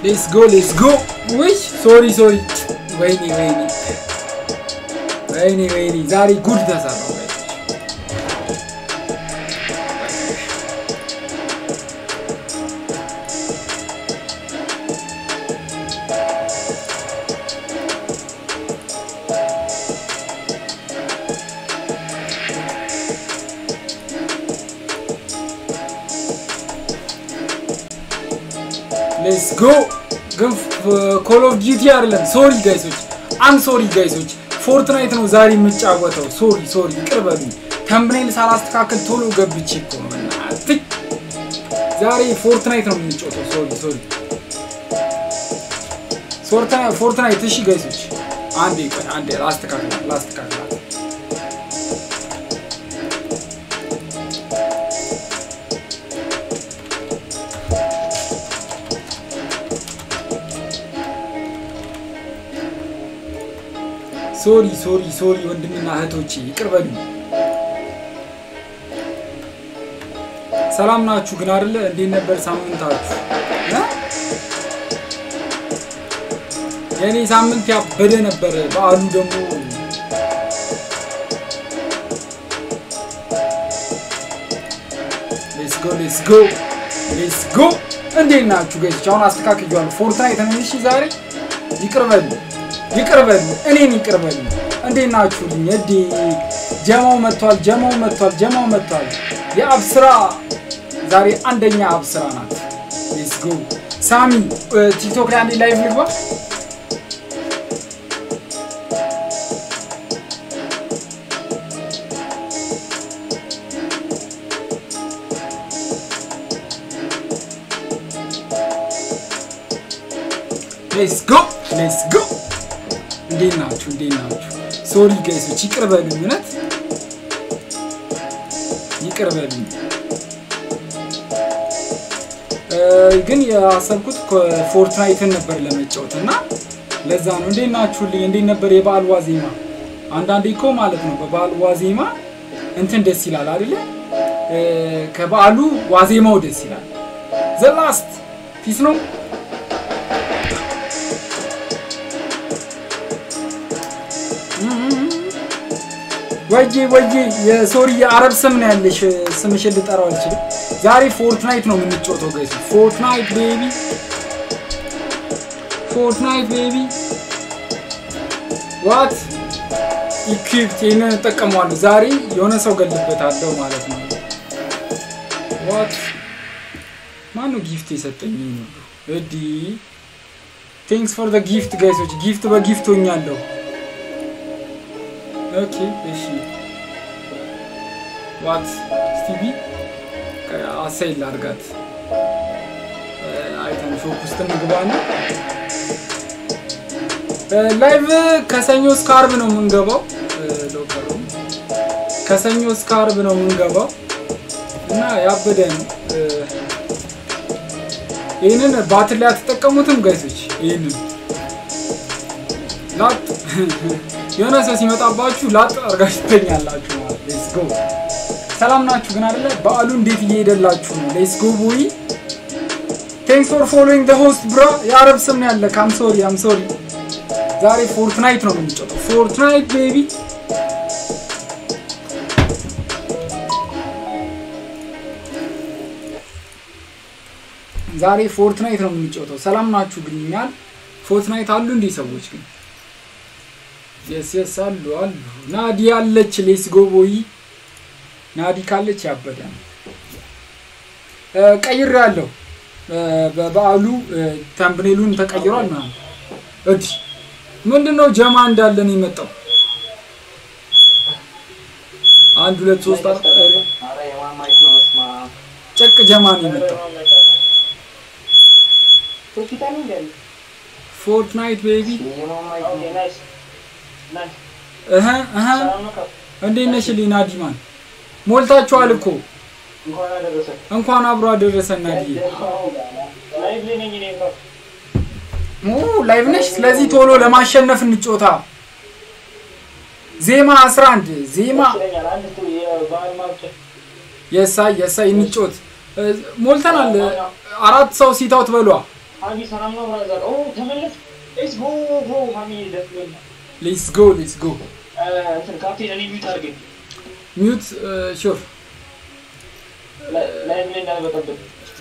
ሌትስ ጎ ሌትስ ጎ። ውይ ሶሪ ሶሪ። ወይኔ ወይኔ ወይኔ ወይኔ ዛሬ ጉድ ተሰራው። ሌትስ ጎ ግን ኮል ኦፍ ዲዩቲ አይደለም። ሶሪ ጋይሶች፣ አም ሶሪ ጋይሶች፣ ፎርትናይት ነው ዛሬ የምጫወተው። ሶሪ ሶሪ፣ ይቅር በሉኝ። ተምብኔል ሳላስተካከል ቶሎ ገብቼ እኮ ነው። በእናትህ ዛሬ ፎርትናይት ነው የምንጫወተው። ሶሪ ሶሪ፣ ፎርትናይት። እሺ ጋይሶች፣ አንዴ ቆይ፣ አንዴ ላስተካክላት ላስተካክላት ሶሪ ሶሪ ሶሪ ወንድምና እህቶቼ ይቅር በሉኝ። ሰላም ናችሁ ግን አይደለ? እንዴት ነበር ሳምንታችሁ? የእኔ ሳምንት ያበደ ነበር። በዓሉ ደግሞ ሌትስ ጎ ሌትስ ጎ ሌትስ ጎ። እንዴት ናችሁ ገች? አሁን አስተካክያለሁ። ፎርትናይት ነሽ ዛሬ። ይቅር በሉ ይቅር በሉ እኔን ይቅር በሉ። እንዴት ናችሁልኝ? እዴ ጀማው መጥቷል፣ ጀማው መጥቷል፣ ጀማው መጥቷል። የአብስራ ዛሬ አንደኛ አብስራ ናት። ሌትስ ጎ ሳሚ ቲክቶክ ላይ አንዴ ላይቭ ልግባ። ሌትስ ጎ ሌትስ ጎ እንዴት ናችሁ? እንዴት ናችሁ? ሶሪ ጋይሶች ይቅር በሉኝ፣ እውነት ይቅር በሉኝ። ግን ያሰብኩት ፎርትናይትን ነበር ለመጫወት እና ለዛ ነው። እንዴት ናችሁልኝ? እንዴት ነበር የበዓል ዋዜማ? አንዳንዴ እኮ ማለት ነው በበዓል ዋዜማ እንትን ደስ ይላል አይደለ? ከበዓሉ ዋዜማው ደስ ይላል። ዘላስት ፒስ ነው ወጄ ወጄ የሶሪ የአረብ ስም ነው ያለሽ። ስምሽን ልጠራው አልችልም። ዛሬ ፎርትናይት ነው የምንጫወተው ጋይስ። ፎርትናይት ቤቢ፣ ፎርትናይት ቤቢ። ዋት ኢኩዊፕት ይህንን እጠቀመዋለሁ። ዛሬ የሆነ ሰው ገልበታለሁ ማለት ነው። ዋት ማነው ጊፍት የሰጠኝ? እዲ ቴንክስ ፎር ዘ ጊፍት ጋይሶች። ጊፍት በጊፍት ሆኛለሁ። ኦኬ እሺ ዋት ስቲቪ አሳይ ላድርጋት አይተን ሾፕ ውስጥ እንግባና ላይቭ ከሰኞ እስከ አርብ ነው የምንገባው። ሎከሩ ከሰኞ እስከ አርብ ነው የምንገባው እና ያበደ ነው። ይህንን ባትል ላይ አትጠቀሙትም ጋይሶች። ይህንን ላጥ የሆነ ሰው ሲመጣባችሁ ላጥ አድርጋችሁ ትተኛላችሁ ማለት ሌትስ ጎ። ሰላም ናችሁ ግን አይደለ? በዓሉ እንዴት እየሄደላችሁ ነው? ሌትስ ጎ ቦይ ቴንክስ ፎር ፎሎዊንግ ዘ ሆስት ብራ። የአረብ ስም ነው ያለ። አም ሶሪ አም ሶሪ። ዛሬ ፎርትናይት ነው የምንጫወተው። ፎርትናይት ቤቢ ዛሬ ፎርትናይት ነው የምንጫወተው። ሰላም ናችሁ ግን እኛል ፎርትናይት አሉ እንዲህ ሰዎች ግን የስ የስ አሉ አሉ። ናዲ አለች። ሌስ ጎቦይ ናዲ ካለች ያበደ ነው። ቀይር ያለው በበዓሉ ተምብኔሉን ተቀይሯል ምናምን። እዲ ምንድነው ጀማ እንዳለን የመጣው አንድ ሁለት ሶስት ጨቅ ጀማ ነው የመጣው። ፎርትናይት ቤቢ እህ እህ እንዴት ነሽ ናዲማን? ሞልታችኋል እኮ እንኳን አብሮ አደረሰን ናዲ። ላይቭ ነሽ። ስለዚህ ቶሎ ለማሸነፍ እንጮታ። ዜማ 11 ዜማ የሳይ የሳይ እንጮት። ሞልተናል። አራት ሰው ሲታውት በሏ አቢ ሰላም ነው ብራዘር? ኦ ተመለስ። ሌትስ ጎ ጎ ማሚ ደስ ይላል። ሌትስ ጎ ሌትስ ጎ እንትን ካፕቴን እኔ ሚዩት አድርገኝ ሚዩት ሹር ላይ ላይ እንዳልበጠብጥ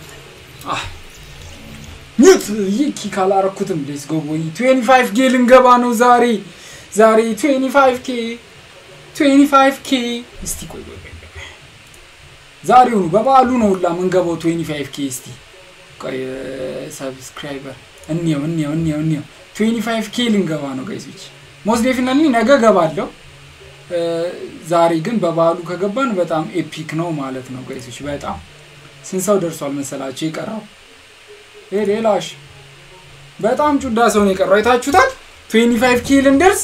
ሚዩት ይህ ኪክ አላረኩትም። ሌትስ ጎ ቦይ 25 ኬ ልንገባ ነው ዛሬ ዛሬ 25 ኬ 25 ኬ እስቲ ቆይ ቆይ ቆይ ዛሬውኑ በበዓሉ ነው ሁላ ምንገባው 25 ኬ እስቲ ቆይ ሰብስክራይበር እንየው እንየው እንየው እንየው 25 ኬ ልንገባ ነው ጋይሶች ሞስት ዴፊኒትሊ ነገ ገባለሁ ዛሬ ግን በበዓሉ ከገባን በጣም ኤፒክ ነው ማለት ነው ጋይሶች በጣም ስንት ሰው ደርሷል መሰላቸው የቀረው ይሄ ሌላሽ በጣም ጩዳ ሰው ነው የቀረው አይታችሁታል 25 ኬ ልንደርስ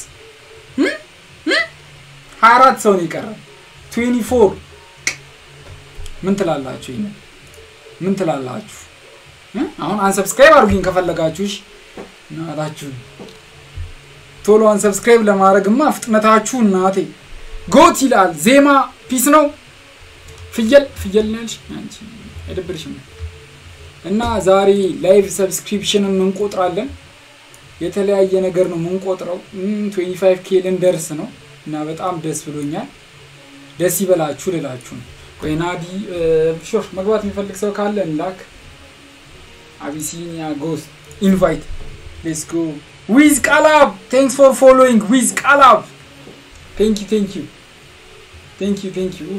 24 ሰው ነው የቀረው 24 ምን ትላላችሁ ይሄን ምን ትላላችሁ አሁን አንሰብስክራይብ አድርጉኝ ከፈለጋችሁ እሺ እናታችሁ ቶሎ አንሰብስክራይብ ለማድረግማ ፍጥነታችሁ እናቴ ጎት ይላል ዜማ ፒስ ነው ፍየል ፍየል ነልሽ አንቺ አይደብርሽም እና ዛሬ ላይቭ ሰብስክሪፕሽንን እንቆጥራለን የተለያየ ነገር ነው የምንቆጥረው 25 ኬ ልንደርስ ነው እና በጣም ደስ ብሎኛል ደስ ይበላችሁ ልላችሁ ነው ቆይ ናዲ ሾር መግባት የሚፈልግ ሰው ካለ እንላክ አቢሲኒያ ጎስ ኢንቫይት ሌትስ ጎ ዊዝ ቃላብ ቴንክስ ፎር ፎሎዊንግ ዊዝ ቃላብ ቴንክ ዩ ቴንክ ዩ ቴንክ ዩ ቴንክ ዩ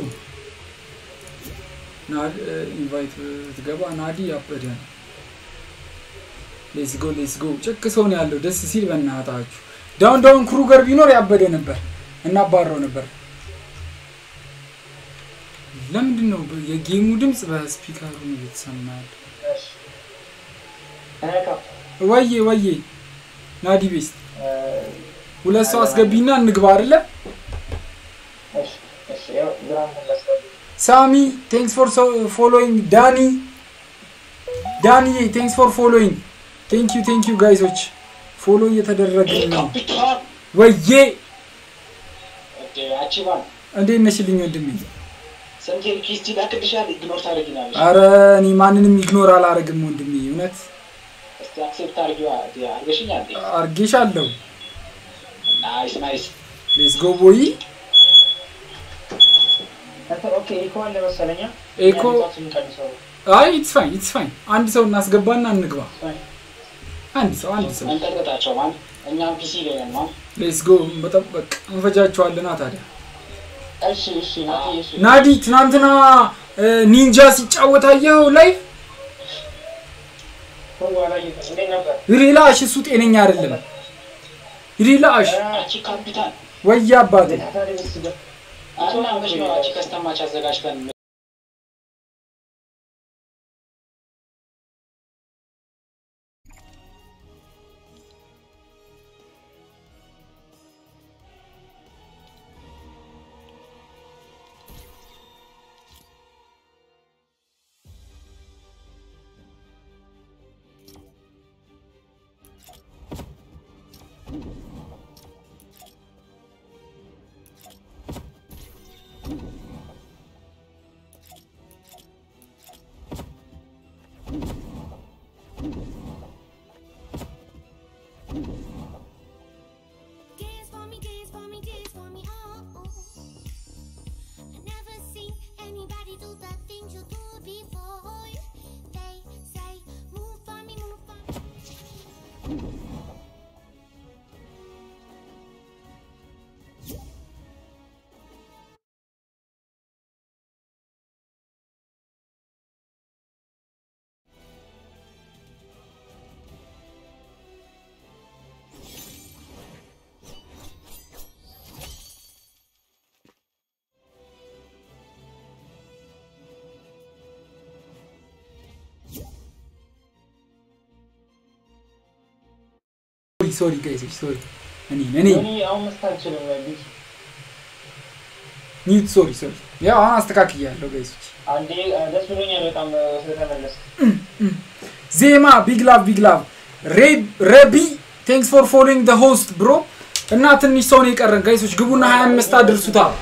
ኢንቫይት ትገባ ናዲ ያበደ ነው ሌትስ ጎ ሌትስ ጎ ጭቅ ሰው ነው ያለው ደስ ሲል በእናታችሁ ዳውን ዳውን ክሩገር ቢኖር ያበደ ነበር እናባረው ነበር ለምንድን ነው የጌሙ ድምፅ በስፒከሩ ነው እየተሰማ ያለ ወዬ ወዬ ናዲ ቤስት ሁለት ሰው አስገቢና እንግባ አይደለ ሳሚ ቴንክስ ፎር ፎሎዊንግ ዳኒ ዳኒ ቴንክስ ፎር ፎሎዊንግ ቴንክ ዩ ቴንክ ዩ ጋይሶች ፎሎ እየተደረግን ነው ወዬ እንዴት ነሽልኝ ወንድሜ አረ እኔ ማንንም ኢግኖር አላረግም ወንድሜ እውነት አርጌሻለሁ ሌስ ጎ ቦይ ኤኮ አይ ኢትስ ፋይን ኢትስ ፋይን አንድ ሰው እናስገባና እንግባ አንድ ሰው አንድ ሰው ሌስ ጎ መጠበቅ እንፈጃቸዋለና ታዲያ ናዲ ትናንትና ኒንጃ ሲጫወት አየኸው ላይ ሪላሽ እሱ ጤነኛ አይደለም ሪላሽ ወይ አባቴ ከስተማች አዘጋጅተን Dance for me, dance for me, dance for me, oh, oh. I never seen anybody do the things you do before. They say, move for me, move for me. ሶሪ ጋይሶች ሶሪ እኔ እኔ አሁን መስት አልችልም ኒት ሶሪ ሶሪ ያው አሁን አስተካክያለሁ ጋይሶች አንዴ ደስ ብሎኛል በጣም ስለተመለስ ዜማ ቢግ ላቭ ቢግ ላቭ ረቢ ቴንክስ ፎር ፎሎዊንግ ደ ሆስት ብሮ እና ትንሽ ሰው ነው የቀረን ጋይሶች ግቡና 25 አድርሱታል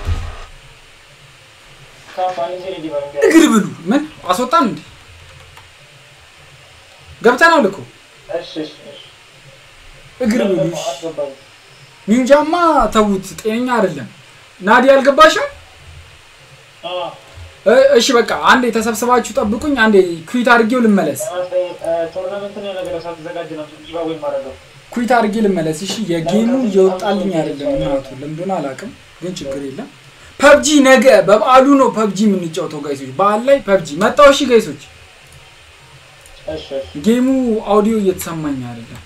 እግር ብሉ ምን አስወጣን እንዴ ገብተናል እኮ እሺ እሺ እሺ እግር ለምን ብሉሽ አስገባኝ? ኒንጃማ ተዉት፣ ጤነኛ አይደለም። ናዲ አልገባሽም? አዎ እ- እሺ በቃ አንዴ ተሰብስባችሁ ጠብቁኝ። አንዴ ኩዊት አድርጌው ልመለስ። ቶርናመንት ነው ነገር ሳትዘጋጅ ነው ጊቫዌይ ማድረገው። ኩዊት አድርጌ ልመለስ። እሺ የጌሙ እየወጣልኝ አይደለም እናቱ ለምንድን አላውቅም፣ ግን ችግር የለም። ፐብጂ ነገ በበዓሉ ነው ፐብጂ የምንጫወተው ጋይሶች። በዓል ላይ ፐብጂ መጣው። እሺ ጋይሶች እሺ እሺ ጌሙ አውዲዮ እየተሰማኝ አይደለም።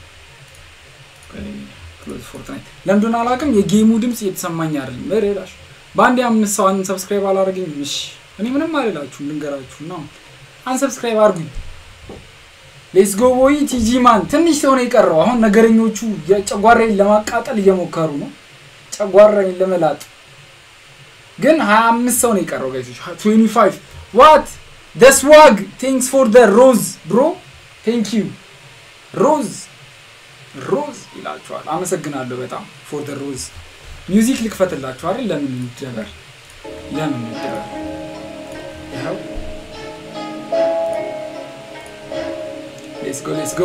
ክሎዝ ፎርትናይት ለምንድን አላውቅም፣ የጌሙ ድምፅ እየተሰማኝ አይደለም። በሬላሽ በአንድ አምስት ሰው አንሰብስክራይብ አላደረገኝም። እሺ እኔ ምንም አልላችሁም፣ ልንገራችሁ ነው። አንሰብስክራይብ አድርጉኝ። ሌትስ ጎ ቦይ ቲጂ ማን ትንሽ ሰው ነው የቀረው። አሁን ነገረኞቹ የጨጓራዬን ለማቃጠል እየሞከሩ ነው፣ ጨጓራዬን ለመላጥ ግን 25 ሰው ነው የቀረው ጋይሶች 25 ዋት ደ ስዋግ ቴንክስ ፎር ደ ሮዝ ብሮ ቴንክ ዩ ሮዝ ሮዝ ይላችኋል። አመሰግናለሁ በጣም ፎር ደ ሮዝ ሚውዚክ ልክፈትላችሁ አይደል? ለምን እንደበር ለምን እንደበር ይኸው ሌትስ ጎ ሌትስ ጎ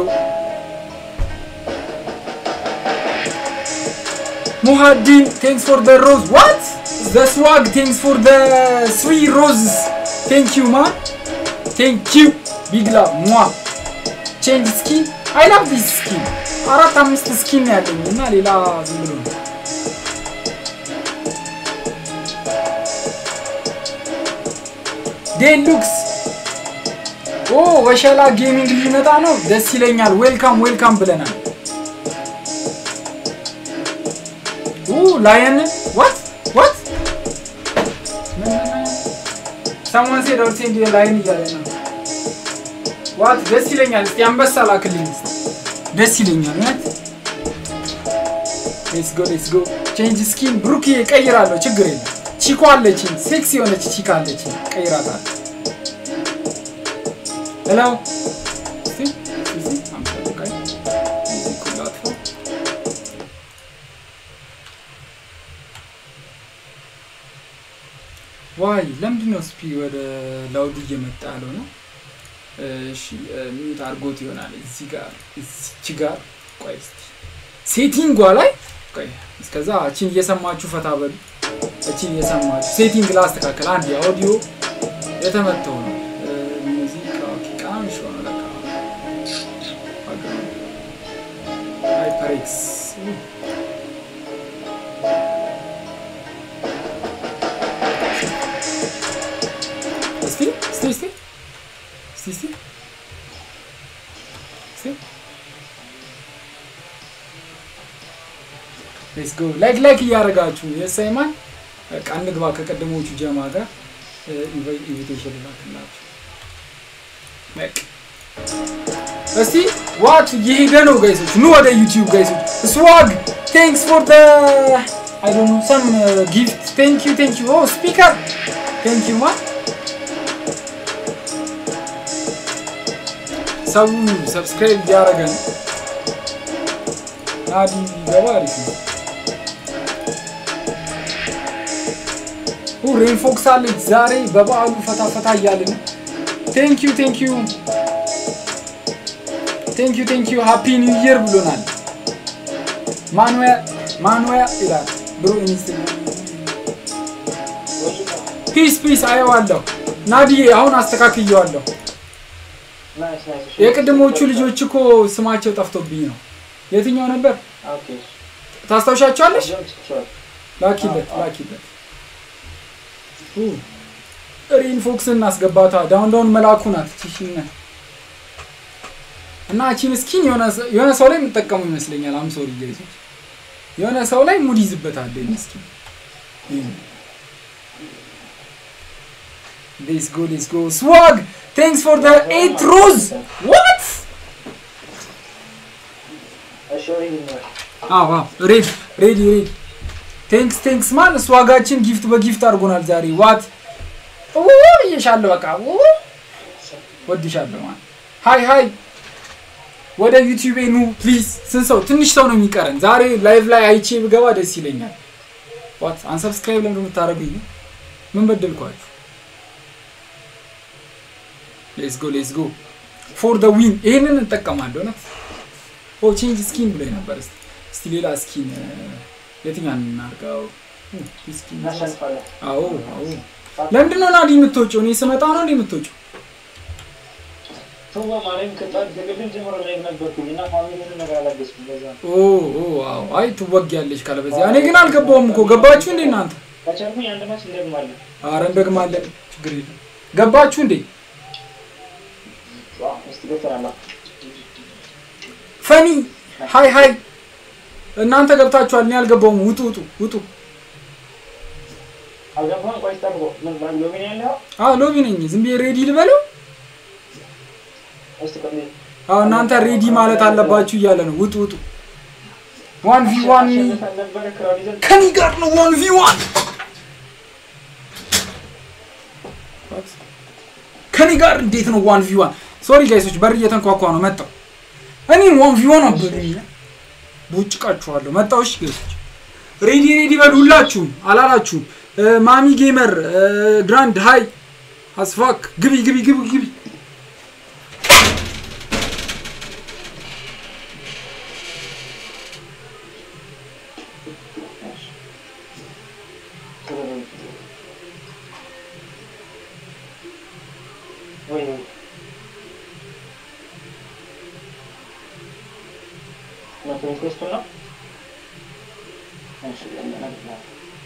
ሙሃዲን ቴንክስ ፎር ደ ሮዝ ዋት ዘ ስዋግ ቴንክስ ፎር ደ ስሪ ሮዝ ቴንክ ዩ ማን ቴንክ ዩ ቢግ ላቭ ሟ ቼንጅ ስኪን አይ ላቭ ዲስ ስኪን አራት አምስት ስኪን ነው ያለኝ እና ሌላ ዝም ብሎ ነው። ዴሉክስ ኦ ወሸላ ጌሚንግ ሊመጣ ነው። ደስ ይለኛል። ዌልካም ዌልካም ብለናል። ላየን ዋት ዋት ሰሞን ሴድ ኦር ሴንድ ላይን እያለ ነው። ዋት ደስ ይለኛል። እስቲ አንበሳ ላክልኝ እስቲ ደስ ይለኛል። እውነት ሌትስ ጎ ሌትስ ጎ ቼንጅ ስኪን ብሩክ ቀይራለሁ፣ ችግር የለም። ቺኮ አለችኝ፣ ሴክስ የሆነች ቺካ አለችኝ፣ ቀይራታል። ሄሎ እስቲ እስቲ አምሳ ደቂቃ ሙዚክ ሁሉ አጥፎ ዋይ ለምንድን ነው ስፒ ወደ ላውዱ እየመጣ ያለው ነው? እሺ ሚዩት አድርጎት ይሆናል። እዚህ ጋር እዚች ጋር ቆይ እስቲ ሴቲንጓ ላይ ቆይ እስከዛ እቺን እየሰማችሁ ፈታ በሉ። እቺን እየሰማችሁ ሴቲንግ ላስተካከል። አንድ የአውዲዮ የተመተው ነው ሙዚቃ ኦኬ፣ ቀናንሽ ሆነ ለካ ሃይፐሬክስ እስቲ እስቲ እስቲ እስቲ እስቲ እስቲ ሌትስ ጎ ላይክ ላይክ እያደረጋችሁ የሳይማን በቃ እንግባ ከቀደሞቹ ጀማ ጋር ኢንቪቴሽን ላክላችሁ። በቃ እስቲ ዋት እየሄደ ነው ጋይሶች፣ ኑ ወደ ዩቲዩብ ጋይሶች። ስዋግ ቴንክስ ፎር ደ አይ ዶንት ኖ ሰም ጊፍት ቴንክ ዩ ቴንክ ዩ ኦ ስፒከር ቴንክ ዩ ማ ሰው ሰብስክራይብ እያደረገ ነው። ናዲ ገባ አሪፍ ነው። ሬን ፎክስ አለች ዛሬ በበዓሉ ፈታ ፈታ እያልን ነው። ቴንክ ዩ ቴንክ ዩ ቴንክ ዩ ቴንክ ዩ ሃፒ ኒው ይር ብሎናል። ማኑያ ማኑያ ይላል ብሮ ኢንስታግራም ፒስ ፒስ አየዋለሁ። ናዲዬ አሁን አስተካክየዋለሁ። ናይስ ናይስ። የቅድሞቹ ልጆች እኮ ስማቸው ጠፍቶብኝ ነው። የትኛው ነበር ኦኬ ታስታውሻቸዋለሽ? ጆን ላኪለት ላኪለት። ሬን ፎክስ እናስገባታ ዳውን ዳውን መላኩ ናት ቺሽነ እና ቺን ስኪን የሆነ ሰ- የሆነ ሰው ላይ የምጠቀሙ ይመስለኛል። አም ሶሪ ጋይሶች የሆነ ሰው ላይ ሙድ ይዝበታል ይህን ስኪን። ሌትስ ጎ ሌትስ ጎ ስዋግ ቴንክስ ፎር ደ ኤት ሮዝ ዋት እሺ ኦሬዲ ነው። አዎ ሬድ ሬዲ ሬድ ቴንክስ ቴንክስ ማን እሱ ዋጋችን ጊፍት በጊፍት አድርጎናል ዛሬ ዋት ብዬሻለሁ በቃ ው ወድሻለሁ ማን ሀይ ሀይ ወደ ዩቲዩቤ ኑ ፕሊዝ ስንት ሰው ትንሽ ሰው ነው የሚቀረን ዛሬ ላይቭ ላይ አይቼ ብገባ ደስ ይለኛል ዋት አንሰብስክራይብ ለምንድን ነው የምታደርጉኝ ምን በደልኳችሁ ሌትስ ጎ ሌትስ ጎ ፎር ደ ዊን ይህንን እንጠቀማለሁ እውነት ኦ ቼንጅ ስኪን ብሎ ነበር። እስቲ እስቲ ሌላ ስኪን እ፣ የትኛውን እናድርገው? እ፣ ስኪን እናሸንፋለን። አዎ አዎ። ለምንድን ነው ናዲ የምትወጪው? እኔ ስመጣ ነው እንዴ የምትወጪው? ተው ማርያም ከጠዋት ከቅድም ጀምሮ ላይ ነበርኩኝ እና ፋሚሊን ነገር አላገዝኩም። ለዛ ነው ኦ ኦ አዎ። አይ ትወጊያለሽ ካለ በዚያ። እኔ ግን አልገባውም እኮ ገባችሁ እንዴ እናንተ? ከቻልኩኝ አንድ ማች እንደግማለን። አረ እንደግማለን፣ ችግር የለም። ገባችሁ እንዴ? ዋው እስቲ ገብተናል። ፈኒ ሃይ ሃይ። እናንተ ገብታችኋል፣ እኔ አልገባውም። ውጡ ውጡ ውጡ። አልገባህም? ቆይ ጠብቆ ምን ባል ሎሚን ያለው አዎ ሎቢ ነኝ። ዝም ብዬ ሬዲ ልበለው? እስቲ ቆይ አዎ እናንተ ሬዲ ማለት አለባችሁ እያለ ነው። ውጡ ውጡ። ዋን ቪ ዋን አሸንፈን ነበረ ክራውን ይዘን ከኒ ጋር ነው። ዋን ቪ ዋን ከኒ ጋር እንዴት ነው ዋን ቪ ዋን? ሶሪ ጋይሶች በር እየተንኳኳ ነው። መጣው እኔም ዋን ቪ ዋን አበሉኝ። ቦጭቃችኋለሁ። መጣው። እሺ ጋይሶች ሬዲ ሬዲ በሉ ሁላችሁም። አላላችሁም? እ፣ ማሚ ጌመር እ፣ ግራንድ ሃይ አስፋክ ግቢ ግቢ ግቢ ግቢ ወይ ወይ መቶ ኢንኩዌስቱ ነው። እሺ ለምን ነው?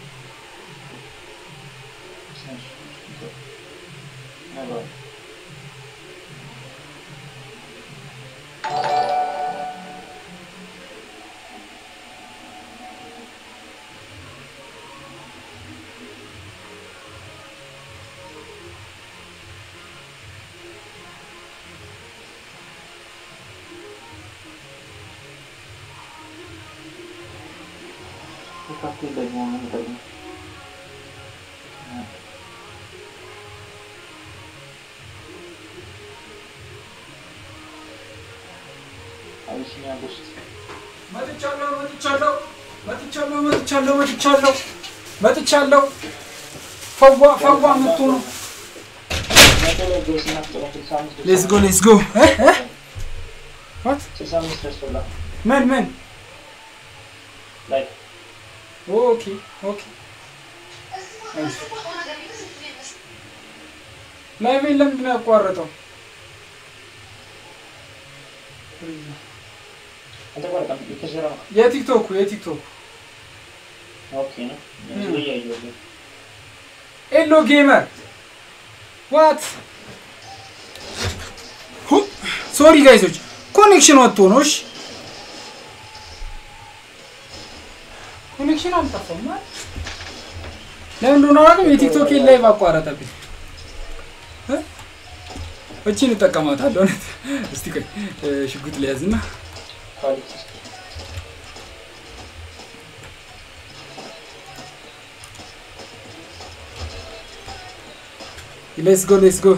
እሺ ነገር ካፌ ደግሞ ምን ደግሞ አቢሲኒያ ውስጥ መጥቻለሁ መጥቻለሁ መጥቻለሁ መጥቻለሁ መጥቻለሁ መጥቻለሁ። ፈዋ ፈዋ መጥቶ ነው። መቶ ላይ ጎስ እናስጥለው ስልሳ አምስት ሌትስ ጎ ሌትስ ጎ። ዋት ስልሳ አምስት ደርሶላል ምን ምን? ላይ ኦኬ ኦኬ። ላይቬን ለምንድን ነው ያቋረጠው? አልተቋረጠም የተሰራ ነው የቲክቶኩ የቲክቶኩ ኦኬ ነው እዚህ ላይ እያየሁት ነው ኤሎ ጌመር ዋት ሶሪ ጋይሶች ኮኔክሽን ወጥቶ ነው። እሺ ኮኔክሽን አልጠፋም ማለት ለምን እንደሆነ አላውቅም። የቲክቶክ ላይቭ አቋረጠብኝ። እ? እቺን እጠቀማታለሁ። እውነት እስቲ ቆይ እ፣ ሽጉጥ ሊያዝና ኳሊቲ ሌትስ ጎ ሌትስ ጎ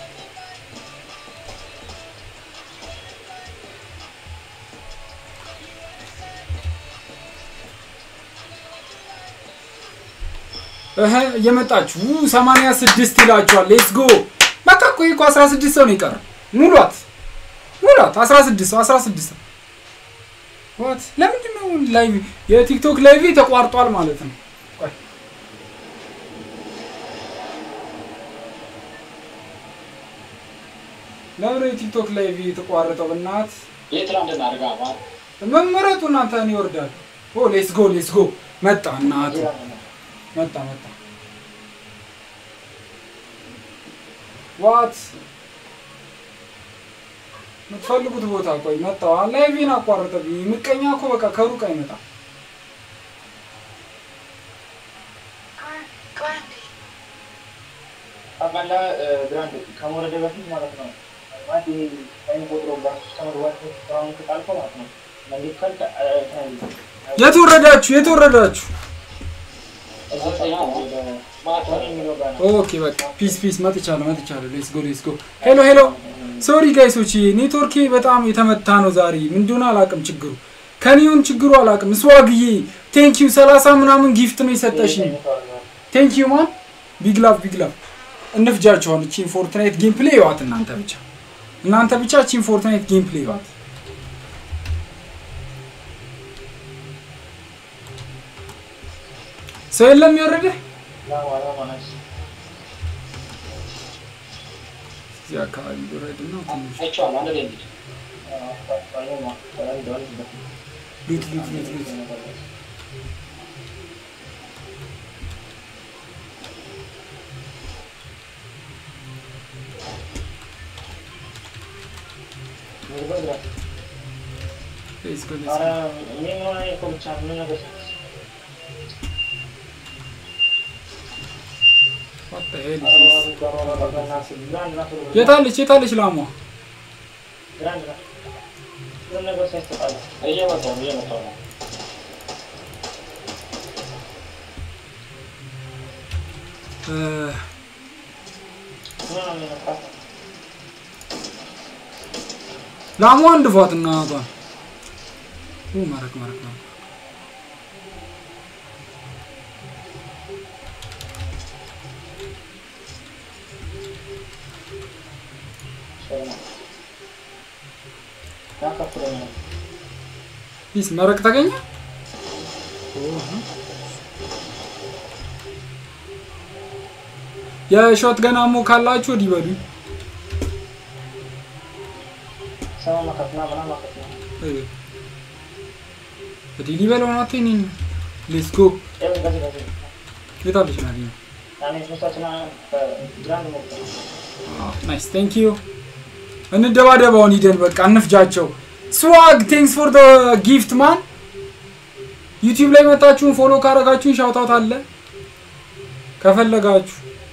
እህ እየመጣችሁ ሰማንያ ስድስት ይላችኋል። ሌትስ ጎ በቃ እኮ ይሄ እኮ አስራ ስድስት ሰው ነው የቀረው። ሙሏት ሙሏት አስራ ስድስት ሰው አስራ ስድስት ሰው ዋት ለምንድን ነው ላይቭ የቲክቶክ ላይቭ ተቋርጧል ማለት ነው? ቆይ ለምን የቲክቶክ ላይቭ የተቋረጠው? በእናት የትላንት እናድርጋ ማለት መመረጡ እናንተ እኔ ይወርዳል። ኦ ሌትስ ጎ ሌትስ ጎ መጣ እናቱ መጣ መጣ ዋት የምትፈልጉት ቦታ ቆይ መጣው ላይቬን አቋረጠብኝ። ምቀኛ እኮ በቃ ከሩቅ አይመጣም። አቃላ ግራንድ ከመውረደ በፊት ማለት ነው ማለት ይሄ ታይም ቆጥሮ ባሱ ከመግባት በፊት ስራውን ከጣልከው ማለት ነው እንዴት ካልክ የት ወረዳችሁ? የት ወረዳችሁ? የሚለው ጋር ነው ኦኬ በቃ ፒስ ፒስ መጥቻለሁ መጥቻለሁ። ሌትስ ጎ ሌትስ ጎ። ሄሎ ሄሎ ሶሪ ጋይሶች ኔትወርኬ በጣም የተመታ ነው ዛሬ። ምን እንደሆነ አላውቅም ችግሩ ከኔውን ችግሩ አላውቅም። ስዋግዬ ቴንኪዩ ሰላሳ ምናምን ጊፍት ነው የሰጠሽኝ። ቴንኪዩ ማን ቢግ ላቭ ቢግ ላቭ። እንፍጃቸዋል። እቺን ፎርትናይት ጌም ፕሌይ ይዋት እናንተ ብቻ እናንተ ብቻ እቺን ፎርትናይት ጌም ፕሌይ ይዋት። ሰው የለም የወረደ ላማ ላማ ናች። እዚህ አካባቢ ወረድ ነው ትንሽ አይቼዋለሁ። አንድ ላይ እንሂድ። ሉት ሉት ሉት ሉት ሌትስ ጎ ሌትስ ጎ ዋት ዘ ሄል ኢዝ ዲስ የታለች የታለች ላሟ እየመጣሁ ነው፣ እየመጣሁ ነው። እ፣ ላሟ እንድፏት እናቷን ኡ ማረክ ማረክ ማረክ ፒስ መረቅ ተገኘ የሾት ገና ሞ ካላችሁ ወዲህ በሉ ወዲህ ሊበለው ናት ኔን ሌትስ ጎ የታለች ናት ይሄ? ናይስ ቴንክ ዩ እንደባደባውን ሂደን በቃ እንፍጃቸው ስዋግ ቴንክስ ፎር ደ ጊፍት ማን ዩቲዩብ ላይ መጣችሁን ፎሎ ካረጋችሁን ሻውታውት አለ ከፈለጋችሁ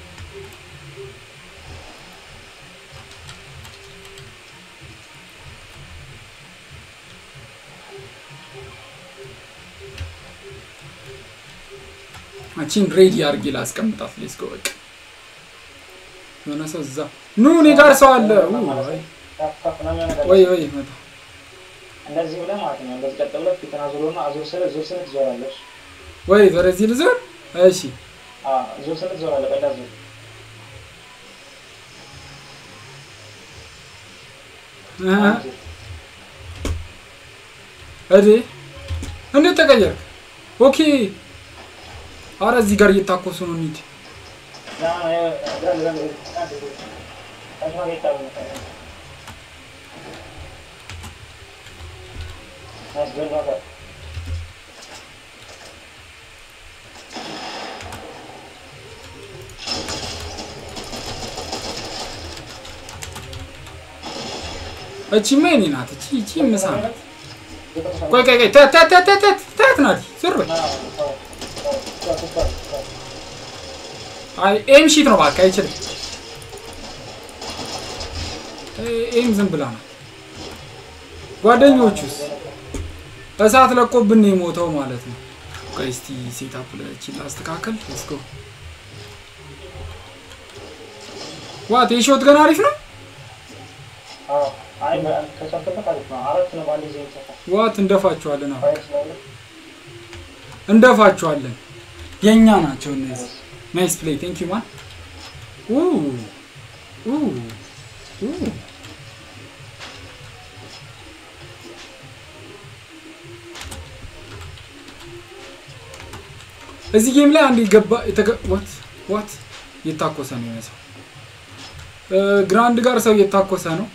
አቺን ሬዲ አድርጌ ላስቀምጣት ሌስ ጎ በቃ የሆነ ሰው እዛ ኑ እኔ ጋር ሰው አለ ኡ፣ አይ፣ ወይ ወይ መጣ እንደዚህ ብለህ ማለት ነው። እንደዚህ ቀጥ ብለህ ፊትን አዙሮና አዙር ስለ ዙር ስለ ትዞራለች። ወይ ወደዚህ ልዞር እሺ አዎ ዙር ስለ ትዞራለህ። ቀዳ ዙር እ እዴ እንዴት ተቀየርክ ኦኬ አረ እዚህ ጋር እየታኮሱ ነው እንሂድ እቺማ የኔ ናት እቺ እቺ ምሳ ናት ቆይ ቆይ ቆይ ተት ተት ተት ተት ተት ናት ዞር በል አይ ኤም ሺት ነው እባክህ አይችልም ኤ- ኤም ዝም ብላ ነው ጓደኞቹስ እሳት ለቆብን ነው የሞተው ማለት ነው ቆይ እስቲ ሴታፕ ለቺ ላስተካከል ሌትስ ጎ ዋት የሾት ገና አሪፍ ነው ዋት እንደፋቸዋለን አሁን እንደፋቸዋለን የእኛ ናቸው እነዚህ ናይስ ፕሌይ ቴንክ ዩ ማን ኡ ኡ ኡ እዚህ ጌም ላይ አንድ ገባ ዋት ዋት እየታኮሰ ነው የሚመስለው እ፣ ግራንድ ጋር ሰው እየታኮሰ ነው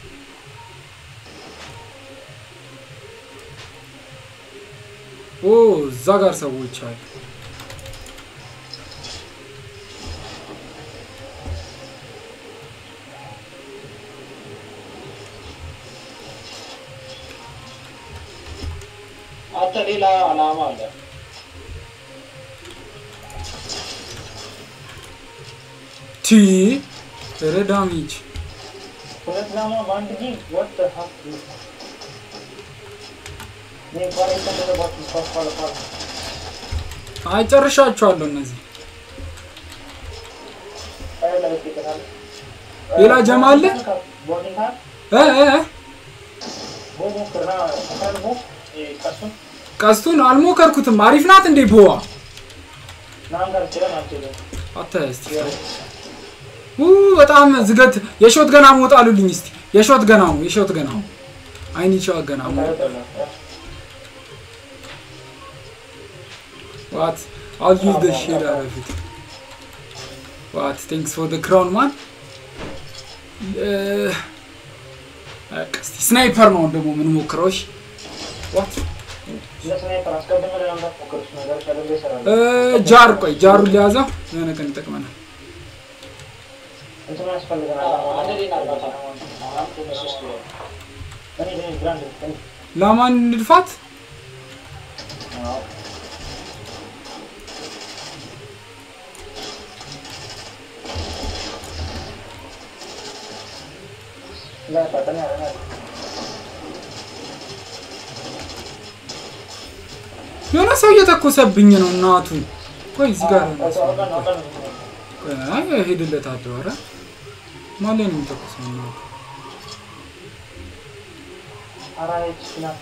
ኦ እዛ ጋር ሰዎች አሉ አንተ ሌላ አላማ አለ። ቲ ኧረ ዳሜጅ ሁለት ላማ በአንድ ጊዜ ወጥ ሀፍ አይ ጨርሻቸዋለሁ እነዚህ ሌላ ጀማ አለ እ እ እ ቀስቱን አልሞከርኩትም አሪፍ ናት እንዴ ቦዋ አተ እስቲ ኡ በጣም ዝገት የሾት ገና ሞጣሉልኝ እስቲ የሾት ገና ነው የሾት ገና ነው አይኒ ሾት ገና ነው ዋት I'll use the shade out of it. What? Thanks for the crown, man. Uh, በቃ እስቲ ስናይፐር ነው ደግሞ የምንሞክረው። እሺ ዋት ለስናይፐር አስቀድመህ ለማምጣት ሞክር። እሱ ነገር ከሌለ ይሰራል። ጃር ቆይ ጃሩን ሊያዘው የሆነ ቀን ይጠቅመናል። እንትን ያስፈልገናል። አንድ ሌላ እርዳታ አራት በሶስት ነው። እኔ እኔ ግራንድ እኔ ላማን ንድፋት አዎ ላይ ፈጠን ያለ ነው። የሆነ ሰው እየተኮሰብኝ ነው እናቱ። ቆይ እዚህ ጋር ነው አውቀን አውቀን አውቀን ነው። ቆይ አይ ሄድለታለሁ። ኧረ ማን ላይ ነው የሚተኮሰው እናቱ? ኧረ ይህች ናት።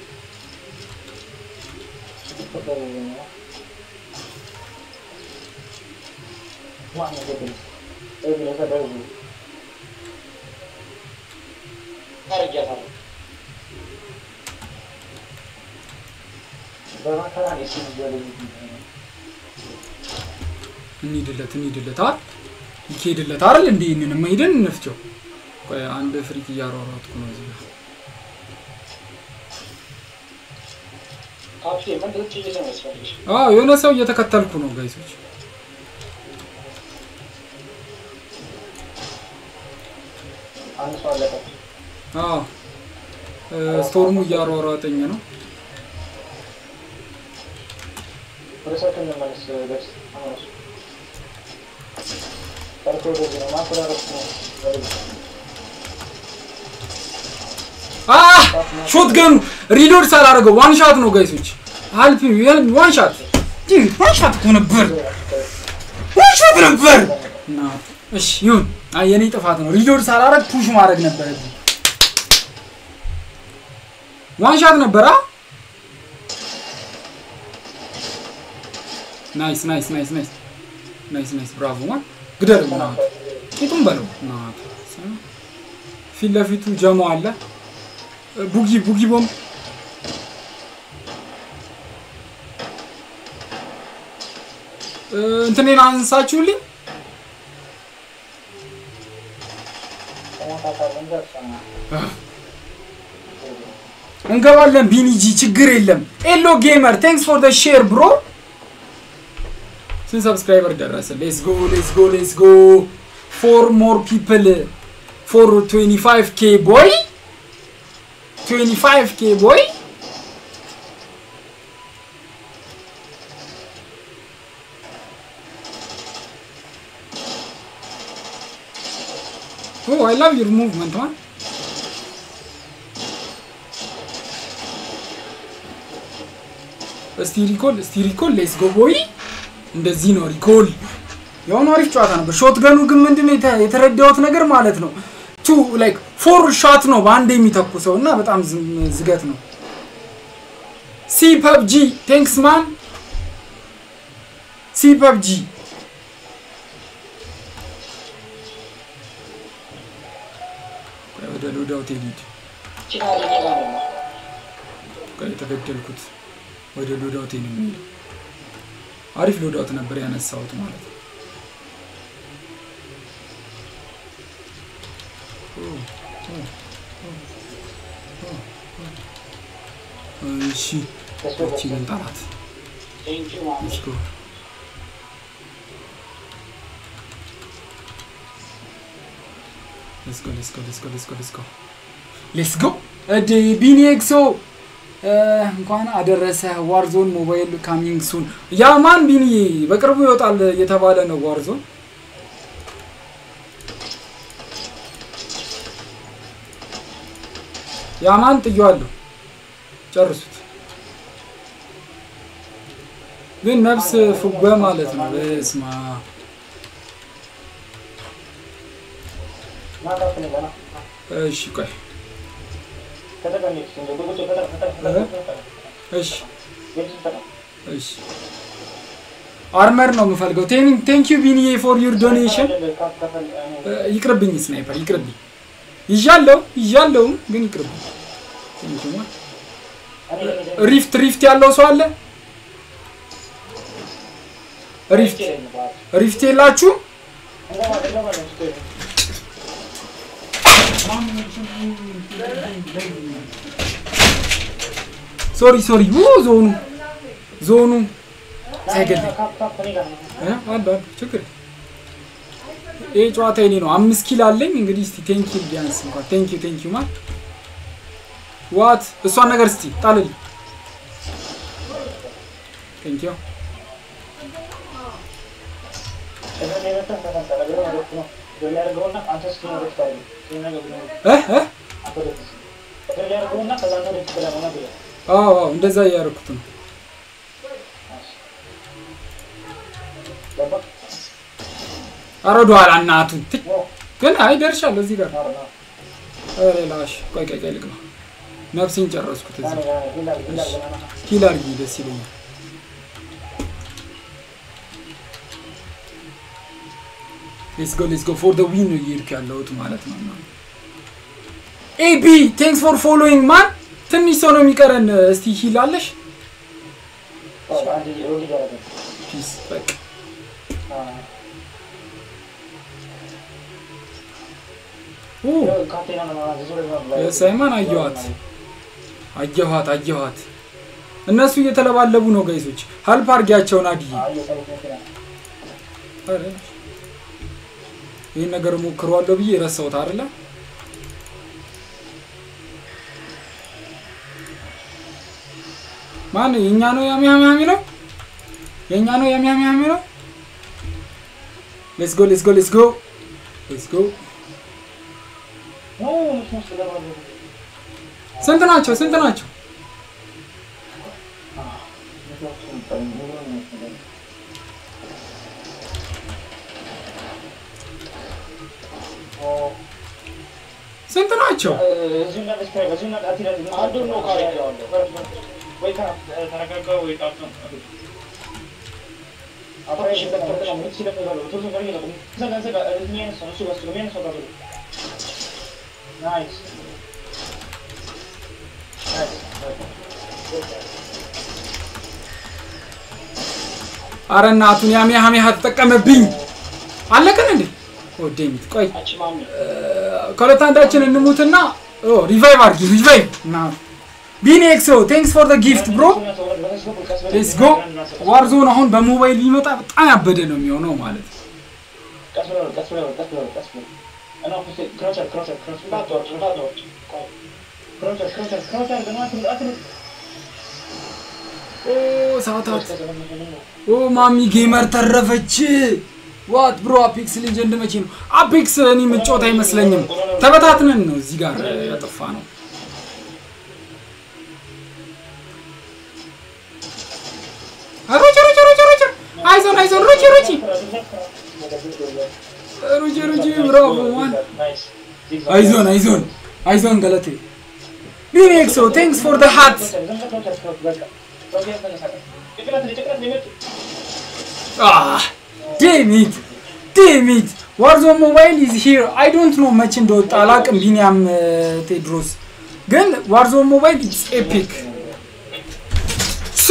ማን ነው ገደል? ይህ ግለሰብ ደውል። አርጊያታለሁ። በመከራ ነው እሱ የሚገለኝ። እንሂድለት እንሂድለት አይደል ይኬድለት አይደል እንዴ ይህንን ሄደን እንፍቸው። ቆይ አንድ ፍሪክ እያሯሯጥኩ ነው እዚህ ጋር ካፌ ምንድን ነው ጥይት ነው የሚያስፈልግሽ? አዎ የሆነ ሰው እየተከተልኩ ነው ጋይሶች። አንድ ሰው አለቀ። አዎ እ፣ ስቶርሙ እያሯሯጠኝ ነው። ወደ ሰው እንመለስ። ደርስ ተመለሱ። ጠርቶ ወደዚህ ነው ማስተላለፍ ነው። ወደዚህ አ ሾትገኑ ሪሎድ ሳላደርገው ዋን ሻት ነው ጋይሶች። አልፒ ዋን ሻት ጂ ዋን ሻት እኮ ነበር ዋን ሻት ነበር። እና እሺ ይሁን። አይ የኔ ጥፋት ነው። ሪሎድ ሳላደርግ ፑሽ ማድረግ ነበረብኝ። ዋን ሻት ነበር። አ ናይስ ናይስ ናይስ ናይስ ናይስ ናይስ ብራቮ ማን ግደል ና ቂጡም በለው ና ፊት ለፊቱ ጀሞ አለ ቡጊ ቡጊ ቦምብ እ፣ እንትኔን አንሳችሁልኝ ተሞታታለን። ደርሰና እንገባለን። ቢኒጂ ችግር የለም። ኤሎ ጌመር ቴንክስ ፎር ደ ሼር ብሮ። ስንት ሰብስክራይበር ደረሰ? ሌትስ ጎ ሌትስ ጎ ሌትስ ጎ ፎር ሞር ፒፕል ፎር 25 ኬ ቦይ 25 ኬ ቦይ ኦ አይ ላቭ ዩር ሙቭመንት ማን እስቲ ሪኮል እስቲ ሪኮል ሌትስ ጎ ቦይ። እንደዚህ ነው ሪኮል። የሆነ አሪፍ ጨዋታ ነበር። ሾት ገኑ ግን ምንድን ነው የተ- የተረዳሁት ነገር ማለት ነው ቱ ላይክ ፎር ሻት ነው በአንድ የሚተኩሰው እና በጣም ዝም- ዝገት ነው። ሲ ፐብጂ ቴንክስ ማን ሲ ፐብጂ ወደ ሎዳውት ሊድ ቺና ለኔ ጋር ነው። የተገደልኩት ወደ ሎዳውት ነው የሚሄደው። አሪፍ ሎዳውት ነበር ያነሳሁት ማለት ነው። እሺ እቺ ግን ጠላት ቴንኪው ማሚ። Let's go. Let's go, let's go, let's go, let's go, let's go. Let's go. እድ ቢኒ ኤክሶ እንኳን አደረሰ። ዋርዞን ሞባይል ካሚንግ ሱን። ያ ማን ቢኒ በቅርቡ ይወጣል እየተባለ ነው ዋርዞን። ያ ማን ጥየዋለሁ። ጨርሱት። ግን ነፍስ ፍጓ ማለት ነው። በስማ ማጣፍ ነው ገና እሺ፣ ቆይ ከተቀመጥሽ እንደ ቁጭ ከተቀመጥ ከተቀመጥ እሺ፣ የት ተቀመጥ እሺ። አርመር ነው የምፈልገው። ቴንክ ዩ ቢኒዬ ፎር ዩር ዶኔሽን። ይቅርብኝ፣ ስናይፐር ይቅርብኝ። ይዣለው ይዣለውም ግን ይቅርብኝ። ቴንክ ዩ ማ ሪፍት ሪፍት ያለው ሰው አለ ሪፍት ሪፍት የላችሁ ሶሪ ሶሪ ው ዞኑ ዞኑ ሳይገድል እ? አሉ አሉ ችግር የለም። ይሄ ጨዋታ የኔ ነው። አምስት ኪል አለኝ እንግዲህ እስቲ ቴንኪው ቢያንስ እንኳን ቴንኪው ቴንኪው ማል ዋት እሷን ነገር እስቲ ጣልልኝ። ቴንኪው እ እ አዎ አዎ እንደዛ እያደረኩት ነው። ኧረ ወደኋላ እናቱን ትይ። ግን አይ ደርሻለሁ እዚህ ጋር ኧረ ላሽ ቆይ ቆይ ቆይ ልግባ። ነፍሴን ጨረስኩት እዚህ ኪል አድርጊ ደስ ይለኛል። ሌትስ ጎ ሌትስ ጎ ፎር ደ ዊን ነው እየሄድኩ ያለሁት ማለት ነው። ኤቢ ቴንክስ ፎር ፎሎዊንግ ማን። ትንሽ ሰው ነው የሚቀረን። እስቲ ሂል አለሽ? ፒስ በቃ ሳይማን አየኋት አየኋት አየኋት። እነሱ እየተለባለቡ ነው ጋይሶች። ሀልፕ አድርጊያቸውን አድዬ ኧረ ይህን ነገር ሞክረዋለሁ ብዬ ረሳሁት አይደለ? ማን የእኛ ነው ያሚያሚያ የሚለው የእኛ ነው ያሚያሚያ የሚለው ሌትስ ጎ ሌትስ ጎ ሌትስ ጎ ሌትስ ጎ ስንት ናቸው? ስንት ናቸው? ስንት ናቸው? አንዱን ነው ካረገዋለሁ። አረ እናቱን ያሚያ ሀሚያ ተጠቀመብኝ። አለቀን እንዴ? ወዴሚት ቆይ አንቺ ማሚ ከሁለት አንዳችን እንሙትና ሪቫይቭ አድርጊ ሪቫይቭ እና ቢኒ ኤክሶ ቴንክስ ፎር ደ ጊፍት ብሮ ሌትስ ጎ ዋርዞን አሁን በሞባይል ቢመጣ በጣም ያበደ ነው የሚሆነው ማለት ነው። እንዳትወርድ እንዳትወርድ ኦ ሰዓታት ኦ ማሚ ጌመር ተረፈች። ዋት ብሮ አፔክስ ሌጀንድ መቼ ነው አፔክስ? እኔ ምጮት አይመስለኝም። ተበታትነን ነው እዚህ ጋር ያጠፋ ነው። ሮጭ ሮጭ ሮጭ ሮጭ አይዞን አይዞን ሮጭ ሮጭ ሮጭ ሮጭ ብራቮ ማን አይዞን አይዞን አይዞን ገለቴ ቢኔክሶ ቴንክስ ፎር ደ ሃት ዴሚት ዴሚት ዋርዞን ሞባይል ኢዝ ሂር አይ ዶንት ኖ መቼ እንደወጣ አላቅም። ቢኒያም ቴድሮስ ግን ዋርዞን ሞባይል ኢትስ ኤፒክ ሱ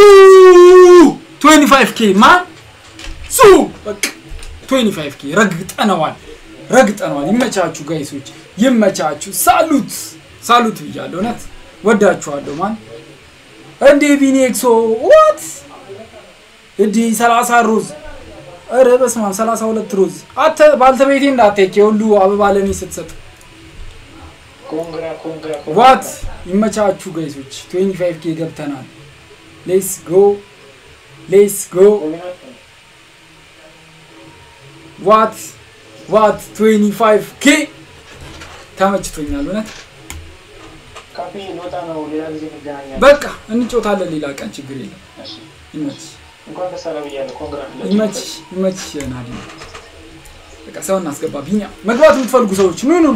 25 ኬ ማን ሱ በቃ 25 ኬ ረግጠነዋል፣ ረግጠነዋል። ይመቻችሁ ጋይሶች፣ ይመቻችሁ። ሳሉት ሳሉት ብያለሁ። እውነት ወዳችኋለሁ። ማን እንዴ ቢኒ ኤክሶ ዋት እንዲ 30 ሮዝ ኧረ በስመ አብ 32 ሮዝ አተ ባልተቤቴ እንዳትሄድ የሁሉ አበባ ለኔ ስትሰጥ ኮንግራ ኮንግራ ዋት ይመቻችሁ ጋይሶች 25 ኬ ገብተናል ሌስ ጎ ሌስ ጎ ዋት ዋት 25 ኬ ተመችቶኛል እውነት ካፌ ልወጣ ነው። ሌላ ጊዜ እንገናኛለን። በቃ እንጮታለን ሌላ ቀን ችግር የለም እሺ። ይመችሽ እንኳን ደስ አለህ ብያለሁ። ኮንግራ ይመችሽ ይመችሽ ናዲ በቃ ሰው እናስገባ ቢኒያ መግባት የምትፈልጉ ሰዎች ኑ ኑ ኑ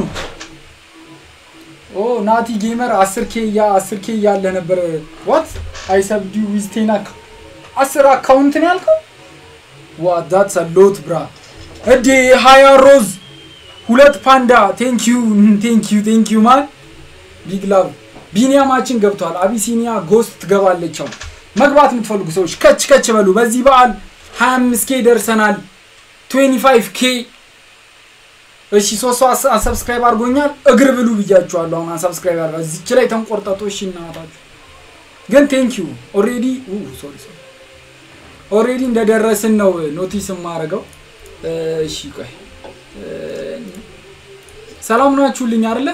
ኦ ናቲ ጌመር 10 ኬ ያ 10 ኬ እያለ ነበር ዋት አይ ሰብዲ ዊዝ ቴን አካ 10 አካውንት ነው ያልከው ዋት ዳትስ አ ሎት ብራ እዴ 20 ሮዝ ሁለት ፓንዳ ቴንክ ዩ ቴንክ ዩ ቴንክ ዩ ማን ቢግ ላቭ ቢኒያማችን ገብቷል። አቢሲኒያ ጎስት ትገባለች። አሁን መግባት የምትፈልጉ ሰዎች ከች ከች በሉ። በዚህ በዓል 25 ኬ ደርሰናል 25 ኬ እሺ ሶስት ሰው አስ- አንሰብስክራይብ አድርጎኛል እግር ብሉ ብያችኋለሁ አሁን አንሰብስክራይብ አድርጋ እዚች ላይ ተንቆርጠጡ እሺ እናታችሁ ግን ቴንክ ዩ ኦሬዲ ሶሪ ሶሪ ኦሬዲ እንደደረስን ነው ኖቲስ የማደርገው እሺ ቆይ እ፣ ሰላም ናችሁልኝ አይደለ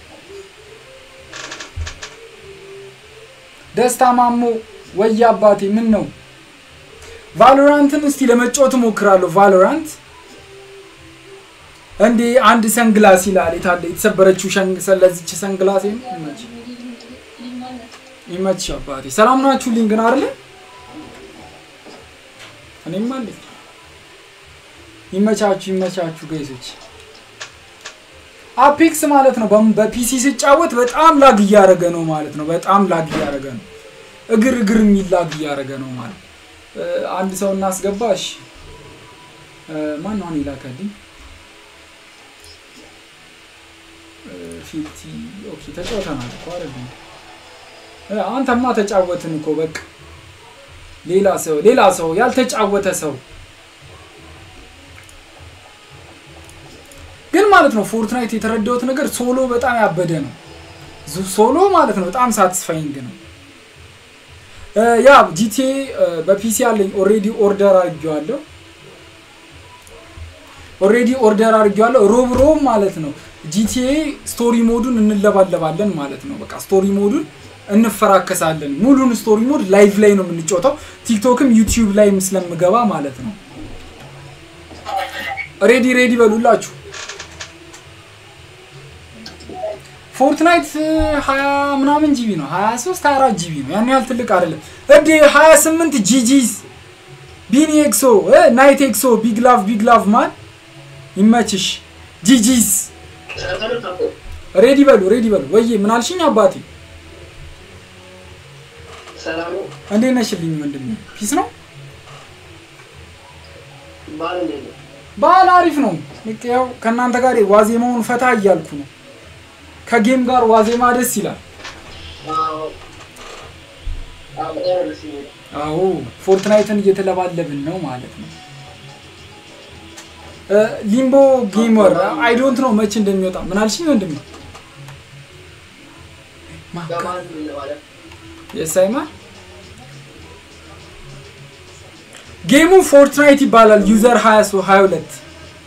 ደስታ ማሞ ወይ አባቴ ምን ነው ቫሎራንትን እስቲ ለመጫወት እሞክራለሁ ቫሎራንት እንዴ አንድ ሰንግላስ ይላል የታለ የተሰበረችው ሸንግ ስለዚች ሰንግላስ ይመች ይመች አባቴ ሰላም ናችሁልኝ ግን አይደለ እኔም አለኝ ይመቻችሁ ይመቻችሁ ገይሶች አፔክስ ማለት ነው በም- በፒሲ ስጫወት በጣም ላግ እያደረገ ነው ማለት ነው በጣም ላግ እያደረገ ነው እግር እግር የሚል ላግ እያደረገ ነው ማለት እ፣ አንድ ሰው እናስገባ እሺ እ፣ ማን ነው አሁን ይላከልኝ እ፣ ፊፍቲ ኦኬ ተጫውተናል እኮ አይደል እ፣ አንተማ ተጫወትን እኮ በቃ ሌላ ሰው ሌላ ሰው ያልተጫወተ ሰው ግን ማለት ነው ፎርትናይት የተረዳሁት ነገር ሶሎ በጣም ያበደ ነው ዙ- ሶሎ ማለት ነው በጣም ሳትስፋይንግ ነው እ፣ ያ ጂቲኤ በፒሲ አለኝ ኦሬዲ ኦርደር አድርጌዋለሁ ኦሬዲ ኦርደር አድርጌዋለሁ ሮብ ሮብ ማለት ነው ጂቲኤ ስቶሪ ሞዱን እንለባለባለን ማለት ነው በቃ ስቶሪ ሞዱን እንፈራከሳለን ሙሉን ስቶሪ ሞድ ላይቭ ላይ ነው የምንጫወተው ቲክቶክም ዩቲዩብ ላይም ስለምገባ ማለት ነው ሬዲ ሬዲ በሉላችሁ ፎርትናይት ሀያ ምናምን ጂቢ ነው ሀያ ሶስት ሀያ አራት ጂቢ ነው ያን ያህል ትልቅ አይደለም እዴ ሀያ ስምንት ጂጂስ ቢኒ ኤክሶ እ፣ ናይት ኤክሶ ቢግ ላቭ ቢግ ላቭ ማን ይመችሽ ጂጂስ ሬዲ በሉ ሬዲ በሉ ወዬ ምን አልሽኝ አባቴ ሰላም እንዴት ነሽልኝ ወንድሜ ፒስ ነው ባል እንዴት ነው? በዓል አሪፍ ነው ልክ ያው ከእናንተ ጋር ዋዜማውን ፈታ እያልኩ ነው ከጌም ጋር ዋዜማ ደስ ይላል አዎ አዎ፣ በጣም ደስ የሚል አዎ ፎርትናይትን እየተለባለብን ነው ማለት ነው እ፣ ሊምቦ ጌመር አይ ዶንት ነው መቼ እንደሚወጣ ምን አልሽኝ ወንድሜ ማካ በማለት ምን ለማለት የሳይማ ጌሙ ፎርትናይት ይባላል ዩዘር 22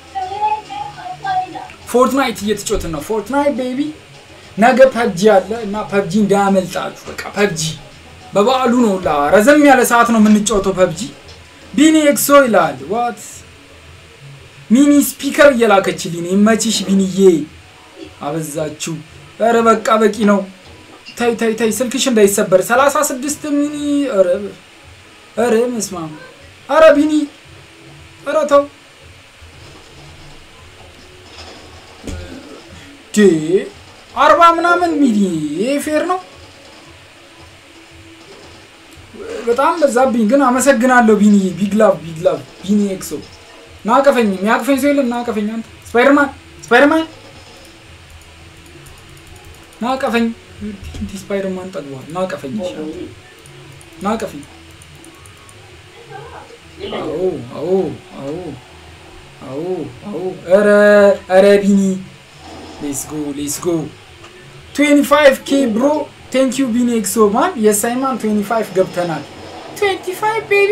ፎርትናይት እየተጫወትን ነው ፎርትናይት ቤቢ ነገ ፐብጂ አለ እና ፐብጂ እንዳያመልጣችሁ በቃ ፐብጂ በበዓሉ ነው ላ ረዘም ያለ ሰዓት ነው የምንጫወተው ፐብጂ ቢኒ ኤክሶ ይላል ዋት ሚኒ ስፒከር እየላከችልኝ ነው። ይመችሽ ቢኒዬ አበዛችሁ ኧረ በቃ በቂ ነው ታይ ታይ ታይ ስልክሽ እንዳይሰበር 36 ሚኒ ኧረ ኧረ መስማም ኧረ ቢኒ ኧረ ተው ዴ አርባ ምናምን ሚሊ ይሄ ፌር ነው በጣም በዛብኝ ግን አመሰግናለሁ ቢኒ ቢግ ላቭ ቢግ ላቭ ቢኒ ኤክሶ ናቀፈኝ የሚያቅፈኝ ሰው የለም ናቀፈኝ አንተ ስፓይደርማን ስፓይደርማን ናቀፈኝ እንዲ ስፓይደርማን ጠግቧል ናቀፈኝ ይሻላል ናቀፈኝ አዎ አዎ አዎ አዎ አዎ ኧረ ኧረ ቢኒ ሌትስ ጎ ሌትስ ጎ 25 ኬ ብሮ ቴንክ ዩ ቢኒ ኤክሶ ማን የሳይማን 25 ገብተናል 25 ቤቢ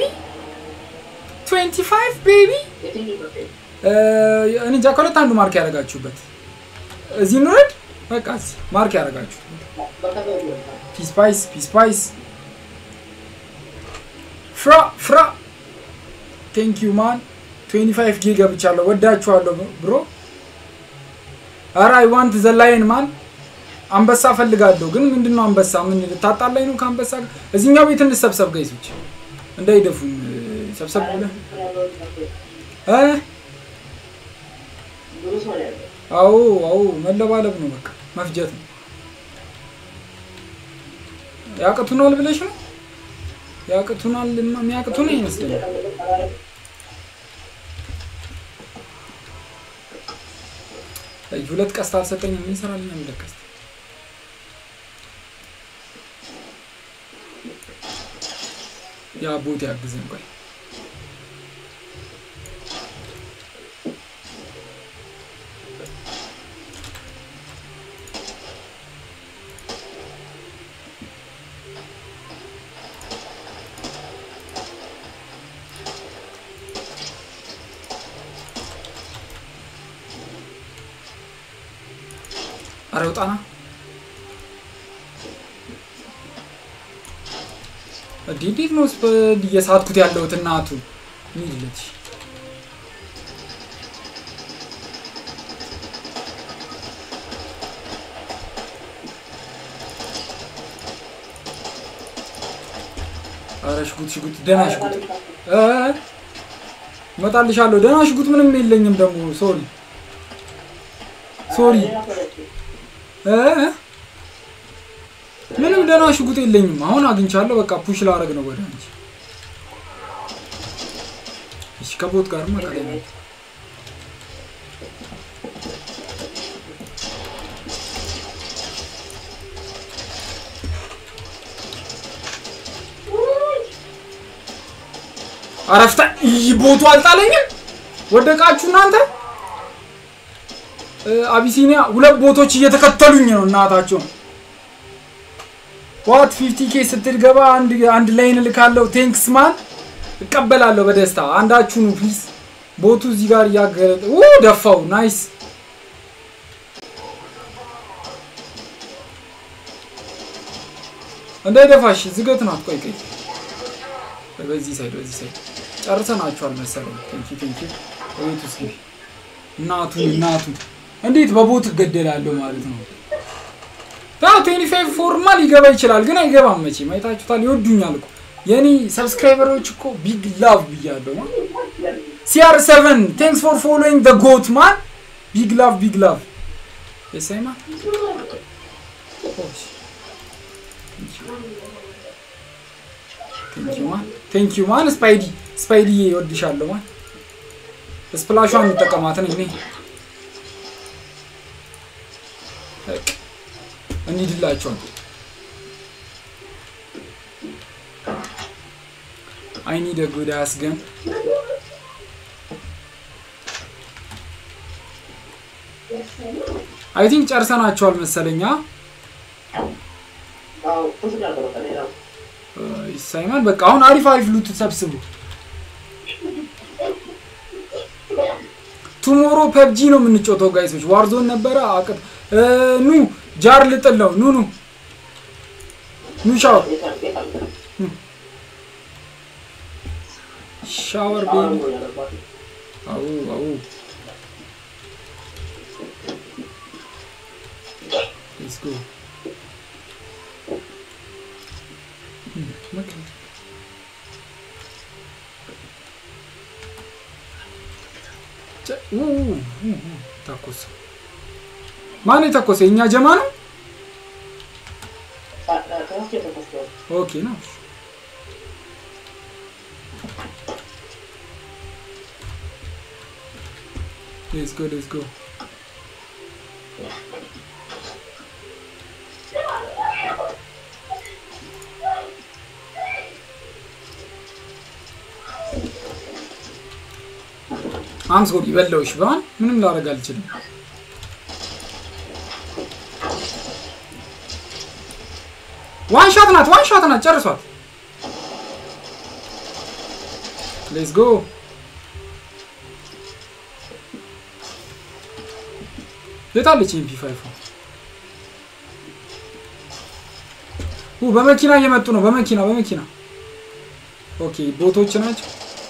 25 ቤቢ የትኛው ነው? እኔ እንጃ ከሁለት አንዱ ማርክ ያደረጋችሁበት እዚህ እንውረድ በቃ እዚህ ማርክ ያደረጋችሁ በከተማ ነው። ፒስፓይስ ፒስፓይስ ፍራ ፍራ ቴንክ ዩ ማን 25 ጊ ገብቻለሁ ወዳችኋለሁ ብሮ ኧረ አይ ዋንት ዘ ላይን ማን አንበሳ ፈልጋለሁ ግን ምንድነው አንበሳ ምን ልታጣላኝ ነው ከአንበሳ ጋር እዚህኛው ቤት እንሰብሰብ ጋይሶች እንዳይደፉን ሰብሰብ ብለህ እ ብዙ ሰው ነው ያለው። አዎ አዎ መለባለብ ነው በቃ መፍጀት ነው ያቅቱናል ብለሽ ነው ያቅቱናል የሚያቅቱን ይመስለኛል አይ፣ ሁለት ቀስት አልሰጠኝም ምን ይሰራልኛ ሁለት ቀስት ያ ቦት ያግዘን ቆይ አረ ውጣና እንዴ እንዴት ነው ስፐ- እየሳትኩት ያለሁት እናቱ ሚልች አረ ሽጉጥ ሽጉጥ ደህና ሽጉጥ እ እመጣልሻለሁ ደህና ሽጉጥ ምንም የለኝም ደግሞ ሶሪ ሶሪ እ ምንም ደህና ሽጉጥ የለኝም አሁን አግኝቻለሁ በቃ ፑሽ ላረግ ነው ወደ አንቺ እሺ ከቦት ጋር ቀላይ ነው አረፍታ ይህ ቦቱ አልጣለኝም ወደቃችሁ እናንተ እ፣ አቢሲኒያ ሁለት ቦቶች እየተከተሉኝ ነው እናታቸው ዋት 50 ኬ ስትገባ አንድ አንድ ላይን እልካለሁ ቴንክስ ማን እቀበላለሁ በደስታ አንዳችሁ ነው ፕሊዝ ቦቱ እዚህ ጋር እያገረጠ ኡ ደፋው ናይስ እንዳይደፋሽ ዝገት ናት ቆይ ቆይ በዚህ ሳይድ በዚህ ሳይድ ጨርሰናችኋል መሰለኝ ቴንኪ ቴንኪ በቤት ውስጥ ግቢ እናቱ እናቱ እንዴት በቦት እገደላለሁ ማለት ነው ታው 25 ፎርማ ሊገባ ይችላል ግን አይገባም መቼም አይታችሁታል ይወዱኛል እኮ የኔ ሰብስክራይበሮች እኮ ቢግ ላቭ ብያለሁ ሲአር 7 ቴንክስ ፎር ፎሎዊንግ ዘ ጎት ማን ቢግ ላቭ ቢግ ላቭ የሳይማ ቴንኪዩ ማን ቴንኪዩ ማን ስፓይዲ ስፓይዲ ይወድሻለሁ ማን ስፕላሿን እንጠቀማትን እኔ በቃ እንሂድላቸዋል አይ ኒድ አ ጉድ አስ ገን አይ ቲንክ ጨርሰናቸዋል መሰለኛ ሳይመን በቃ አሁን አሪፍ አሪፍ ሉት ሰብስቡ ቱሞሮ ፐብጂ ነው የምንጮተው ጋይሶች ዋርዞን ነበረ አቅጥ ኑ ጃር ልጥል ነው ኑ ኑ ኑ ሻወር ሻወር ቤቢ አው አው ሌትስ ጎ ተኮሰ። ማን የተኮሰ? የእኛ ጀማ ነው። ኦኬ ነው። ሌትስ ጎ ሌትስ ጎ አም ሶሪ በለውሽ በማን ምንም ላደርግ አልችልም። ዋን ሻት ናት፣ ዋን ሻት ናት። ጨርሷት። ሌትስ ጎ የታለች ኤምፒ ፋይቭ? ኡ በመኪና እየመጡ ነው። በመኪና በመኪና ኦኬ፣ ቦቶች ናቸው።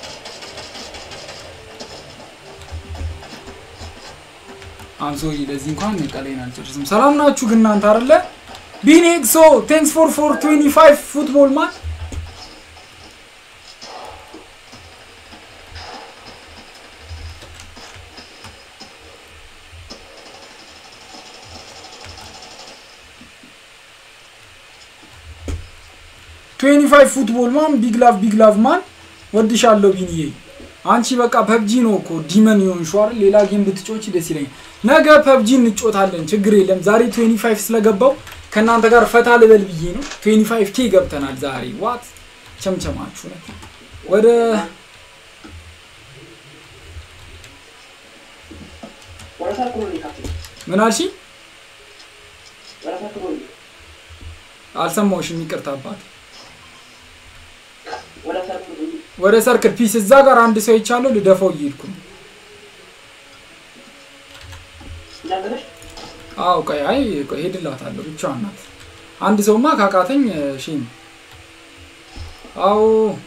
አምሶሪ ለዚህ እንኳን ቀላይን አልጨርስም። ሰላም ናችሁ ግን እናንተ አይደለ? ቢኔክሶ ቴንክስ ፎር ፎር 25 ፉትቦል ማን ትዌንቲ ፋይቭ ፉትቦል ማን ቢግ ላቭ ቢግ ላቭ ማን ወድሻለሁ ቢንዬ። አንቺ በቃ ፐብጂ ነው እኮ ዲመን የሆንሽው አይደል? ሌላ ጌም ብትጮች ደስ ይለኛል። ነገ ፐብጂ እንጮታለን፣ ችግር የለም። ዛሬ 25 ስለገባው ከእናንተ ጋር ፈታ ልበል ብዬ ነው። 25 ኬ ገብተናል ዛሬ። ዋት ቸምቸማችሁ ነው። ወደ ምን አልሽኝ? አልሰማሁሽም፣ ይቅርታ አባት። ወደ ሰርክል ፒስ እዛ ጋር አንድ ሰው ይቻለው ልደፋው እየሄድኩ ነው። አዎ ቆይ አይ ቆይ ሄድላታለሁ ብቻዋን ናት አንድ ሰውማ ካቃተኝ ሺም አዎ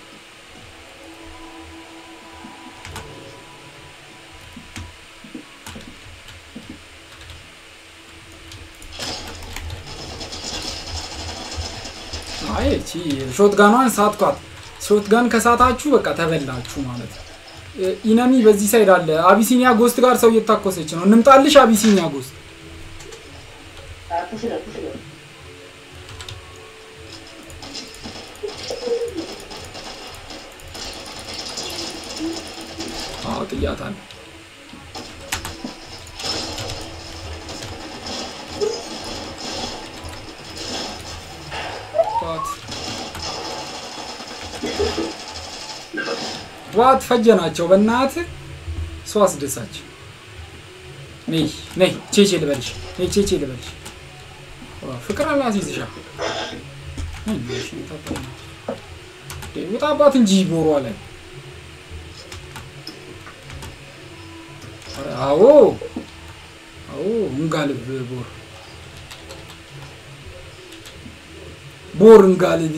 አይ እቺ ሾትጋኗን ሳትኳት ሾትጋን ከሳታችሁ በቃ ተበላችሁ ማለት ነው እ- ኢነሚ በዚህ ሳይድ አለ አቢሲኒያ ጎስት ጋር ሰው እየታኮሰች ነው እንምጣልሽ አቢሲኒያ ጎስት ፑሽ ነው ፑሽ ነው አዎ ጥያታለሁ ዋት ዋት ፈጀናቸው በእናት ሰው አስደሳች ነይ ነይ ቼቼ ልበልሽ ነይ ቼቼ ልበልሽ ዋ፣ ፍቅር አላሲዝሻ ውጣባት እንጂ ቦሯ ላይ ኧረ አዎ አዎ እንጋልብ ቦር ቦር እንጋልብ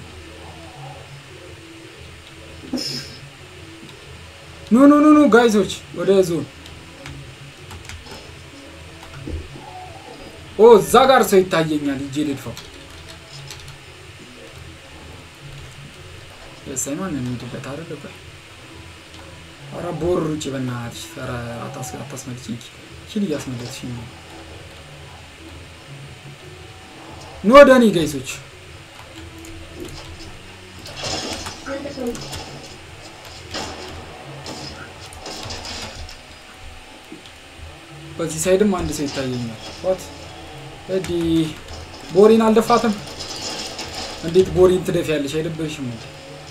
ኑ ኑ ኑ ኑ ጋይዞች ወደ ዞን ኦ እዛ ጋር ሰው ይታየኛል እጄ ልድፋው የሳይማን እንሂድበት አይደል ቆይ ኧረ ቦር ውጭ በእናትሽ ኧረ አታስ- አታስመልጭኝ ኪል እያስመለጥሽኝ ነው ኑ ወደ እኔ ጋይሶች በዚህ ሳይድም አንድ ሰው ይታየኛል ዋት እዲ ቦሪን አልደፋትም እንዴት ቦሪን ትደፊያለሽ አይደብርሽም እንዴ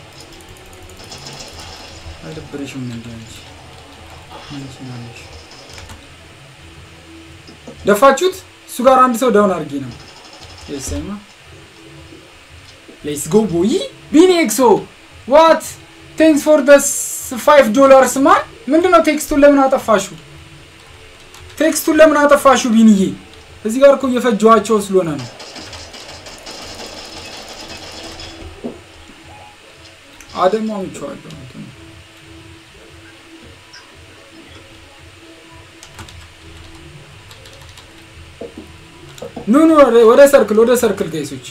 አይደብርሽም እንዴ አንቺ ምን ትሆናለሽ ደፋችሁት እሱ ጋር አንድ ሰው ዳውን አድርጌ ነው የሰማ ሌትስ ጎ ቦይ ቢኒ ኤክሶ ዋት ቴንክስ ፎር ደስ ፋይቭ ዶላርስ ማን ምንድነው ቴክስቱን ለምን አጠፋሹ ቴክስቱን ለምን አጠፋሹ ቢንዬ እዚህ ጋር እኮ እየፈጀዋቸው ስለሆነ ነው አደማ ምቸዋለሁ እንትኑ ኑ ኑ ወደ- ወደ ሰርክል ወደ ሰርክል ጋይሶች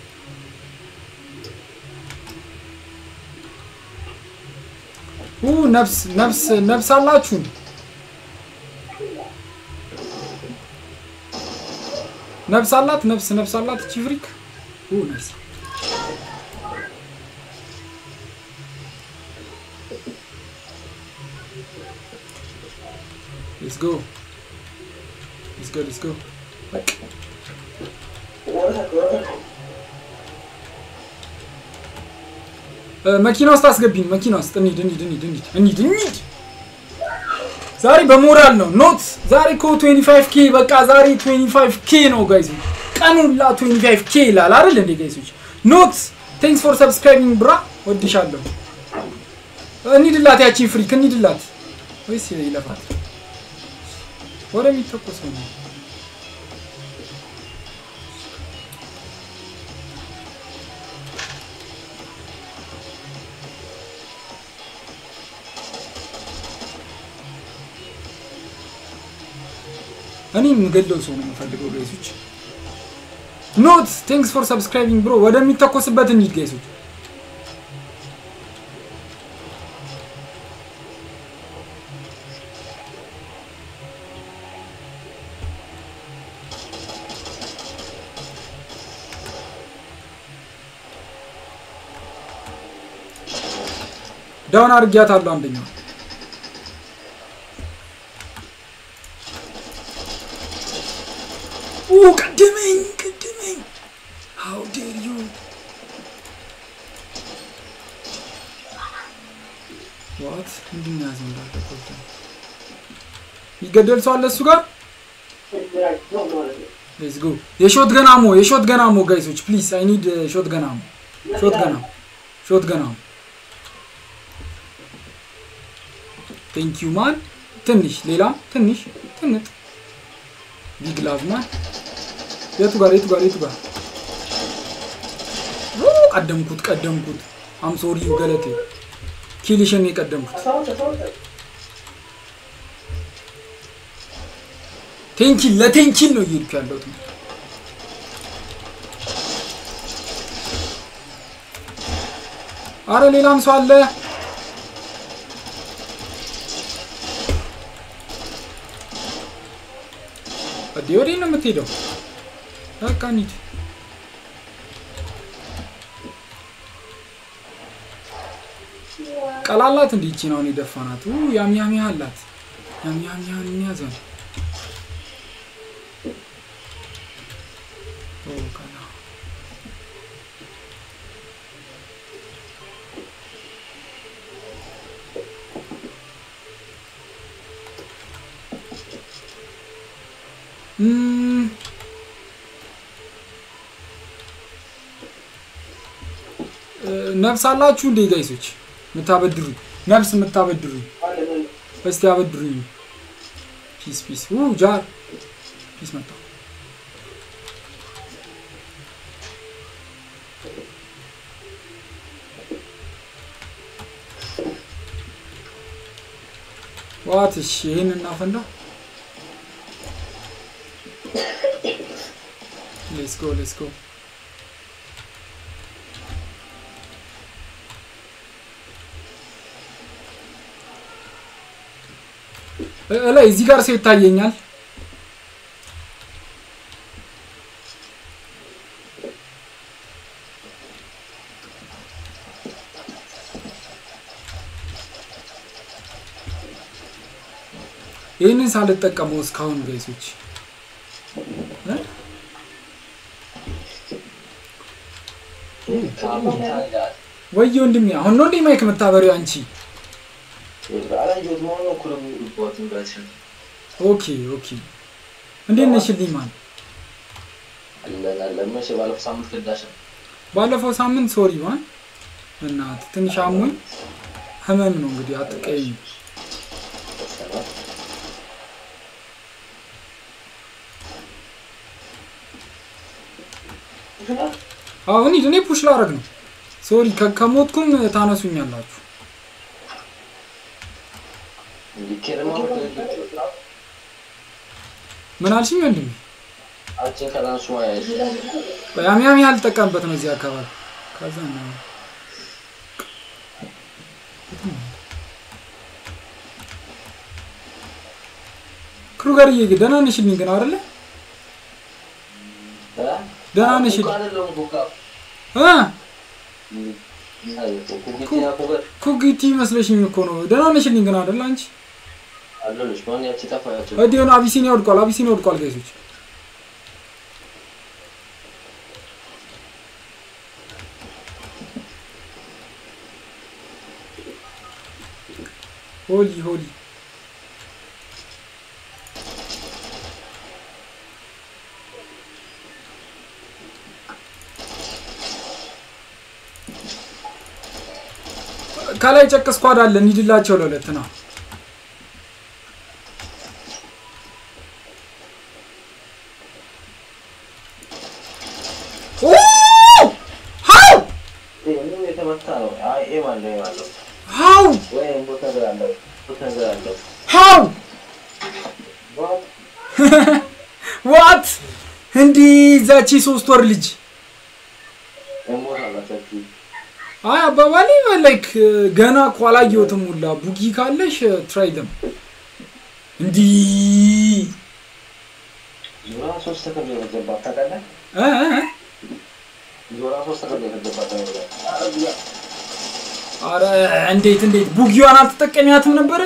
ኡ ነፍስ ነፍስ ነፍስ አላችሁን ነፍስ አላት ነፍስ ነፍስ አላት እቺ ፍሪክ ኡ ነፍስ ሌትስ ጎ ሌትስ ጎ ሌትስ ጎ በቃ እ፣ መኪና ውስጥ አስገቢን። መኪና ውስጥ እንሂድ እንሂድ እንሂድ እንሂድ እንሂድ እንሂድ። ዛሬ በሞራል ነው ኖት። ዛሬ እኮ 25 ኬ በቃ ዛሬ 25 ኬ ነው ጋይዝ። ቀኑላ 25 ኬ ይላል አይደል እንዴ ጋይሶች? ኖት ቴንክስ ፎር ሰብስክራይቢንግ ብራ፣ ወድሻለሁ። እንሂድላት፣ ያቺን ፍሪክ እንሂድላት። ወይስ ይለፋል? ወደሚተኮሰው ነው እኔ የምገለው ሰው ነው የምፈልገው ጋይሶች። ኖት ቴንክስ ፎር ሰብስክራይቢንግ ብሮ። ወደሚተኮስበት እንሂድ ጋይሶች። ዳውን አድርጊያታለሁ አንደኛው ኦ ቀደመኝ ቀደመኝ ሃው ዴር ዩ ዋት ምንድን ነው ያዘው እንዳለ ኮልተ ይገደል ሰው አለ እሱ ጋር ሌትስ ጎ የሾት ገናሞ የሾት ገናሞ ጋይሶች ፕሊዝ አይ ኒድ ሾት ገናሞ ሾት ገናሞ ሾት ገናሞ ቴንክ ዩ ማን ትንሽ ሌላም ትንሽ ትንጥ ቢግ ላቭ ማን የቱ ጋር የቱ ጋር የቱ ጋር ኦ፣ ቀደምኩት ቀደምኩት አም ሶሪ ገለቴ ኪልሽን የቀደምኩት ቴንኪል ለቴንኪል ነው እየሄድኩ ያለሁት አረ ሌላም ሰው አለ እዴ ወዴት ነው የምትሄደው በቃ እንሂድ ቀላላት እንዲ ይቺ ነው የደፋናት ያምያምያ አላት ያምያምያን የሚያዘው ኦ፣ ቀላ እም፣ እ፣ ነፍስ አላችሁ እንዴ ጋይሶች የምታበድሩ ነፍስ የምታበድሩ እስቲ አበድሩኝ ፒስ ፒስ ው ጃር ፒስ መጣ ዋት እሺ ይሄን እናፈንዳ ሌትስ ጎ ሌትስ ጎ ላይ እዚህ ጋር ሰው ይታየኛል ይህንን ሳልጠቀመው እስካሁን ጋይሶች እ? ወይ ወንድሜ አሁን ነው እንዴ ማይክ የምታበሪው አንቺ አላየሁት መሆኑን እኮ ነው የሚሉበት እንዳልሽኝ ኦኬ ኦኬ እንዴት ነሽልኝ ማን አለን አለን መቼ ባለፈው ሳምንት ክዳሽ ነው ባለፈው ሳምንት ሶሪ ማን እናት ትንሽ አሞኝ ህመም ነው እንግዲህ አትቀይም አሁን ሂድ እኔ ፑሽ ላረግ ነው ሶሪ ከ- ከሞትኩም ታነሱኛላችሁ እንዲህ ኬርማ ምን አልሽኝ ወንድሜ አንቺን ከላንሱ ማያሽ ያም ያም ያልጠቀምበት ነው እዚህ አካባቢ ከዛ ነው ክሩገርዬ ግን ደህና ነሽልኝ ግን አይደለ ደህና ነሽ? አይደለም ኩካ እ ኩኪና ኩበት ኩጊቲ መስለሽኝ እኮ ነው ደህና ነሽልኝ ግን አይደለ አንቺ አለልሽ ማን ያቺ ጠፋያቸው እዲ ሆነ አቢሲኒያ ወድቋል አቢሲኒያ ወድቋል ጋይሶች ሆሊ ሆሊ ከላይ ጨቅ ስኳድ አለ እንሂድላቸው ለሁለት ነው ሀው ምንም የተመታ ነው አይ ኤም አለው ኤም አለው ሀው ወይ ቦታ ነገር አለው ቦታ ነገር አለው ሀው ዋት እንዲህ ዛቺ ሶስት ወር ልጅ ኤሞት አላቸው አይ አባባሌ ላይክ ገና እኮ አላየሁትም ሁላ ቡጊ ካለሽ ትራይ ደም እንዲህ ዞራ ሶስት ተከብሎ የፈጀባት ታውቃለህ እ እ እ ዞራ ሶስት ተከብሎ የፈጀባት ታውቃለህ አረ እንዴት እንዴት ቡጊዋን አልተጠቀሚያትም ነበረ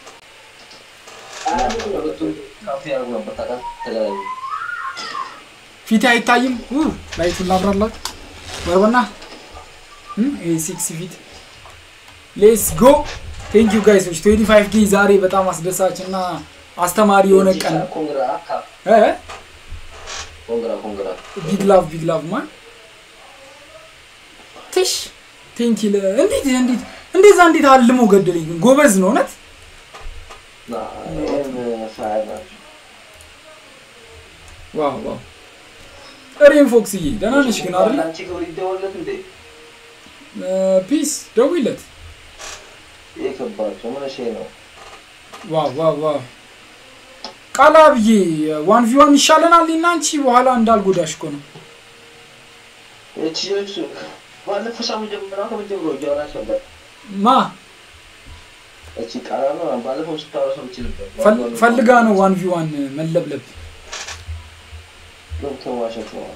ሁለቱም ካፌ ያደርጉ ነበር ታውቃለህ ተለያዩ ፊት አይታይም ኡ ላይቱን ላብራላችሁ ወርበና ይሄ ሲክስ ፊት ሌስ ጎ ቴንክ ዩ ጋይሶች 25 ጌ ዛሬ በጣም አስደሳች እና አስተማሪ የሆነ ቀን ነው። ኮንግራ ካፕ እ ኮንግራ ኮንግራ ቢግ ላቭ ቢግ ላቭ ማን ትሽ ቴንክ ዩ እንዴት እንዴት እንደዛ እንዴት አልሞ ገደለኝ ግን ጎበዝ ነው እውነት ና ኤም ፋይቭ ናቸው ዋው ዋው ሬን ፎክስዬ ደህና ነሽ ግን አይደለ? አንቺ ክብር ይደወለት እንዴ? ፒስ ደውይለት። የከባቸው ምን እሺ ነው? ዋው ዋው ዋው ቃላ ብዬ ዋን ቪ ዋን ይሻለናል እና አንቺ በኋላ እንዳልጎዳሽ እኮ ነው። እቺ ልጅ ባለፈው ሳምንት ጀምራ ከመጀመሩ እያወራች ነበር። ማ እቺ ቃላ ነው ባለፈው ስታወራ ሰምቼ ነበር። ፈል- ፈልጋ ነው ዋን ቪ ዋን መለብለብ። ዶክተር ዋሸት ነው።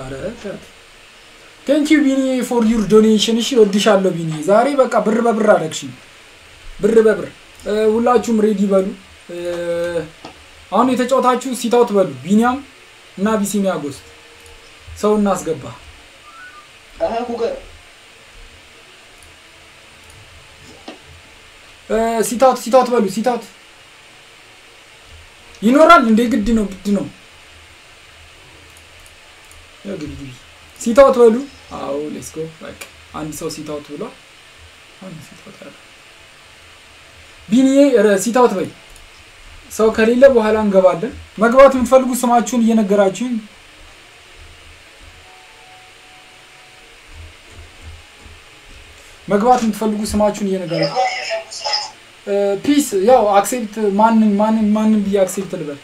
ቴንክ ዩ ቢኒ ፎር ዩር ዶኔሽን። እሺ እወድሻለሁ ቢኒ። ዛሬ በቃ ብር በብር አደረግሽኝ። ብር በብር እ፣ ሁላችሁም ሬዲ በሉ። እ፣ አሁን የተጫወታችሁ ሲታውት በሉ። ቢኒያም እና ቢሲኒያ ጎስት ሰው እናስገባ። አሃ ኩገር እ፣ ሲታውት ሲታውት በሉ። ሲታውት ይኖራል እንዴ? ግድ ነው ግድ ነው። ያው ግቢ ግቢ። ሲታውት በሉ። አዎ ሌትስ ጎ። በቃ አንድ ሰው ሲታውት ብሏል። አንድ ሲታውት ያለ ቢኒዬ ኧረ ሲታውት በይ። ሰው ከሌለ በኋላ እንገባለን። መግባት የምትፈልጉ ስማችሁን እየነገራችሁኝ መግባት የምትፈልጉ ስማችሁን እየነገራችሁ ፒስ ያው አክሴፕት ማንን ማንን ማንን ብዬ አክሴፕት ልበል?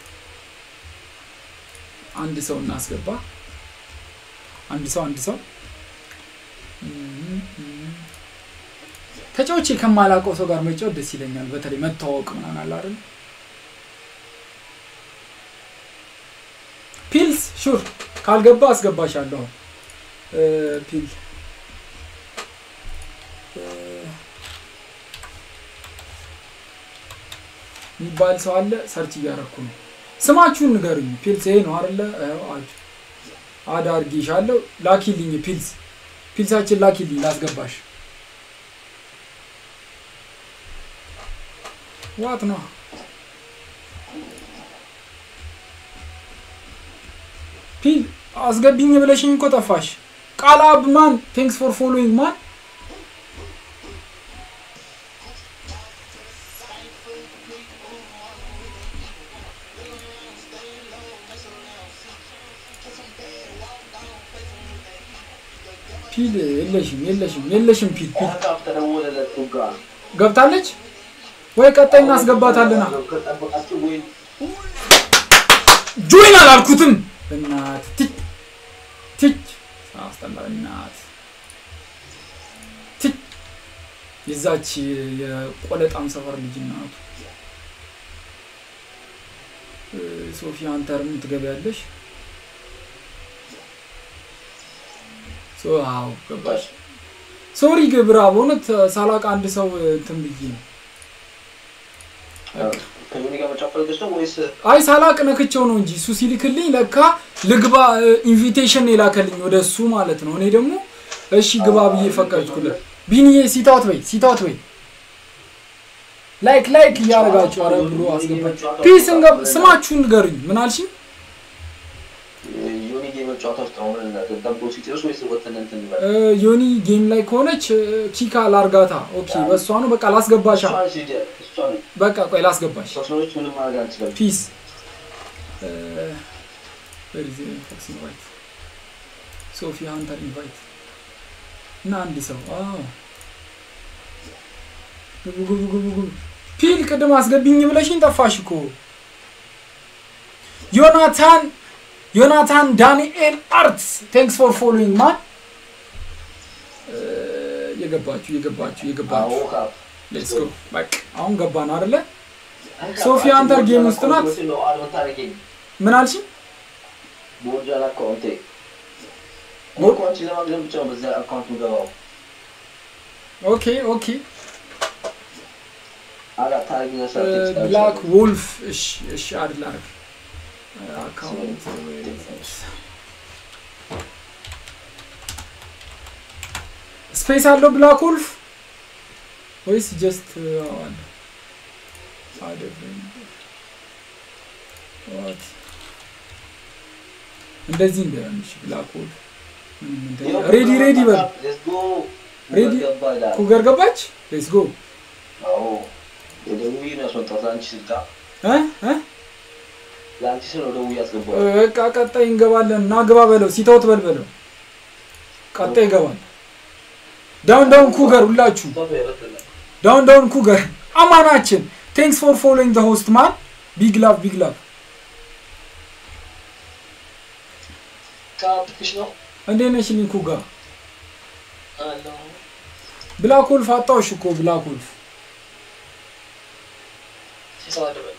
አንድ ሰው እናስገባ። አንድ ሰው አንድ ሰው ተጫውቼ ከማላውቀው ሰው ጋር መጫወት ደስ ይለኛል። በተለይ መተዋወቅ ምናምን አለ አይደል? ፒልስ ሹር ካልገባ አስገባሻለሁ። እ፣ ፒል እ፣ የሚባል ሰው አለ። ሰርች እያደረኩ ነው። ስማችሁን ንገሩኝ። ፒልስ ይሄ ነው አይደለ? አዎ፣ አጅ አድ አድርጌሻለሁ። ላኪልኝ ፒልስ ፒልሳችን ላኪልኝ ላስገባሽ። ዋት ነው ፒል አስገቢኝ ብለሽኝ እኮ ጠፋሽ። ቃል አብ ማን ቴንክስ ፎር ፎሎዊንግ ማን ፒል የለሽም የለሽም የለሽም ፒል ፒል አካፍ ተደወለለት ቱጋ ገብታለች ወይ ቀጣይ እናስገባታለና ከጠበቃችሁ ወይ ጆይን አላልኩትም እናት ትች ትች አስጠላ እናት ትች የዛች የቆለጣም ሰፈር ልጅ እናቱ እ፣ ሶፊ አንተርም ትገቢያለሽ ሶ አዎ ገባሽ ሶሪ ግብራ በእውነት ሳላቅ አንድ ሰው እንትን ብዬ ነው ከዮኒ ጋር መጫወት ፈልገሽ ነው ወይስ አይ ሳላቅ ነክቼው ነው እንጂ እሱ ሲልክልኝ ለካ ልግባ ኢንቪቴሽን የላከልኝ ወደ እሱ ማለት ነው። እኔ ደግሞ እሺ ግባ ብዬ ፈቀድኩለት። ቢኒዬ ሲታውት በይ ሲታውት በይ ላይክ ላይክ እያደረጋችሁ አረ ብሎ አስገባኝ። ፒስ እንገብ ስማችሁን ንገሩኝ። ምን አልሽኝ? ዮኒ ጌም መጫወት ውስጥ ነው ምን ደብሮ ሲጨርስ ወይስ ወተን እንትን ይበል እ፣ ዮኒ ጌም ላይ ከሆነች እ፣ ኪካ ላርጋታ። ኦኬ በእሷ ነው በቃ ላስገባሻ። እሷን ሲጀ እሷን በቃ ቆይ ላስገባሽ። ሶስኖች ምንም ማድረግ አንችልም ፒስ ፎክስ ኢንቫይት ሶፊ ሃንተር ኢንቫይት እና አንድ ሰው አዎ ግቡ ግቡ ግቡ ግቡ ፒል ቅድም አስገቢኝ ብለሽኝ ጠፋሽ እኮ ዮናታን ዮናታን ዳንኤል አርትስ ቴንክስ ፎር ፎሎዊንግ ማን የገባችሁ የገባችሁ አዎ የገባችሁ ካፕ ሌትስ ጎ በቃ አሁን ገባን አይደለ ሶፊ አንተር ጌም ውስጥ ናት? ነው አድመን ታደርጊኝ ምን አልሽኝ በወርጃል አካውንቴ እኔ ቦ- እኮ አንቺን ለማግኘት ብቻ ነው በዛ አካውንት ምገባው ኦኬ ኦኬ አላ ታደርጊኝ ሰርቴክስ ብላክ ወልፍ እሺ እሺ አይደል አረግ አካውንት ስፔስ አለው ብላክ ወልፍ ወይስ ጀስት አለ አይደለም ዋት እንደዚህ እንደምሽ ብላክ ወልፍ ሬዲ ሬዲ በል ሬዲ ኩገር ገባች ሌትስ ጎ አዎ የደቡብ ነው ያስወጣት አንቺ ስልጣ እ እ ለአንቺ ስል ነው ደውዬ ያስገባው። በቃ ቀጣይ እንገባለን እና ግባ በለው ሲተውት በል በለው ቀጣይ ይገባል ዳውን ዳውን ኩገር ሁላችሁ ቶቶ ይረትላል። ዳውን ዳውን ኩገር አማናችን ቴንክስ ፎር ፎሎዊንግ ዘ ሆስት ማን ቢግ ላቭ ቢግ ላቭ ከአፕሊኬሽን ነው እንዴት ነሽ ሊንኩ ጋር አለው። ብላክ ወልፍ አጣሁሽ እኮ ብላክ ወልፍ ሲሰማደበ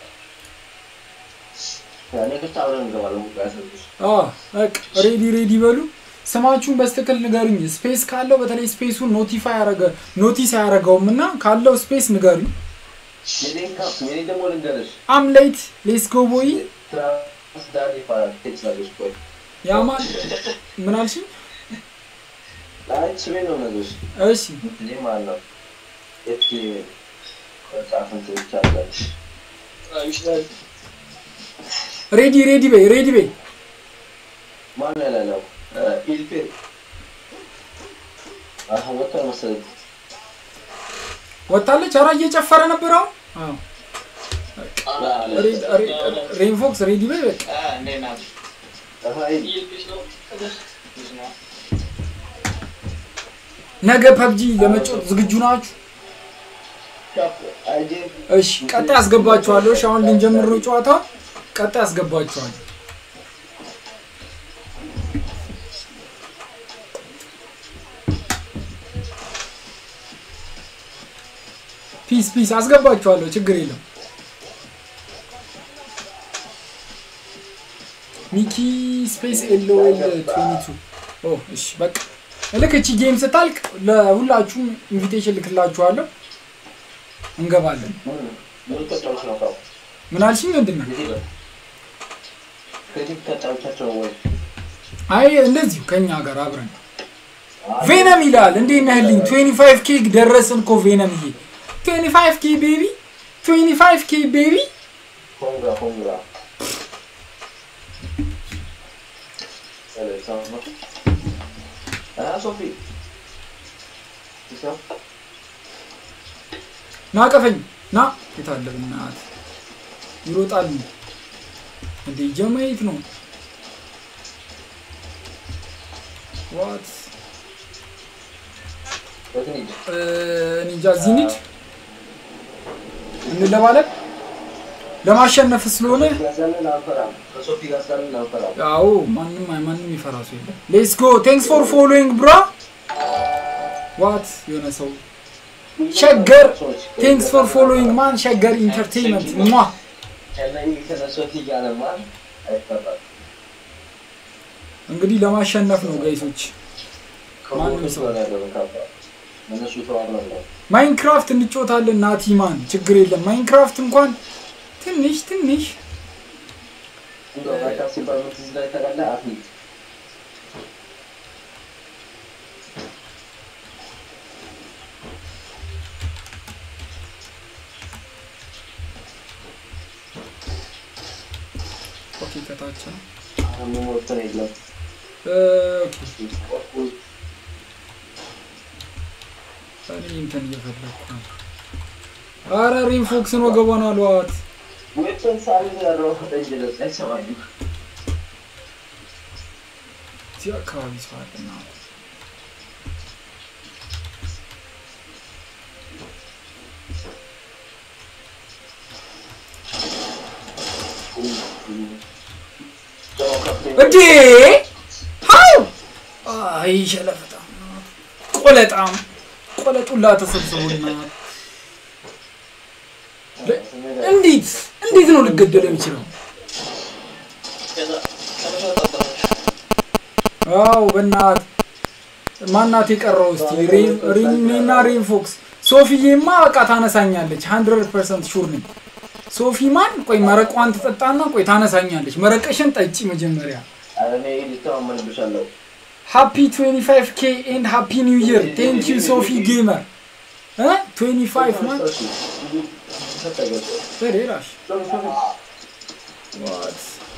እኔ ክፍት አብረን እንገባለን። ሙዚቃ ያሰብሽ አ በቃ ሬዲ ሬዲ በሉ ስማችሁን በስትክክል ንገሩኝ ስፔስ ካለው በተለይ ስፔሱን ኖቲፋይ ያረገ ኖቲስ አያረገውም እና ካለው ስፔስ ንገሩኝ የኔን ካፕ የኔ ደግሞ ልንገርሽ አም ሌት ሌስ ጎ ቦይ ትራንስ ዳን ይባላል። ቴክስት ላድርግሽ ቆይ። ያማን ምን አልሽኝ አይ ስሜን ነው የምነግርሽ። እሺ እኔ ማለት ነው ኤፍቲ ጻፍን ትቻለሽ ይችላል ሬዲ ሬዲ በይ ሬዲ በይ ማን ያላለው ኢልፔ አሁን ወጥቷል መሰለኝ። ወጣለች ኧረ እየጨፈረ ነበር አሁን አዎ ሬ- ሬ- ሬንፎክስ ሬዲ በይ በቃ አይ ነገ ፐብጂ ለመጫወት ዝግጁ ናችሁ አይጄ እሺ ቀጣይ አስገባችኋለሁ እሺ አሁን ልንጀምር ነው ጨዋታ ቀጣይ አስገባችኋለሁ ፒስ ፒስ አስገባችኋለሁ ችግር የለም ሚኪ ስፔስ ኤልኦኤል 22 ኦ እሺ በቃ ልክ እቺ ጌም ስታልቅ ለሁላችሁም ኢንቪቴሽን ልክላችኋለሁ እንገባለን ምን ተጫውተሽ ነው ካው ምን አልሽኝ ምንድን ነው እዚህ ጋር ከዚህ ተጫውቻቸው ነው ወይ አይ እንደዚሁ ከኛ ጋር አብረን ቬነም ይላል እንዴት ነህልኝ 25 ኬክ ደረስን እኮ ቬነምዬ 25 ኬ ቤቢ 25 ኬ ቤቢ ኮንግራ ኮንግራ ሰላም ነው አ ሶፊ ይሳ ና ቀፈኝ ና የታለ ብናት ይሮጣል እንዴ ጀማየት ነው ዋት በትንጅ እኔ እንጃ እዚህ እንሂድ እንለባለን ለማሸነፍ ስለሆነ ጋዛለን አንፈራም ከሶፊ ጋር ስላለን አንፈራም ያው ማንም ማንም ይፈራ ሰው የለም ሌትስ ጎ ቴንክስ ፎር ፎሎዊንግ ብራ ዋት የሆነ ሰው ሸገር ቴንክስ ፎር ፎሎዊንግ ማን ሸገር ኢንተርቴይንመንት ሟ ከነኝ ከነሶፊ ጋር ማን አይፈራም እንግዲህ ለማሸነፍ ነው ጋይሶች ማንም ሰው ከሞቱ ያለው ካባ እነሱ ተዋብለው ነው ማይንክራፍት እንጮታለን ናቲማን ችግር የለም ማይንክራፍት እንኳን ትንሽ ትንሽ እንደው ማይካፍ ሲባል ምን ትዝ ላይ ታውቃለህ አትሌት ኦኬ ከታች ነው አሁን የሚሞተን የለም እ፣ ኦኬ እኔ እንትን እየፈለኩ ነው አረ ሪንፎክስን ወገቧን አሏት ዌፐን ሳይዝ ያለው ደንጀለስ አይሰማኝም እዚህ አካባቢ ሰው አለና እንዴ ሀው አይ ሸለፈጣም ቆለጣም ቆለጡላ ተሰብስቡና እንዴት እንዴት ነው ልገደል የሚችለው? አው በእናት ማናት የቀረው እስቲ ሪኔና ሬንፎክስ ሶፊዬማ በቃ ታነሳኛለች 100% ሹር ነኝ ሶፊ ማን ቆይ መረቋን ትጠጣና ቆይ ታነሳኛለች መረቀሽን ጠጪ መጀመሪያ እኔ ልተማመንብሻለሁ ሃፒ 25 ኬ ኤንድ ሃፒ ኒው ይር ቴንክ ዩ ሶፊ ጌመር እ 25 ማን በሌላሽ ዋት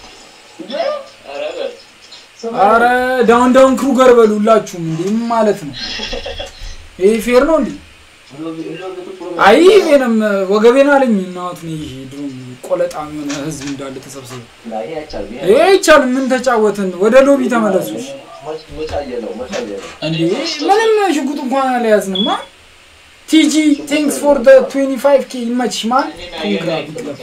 አረ ዳውን ዳውን ክሩገር በሉ ሁላችሁም እንዴ ምን ማለት ነው ይሄ ፌር ነው እንዴ አይ ቬንም ወገቤን አለኝ እናቱን ይሄ ድሮም ቆለጣም የሆነ ህዝብ እንዳለ ተሰብስበ ይሄ አይቻልም። ምን ተጫወትን? ወደ ሎቢ ተመለሱ። እንዴ ምንም ሽጉጥ እንኳን አልያዝንማ። ቲጂ ቴንክስ ፎር ደ 25 ኬ ይመችሽ ማን ኮንግራ ቢትለፍ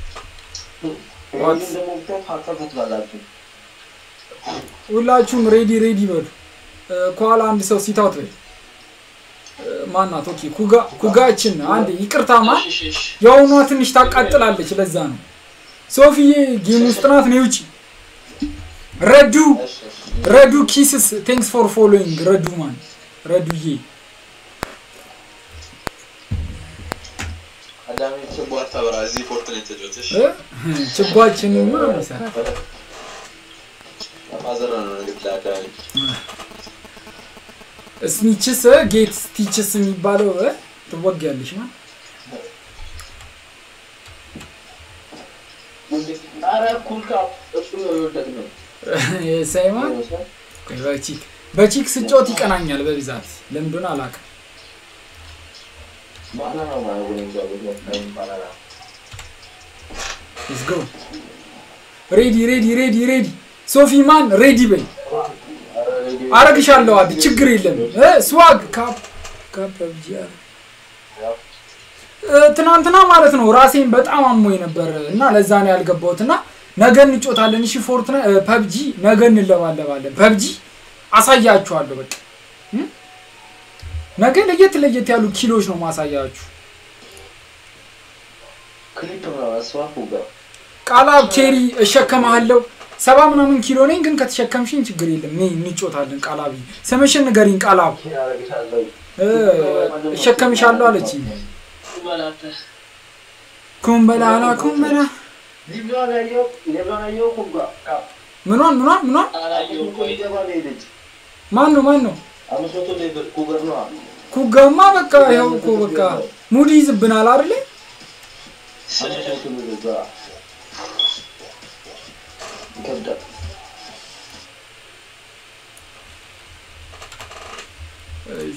ሁላችሁም ሬዲ ሬዲ በሉ። እ፣ ከኋላ አንድ ሰው ሲታውት በል እ፣ ማናት? ኦኬ ኩጋ ኩጋችን አንድ ይቅርታ ማ የአሁኗ ትንሽ ታቃጥላለች። ለዛ ነው ሶፊዬ ጌም ውስጥ ናት። ነው ውጪ ረዱ ረዱ ኪስስ ቴንክስ ፎር ፎሎዊንግ ረዱ ማን ረዱዬ አዳሚ ችቦ አታበራ። እዚህ ፎርትናይት ተጫወተሽ እ? ችጓችን ማ ይሰራ ማዘራ ነው እንግዲህ ለአዳሚ ስኒችስ ጌት ስቲችስ የሚባለው እ? ትወጊያለሽ ማ ሳይማ በቺክ በቺክ ስጫወት ይቀናኛል በብዛት ለምንድን አላውቅም። ሌትስ ጎ ሬዲ ሬዲ ሬዲ ሬዲ ሶፊ ማን ሬዲ በይ አረግሻለሁ። አዲ ችግር የለም እ ስዋግ ካፕ ካፕ ፐብጂ አረ እ፣ ትናንትና ማለት ነው ራሴን በጣም አሞኝ ነበር እና ለዛ ነው ያልገባሁት እና ነገ እንጮታለን። እሺ ፎርትና ፐብጂ ነገ እንለባለባለን። ፐብጂ አሳያችኋለሁ። በቃ እ? ነገ ለየት ለየት ያሉ ኪሎች ነው ማሳያችሁ። ቃላብ ኬሪ እሸከመሃለሁ። ሰባ ምናምን ኪሎ ነኝ፣ ግን ከተሸከምሽኝ ችግር የለም። እኔ እንጮታለን። ቃላብ ስምሽን ንገሪኝ። ቃላብ እ፣ እሸከምሻለሁ አለችኝ። ኩምበላላ ኩምበላ ምኗን ምኗን ምኗን ማን ነው ማን ነው? ኩጋማ በቃ ያው እኮ በቃ ሙድ ይዝብናል አይደል? እሺ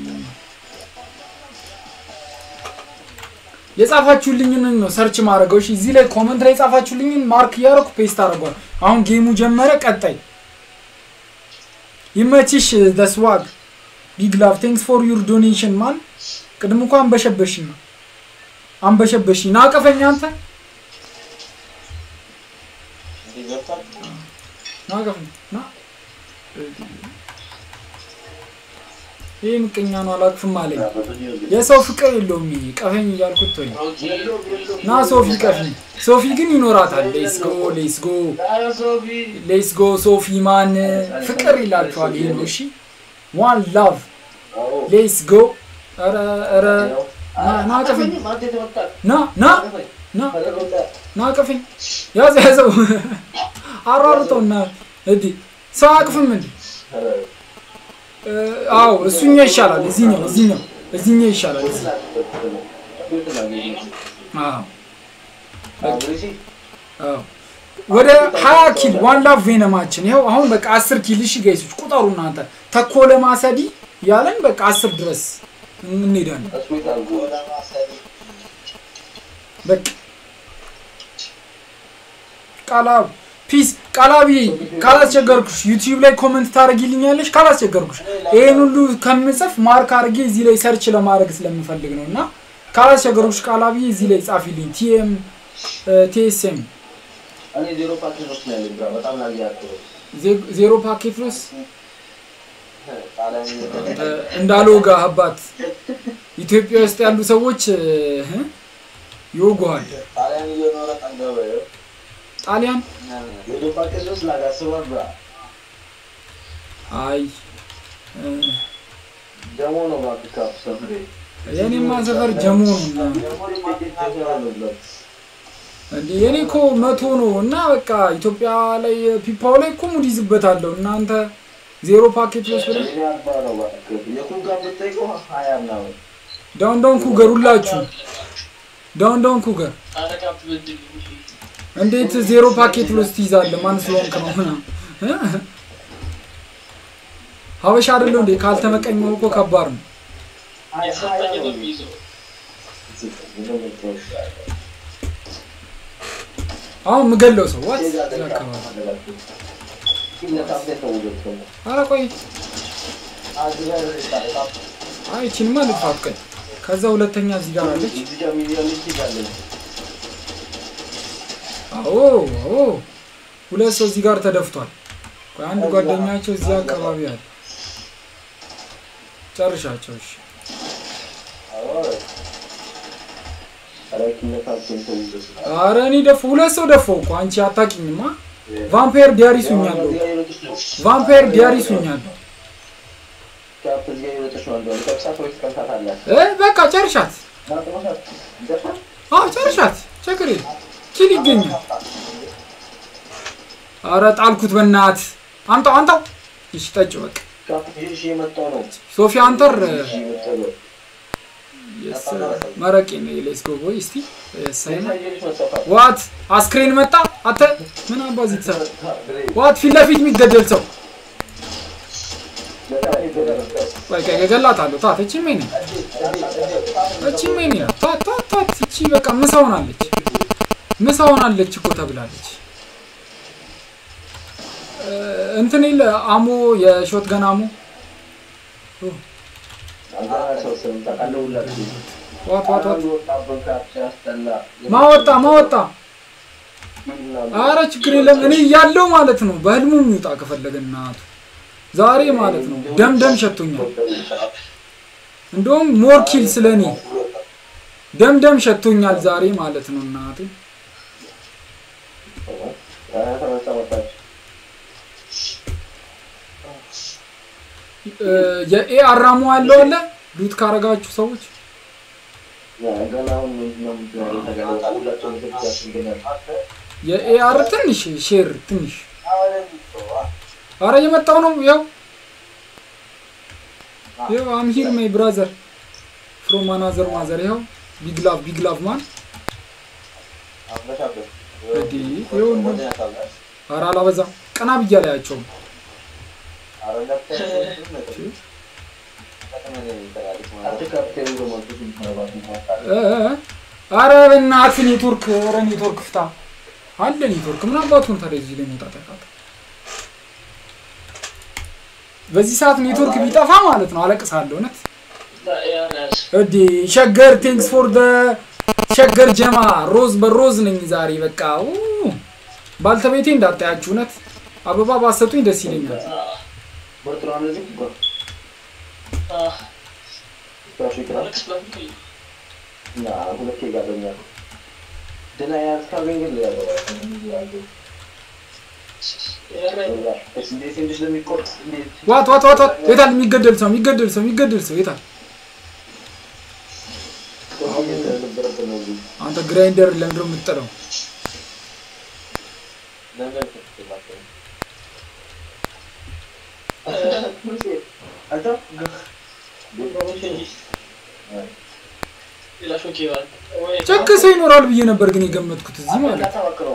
የጻፋችሁልኝን ነው ሰርች ማድረገው። እሺ እዚህ ላይ ኮመንት ላይ የጻፋችሁልኝን ማርክ እያደረኩ ፔስት አደርጓል። አሁን ጌሙ ጀመረ። ቀጣይ ይመችሽ። ደስዋግ ቢግ ላቭ ቴንክስ ፎር ዩር ዶኔሽን ማን ቅድም እኮ አንበሸበሽኝ አንበሸበሽኝ። ናቀፈኝ አንተ እንዲህ ገብቷል። ናቀፈኝ ና ይህ ምቀኛ ነው አላቅፍም አለኝ። የሰው ፍቅር የለውም። ይሄ ቀፈኝ እያልኩት ተወኝ። ና ሶፊ ቀፊኝ። ሶፊ ግን ይኖራታል። ሌስ ጎ ሌስ ጎ ሌስ ጎ ሶፊ ማን ፍቅር ይላችኋል። ይሄ ነው እሺ። ዋን ላቭ ሌስ ጎ ኧረ ኧረ ና- ና ቀፈኝ ና ና ና ና ቀፈኝ ያዘ ያዘው አሯሩጠው እና እንዲ ሰው አቅፍም እንዲ እ፣ አዎ እሱኛው ይሻላል። እዚህኛው እዚህኛው እዚህኛው ይሻላል። እዚህ አዎ አዎ ወደ ሀያ ኪል ዋን ላቭ ቬነማችን ይኸው አሁን በቃ አስር ኪል እሺ ጋይሶች ቁጠሩ እናንተ ተኮለ ማሰዲ ያለን በቃ አስር ድረስ እንሄዳለን በቃ ቃላብ ፒስ ቃላቢ ካላስቸገርኩሽ ዩቲዩብ ላይ ኮመንት ታደርጊልኛለሽ ካላስቸገርኩሽ ይሄን ሁሉ ከምጽፍ ማርክ አድርጌ እዚህ ላይ ሰርች ለማድረግ ስለምፈልግ ነው እና ካላስቸገርኩሽ ቃላቢ እዚህ ላይ ጻፊልኝ ቲኤም ቲኤስኤም ዜሮ ፓኬት ሎስ እንዳልወጋ አባት ኢትዮጵያ ውስጥ ያሉ ሰዎች እ፣ ይወጉሃል። ጣሊያን አይ እ፣ የኔማ ሰፈር ጀሞ ነው እና እንዴ የኔ እኮ መቶ ነው እና በቃ ኢትዮጵያ ላይ ፒፓው ላይ እኮ ሙድ ይዝበታለሁ። እናንተ ዜሮ ፓኬት ወስ ብለ ዳውን ዳውን ኩገር ሁላችሁ ዳውን ዳውን ኩገር እንዴት ዜሮ ፓኬት ብሎስ ትይዛለህ? ማን ስለሆንክ ነው? ምናምን እ? ሀበሻ አይደለሁ እንዴ? ካልተመቀኘው እኮ ከባድ ነው። የሰጠኝ ነው የሚይዘው። አሁን የምገለው ሰው ዋት እዚህ አካባቢ ኧረ ቆይ አይ ይቺንማ ልጥፋት ቆይ ከዛ ሁለተኛ እዚህ ጋር አለች አዎ አዎ ሁለት ሰው እዚህ ጋር ተደፍቷል ቆይ አንድ ጓደኛቸው እዚህ አካባቢ አለ ጨርሻቸው እሺ ኧረ እኔ ደፍ ሁለት ሰው ደፈው እኮ አንቺ አታውቂኝማ ቫምፓየር ዲያሪስ ሁኛለሁ ቫምፓየር ዲያሪስ ሁኛለሁ እ በቃ ጨርሻት አዎ ጨርሻት ችግር የለም ኪል ይገኛል አረ ጣልኩት በናት አምጣው አምጣው እሺ ጠጭ በቃ ሶፊ አንተር የስ መረቄ ነው ሌትስ ጎ ቦይ እስቲ ሳይና ዋት አስክሬን መጣ አተ ምን አባዚ ትሰራ ዋት ፊት ለፊት የሚገደል ሰው ወይ ከ ገላታለሁ ታት እቺ ምን እቺ ምን ታት ታት ታት እቺ በቃ ምሳ ሆናለች ምሳ ሆናለች እኮ ተብላለች እ፣ እንትን የለ አሞ የሾት ገን አሞ ዋት ዋት ዋት ማወጣ ማወጣ አረ ችግር የለም እኔ እያለው ማለት ነው በህልሙ የሚውጣ ከፈለገ እናቱ ዛሬ ማለት ነው ደም ደም ሸቶኛል እንደውም ሞር ኪል ስለ እኔ ደም ደም ሸቶኛል ዛሬ ማለት ነው እናቴ እ፣ የኤ አራሙ ያለው አለ ሉት ካረጋችሁ ሰዎች የኤአር ትንሽ ሼር ትንሽ አረ እየመጣው ነው ያው ያው አም ሂር ማይ ብራዘር ፍሮም አናዘር ማዘር ያው ቢግ ላቭ ቢግ ላቭ ማን እዲ ይሁን አረ አላበዛም ቀና ብያ ላያቸውም እ፣ እ፣ አረ በእናትህ ኔትወርክ ኧረ ኔትወርክ ፍታ አለ ኔትወርክ ምን አባቱን ታዲያ እዚህ ላይ መውጣት ያቃተው በዚህ ሰዓት ኔትወርክ ቢጠፋ ማለት ነው አለቅሳለሁ እውነት ያዝ እዲ ሸገር ቴንክስ ፎር ደ ሸገር ጀማ ሮዝ በሮዝ ነኝ ዛሬ በቃ ኡ፣ ባልተቤቴ እንዳታያችሁ እውነት አበባ ባሰጡኝ ደስ ይለኛል አለቅስ በምን ዋት ዋት ዋት ዋት የታል የሚገደል ሰው የሚገደል ሰው የሚገደል ሰው የታል አንተ ግራይንደር ለምንድነው የምትጠለው ሌላ ሾክ ይባል ወይ ጨክ ሰው ይኖራል ብዬ ነበር ግን የገመትኩት እዚህ ማለት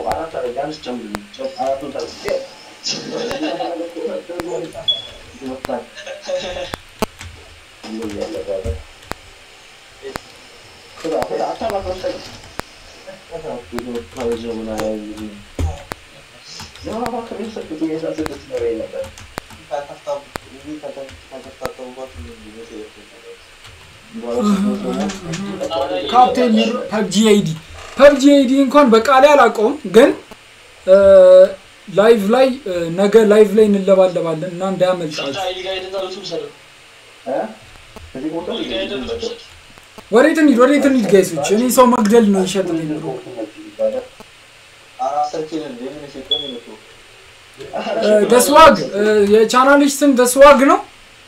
ካፕቴን ፐብጂ አይዲ ፐብጂ አይዲ እንኳን በቃሌ አላውቀውም ግን ላይቭ ላይ እ፣ ነገ ላይቭ ላይ እንለባለባለን እና እንዳያመልጣችሁ ወዴት እንሂድ ወዴት እንሂድ ጋይሶች እኔ ሰው መግደል ነው ይሸጥልኝ ብሎ ደስዋግ የቻናልሽ ስም ደስዋግ ነው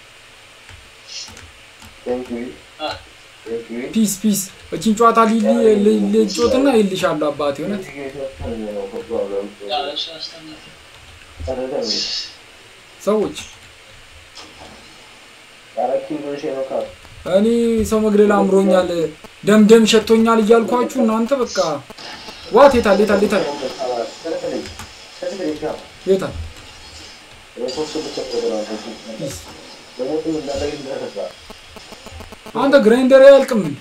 ፒስ ፒስ እቺን ጨዋታ ልጮትና ይልሻለሁ አባቴ እውነት ሰዎች እኔ ሰው መግደል አምሮኛል ደም ደም ሸቶኛል እያልኳችሁ እናንተ በቃ ዋት የታል የታል የታል የታል ፒስ አንተ ግራይንደር አያልቅም እንዴ?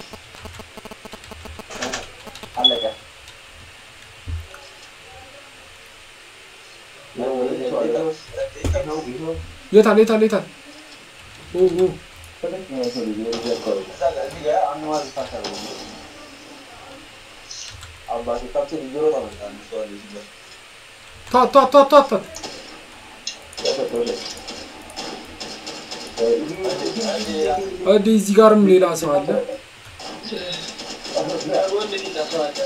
አለቀ። ነው ወይስ ሰው አለ? ይኸው ይኸው የታል የታል የታል? ኦ ኦ ሁለተኛ ሰው ልጅ ወደዚያ አካባቢ እዚህ ጋር አንድ ማዝ ታሰረ አባቴ ካፕቴን እየሮጠ መጣ። ሰው አለ እዚህ ጋር ቷ ቷ ቷ ቷ ቷ እዲ እዚህ ጋርም ሌላ ሰው አለ። ወንድ ሌላ ሰው አለ።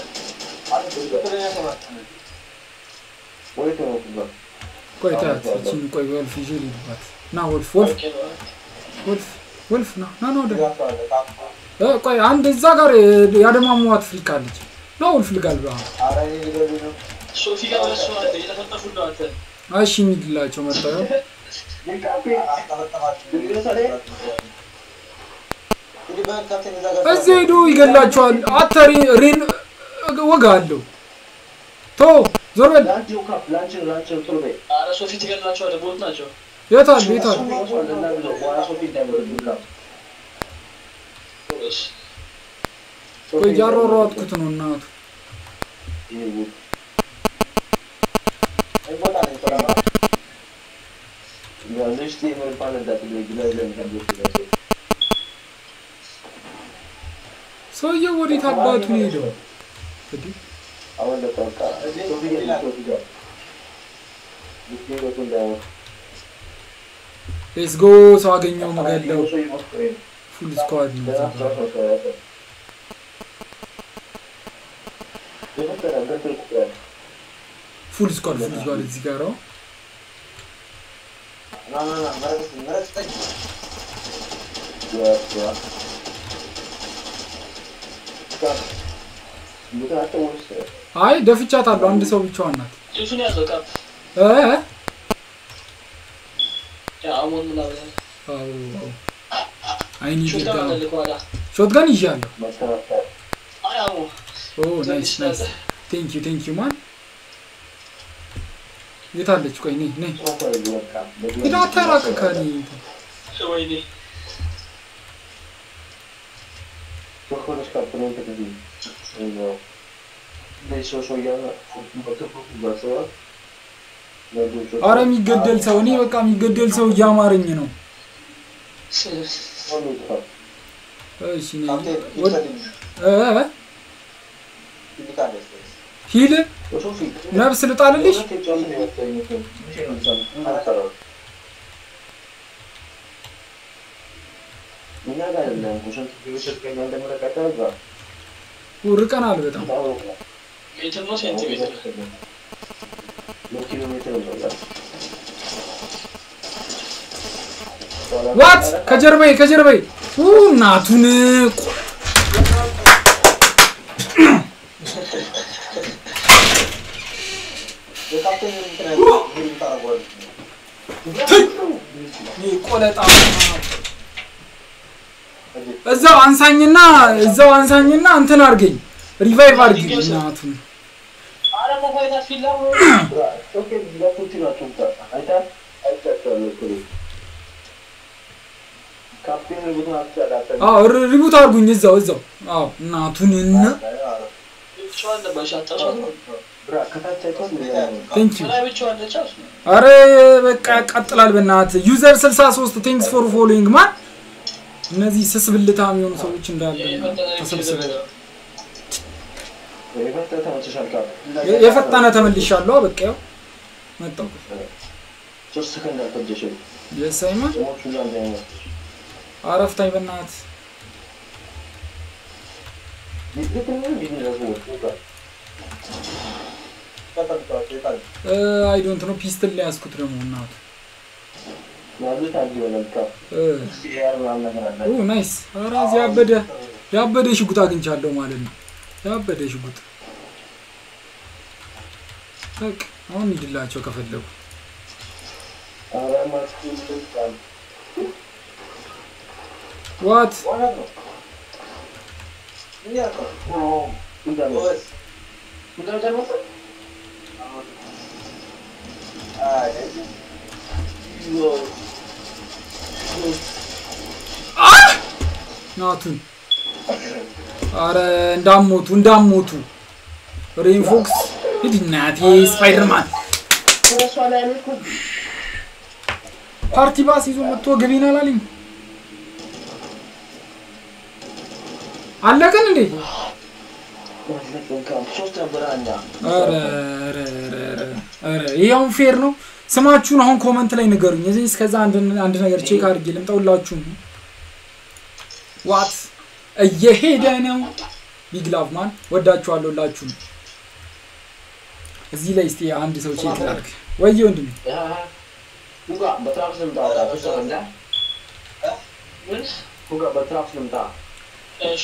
ቆይ ታያት እቺን ቆይ ወልፍ ይዤ ልሂድባት። ና ወልፍ ወልፍ ኦኬ ነው። ወልፍ ወልፍ ና ና ና ወደ እ ቆይ አንድ እዛ ጋር ያደማሟት ፍሊክ አለች። ና ወልፍ ልጋልባ። ሶፊ ጋር ሁለት ሰው አለ። እየተፈጠፉ ነው አንተ። እሺ እንሂድላቸው መጣሁ። እዚህ ሄዶ ይገላቸዋል። አተ ሬ- ሬን ወጋ አለው። ቶ ዞር በል። ኧረ ሶፊ ትገድላቸዋለህ። ቦት ናቸው። የታል የታል? ቆይ እያሯሯጥኩት ነው እናቱ። ሰውየው ወዴት አባቱ ነው ሄደው? እንዲህ ሌትስ ጎ ሰው አገኘው መገለው ፉል ስኳድ ነው እዛ ጋር። ፉል ስኳድ ፉል ስኳድ እዚህ ጋር ነው። አይ ደፍቻታለሁ። አንድ ሰው ብቻዋን ናት። ልብሱን ያዘው ካፕ እ ያ አሞን ምናምን አዎ አይኒ ሹታ ድጋ አለ ከኋላ። ሾትገን ይዣለሁ። አይ አሞ ኦ ናይስ ናይስ ቴንክ ዩ ቴንክ ዩ ማን የታለች? ቆይ ነይ ነይ ሂድ አታራቅ ከኔ ወይኔ አረ የሚገደል ሰው እኔ በቃ የሚገደል ሰው እያማረኝ ነው። እሺ ነይ ወድ እ ሂል ነፍስ ልጣልልሽ ርቀናል በጣም ሜትር ነው ሴንቲሜትር ዋት ከጀርባዬ ከጀርባዬ ኡ እናቱን ቆለጣ እዛው አንሳኝና እዛው አንሳኝና እንትን አድርገኝ ሪቫይቭ አድርጊ እናቱን አረ መፋይታት ፊላ አዎ ሪ- ሪቡት አድርጉኝ እዛው እዛው አዎ እናቱን እና ብቻዋን ነበርሽ አጣሷት ነው ቴንክ ዩ ላይ ብቻዋን ነች አሱ አረ በቃ ያቃጥላል በእናት ዩዘር 63 ቴንክስ ፎር ፎሎዊንግ ማን እነዚህ ስስብልታ የሚሆኑ ሰዎች እንዳለ ተሰብስበው የፈጠነ ተመልሻለሁ በቃ ያው መጣሁ ሶስት ሰከንድ አልፈጀሽም። የሳይማ ሞቹ እዛ እንዳይሞት አረፍታኝ በእናት አይ ዶንት ኖ ፒስትል ላይ ያዝኩት ደግሞ እናቱ ኦ ናይስ ኧረ እዚህ ያበደ ያበደ ሽጉጥ አግኝቻለሁ ማለት ነው ያበደ ሽጉጥ በቃ አሁን ሂድላቸው ከፈለጉ ዋት ናቱን አረ እንዳሞቱ እንዳሞቱ ሬንፎክስ ሂድ እናቴ ስፓይደርማን እሷ ላይ ነው እኮ ፓርቲ ባስ ይዞ መጥቶ ገቢና አላለኝ አለቀን እንዴ ሶስት ነበር እኛ ኧረ ኧረ ኧረ ኧረ ኧረ ይሄ አሁን ፌር ነው ስማችሁን አሁን ኮመንት ላይ ንገሩኝ እዚህ እስከዛ አንድ አንድ ነገር ቼክ አድርጌ ልምጣውላችሁም ዋት እየሄደ ነው ቢግ ላቭ ማን ወዳችኋለሁ ሁላችሁም እዚህ ላይ እስቲ አንድ ሰው ቼክ ላድርግ ወየ ወንድሜ ኩጋ በትራፕ ልምጣ ሶስት እንዳ ምን? ኩጋ በትራፕ ልምጣ እሺ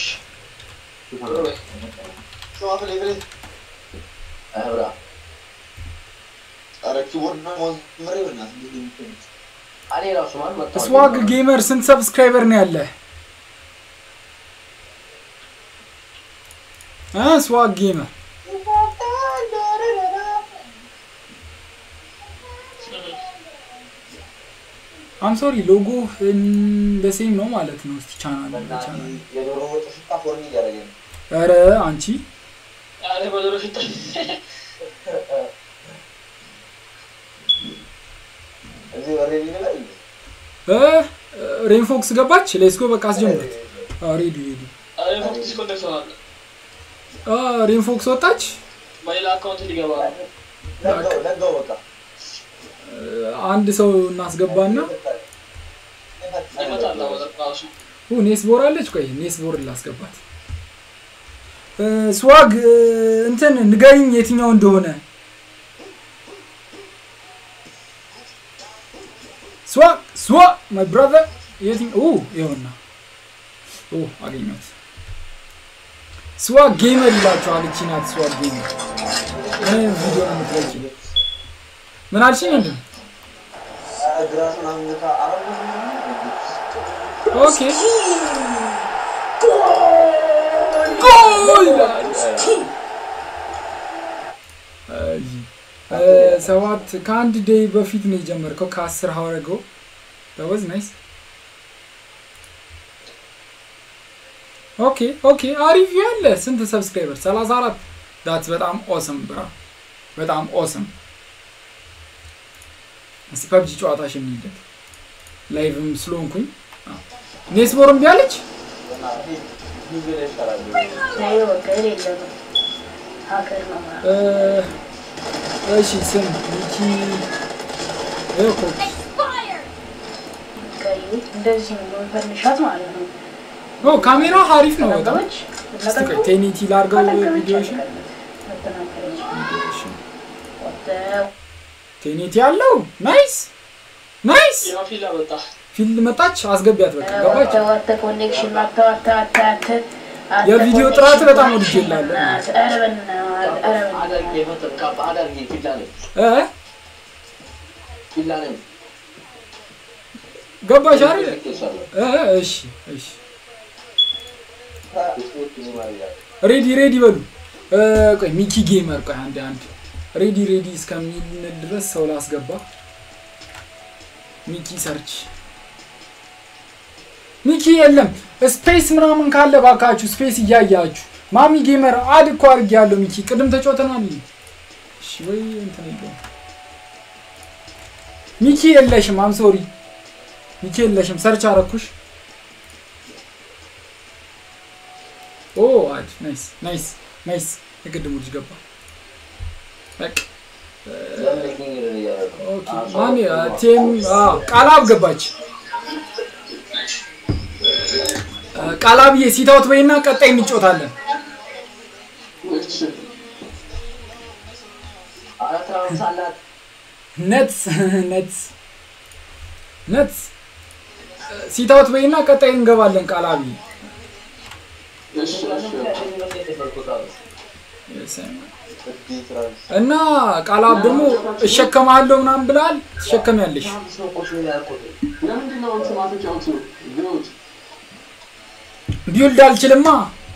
ስማ ፍሌ ፍሌ አብራ ኧረ ኪቦርድ እና ማውዝ ምሬ በእናትህ እንዴት ነው የሚሆኑት? እኔ ራሱ ማን መጣ ስዋግ ጌመር ስንት ሰብስክራይበር ነው ያለ እ ስዋግ ጌመር አም ሶሪ ሎጎ በሴም ነው ማለት ነው እስቲ ቻናል ቻናል የዶሮ ወጥ ሽታ ፎርኒ እያደረገኝ ነው። ኧረ አንቺ ኧረ በዶሮ ሽታ እዚህ ኦልሬዲ ነገር እንዴ? እ ሬንፎክስ ገባች ሌስኮ በቃ አስጀምረት ሬዲ ሬዲ ኧረ ፎክስ ዲስኮኔክት ሆናለ ሬንፎክስ ወጣች በሌላ አካውንት ሊገባ ነው። ለጋው ለጋው በቃ አንድ ሰው እናስገባና ይመጣል አሁን ራሱ ኡ ኔስቦር አለች ቆይ ኔስቦር ላስገባት እ ስዋግ እ እንትን ንገሪኝ የትኛው እንደሆነ ስዋግ ስዋግ ማይ ብራዘር የትኛው ኡ ይኸውና ኡ አገኘሁት ስዋግ ጌመር ይላችኋል እቺ ናት ስዋግ ጌመር እኔ ቪዲዮ ነው የምትለቂ ምን አልሽኝ እንዴ ግራስ ምናምን ነካ አረብ ኦኬ ጎል አይ እ ሰባት ከአንድ ዴይ በፊት ነው የጀመርከው ከአስር ሀወረጎ ወዝ ናይስ ኦኬ ኦኬ አሪፍ ያለ ስንት ሰብስክራይበር 34 ዳት በጣም ኦስም ብራ በጣም ኦስም እስቲ ፐብጂ ጨዋታሽ እንሂድበት ላይቭም ስለሆንኩኝ ኔስቦርም ቢያለች ጊዜ ላይ ይሻላል። አይ በቃ የሌለ ነው። ሀከር ነው ማለት እ እሺ ስም ሚኪ ይኸው እኮ ቀዩ እንደዚህ ነው የምንፈንሻት ማለት ነው። ኦ ካሜራ አሪፍ ነው በጣም ነገሮች እስቲ ቆይ ቴኒቲ ላርገው ቪዲዮሽን ቴኒቲ ያለው ናይስ ናይስ ያው ፊላ መጣ። ፊልድ መጣች አስገቢያት በቃ ገባች ዋተ ኮኔክሽን ዋተ ዋተ ዋተ ዋተ የቪዲዮ ጥራት በጣም ወድጄላለሁ። ኧረ በእናትህ ኧረ አዳርጌ በእናትህ ፈጥር ካፕ አዳርጌ ፊላ ነኝ እ ፊላ ነኝ ገባሽ አይደል ይሳለ እ እሺ እሺ ሬዲ ሬዲ በሉ እ ቆይ ሚኪ ጌመር ቆይ አንድ አንድ ሬዲ ሬዲ እስከሚል ድረስ ሰው ላስገባ ሚኪ ሰርች ሚኪ የለም ስፔስ ምናምን ካለ ባካችሁ ስፔስ እያያችሁ ማሚ ጌመር አድ እኮ አድርጌያለሁ ሚኪ ቅድም ተጫውተናል እሺ ወይ እንትን የለውም ሚኪ የለሽም አም ሶሪ ሚኪ የለሽም ሰርች አረኩሽ ኦ አድ ናይስ ናይስ ናይስ የቅድሙ ልጅ ገባ በቃ ኦኬ ማን ቴም ቃላብ ገባች ቃላብዬ ሲታውት በይና ቀጣይ እንጫወታለን አራት ራውንድ ሳላት ነትስ ነትስ ነትስ ሲታውት በይና ቀጣይ እንገባለን ቃላብዬ እና ቃላብ ደግሞ እሸከማለሁ ምናምን ብላል ትሸከሚያለሽ ቢውልድ አልችልማ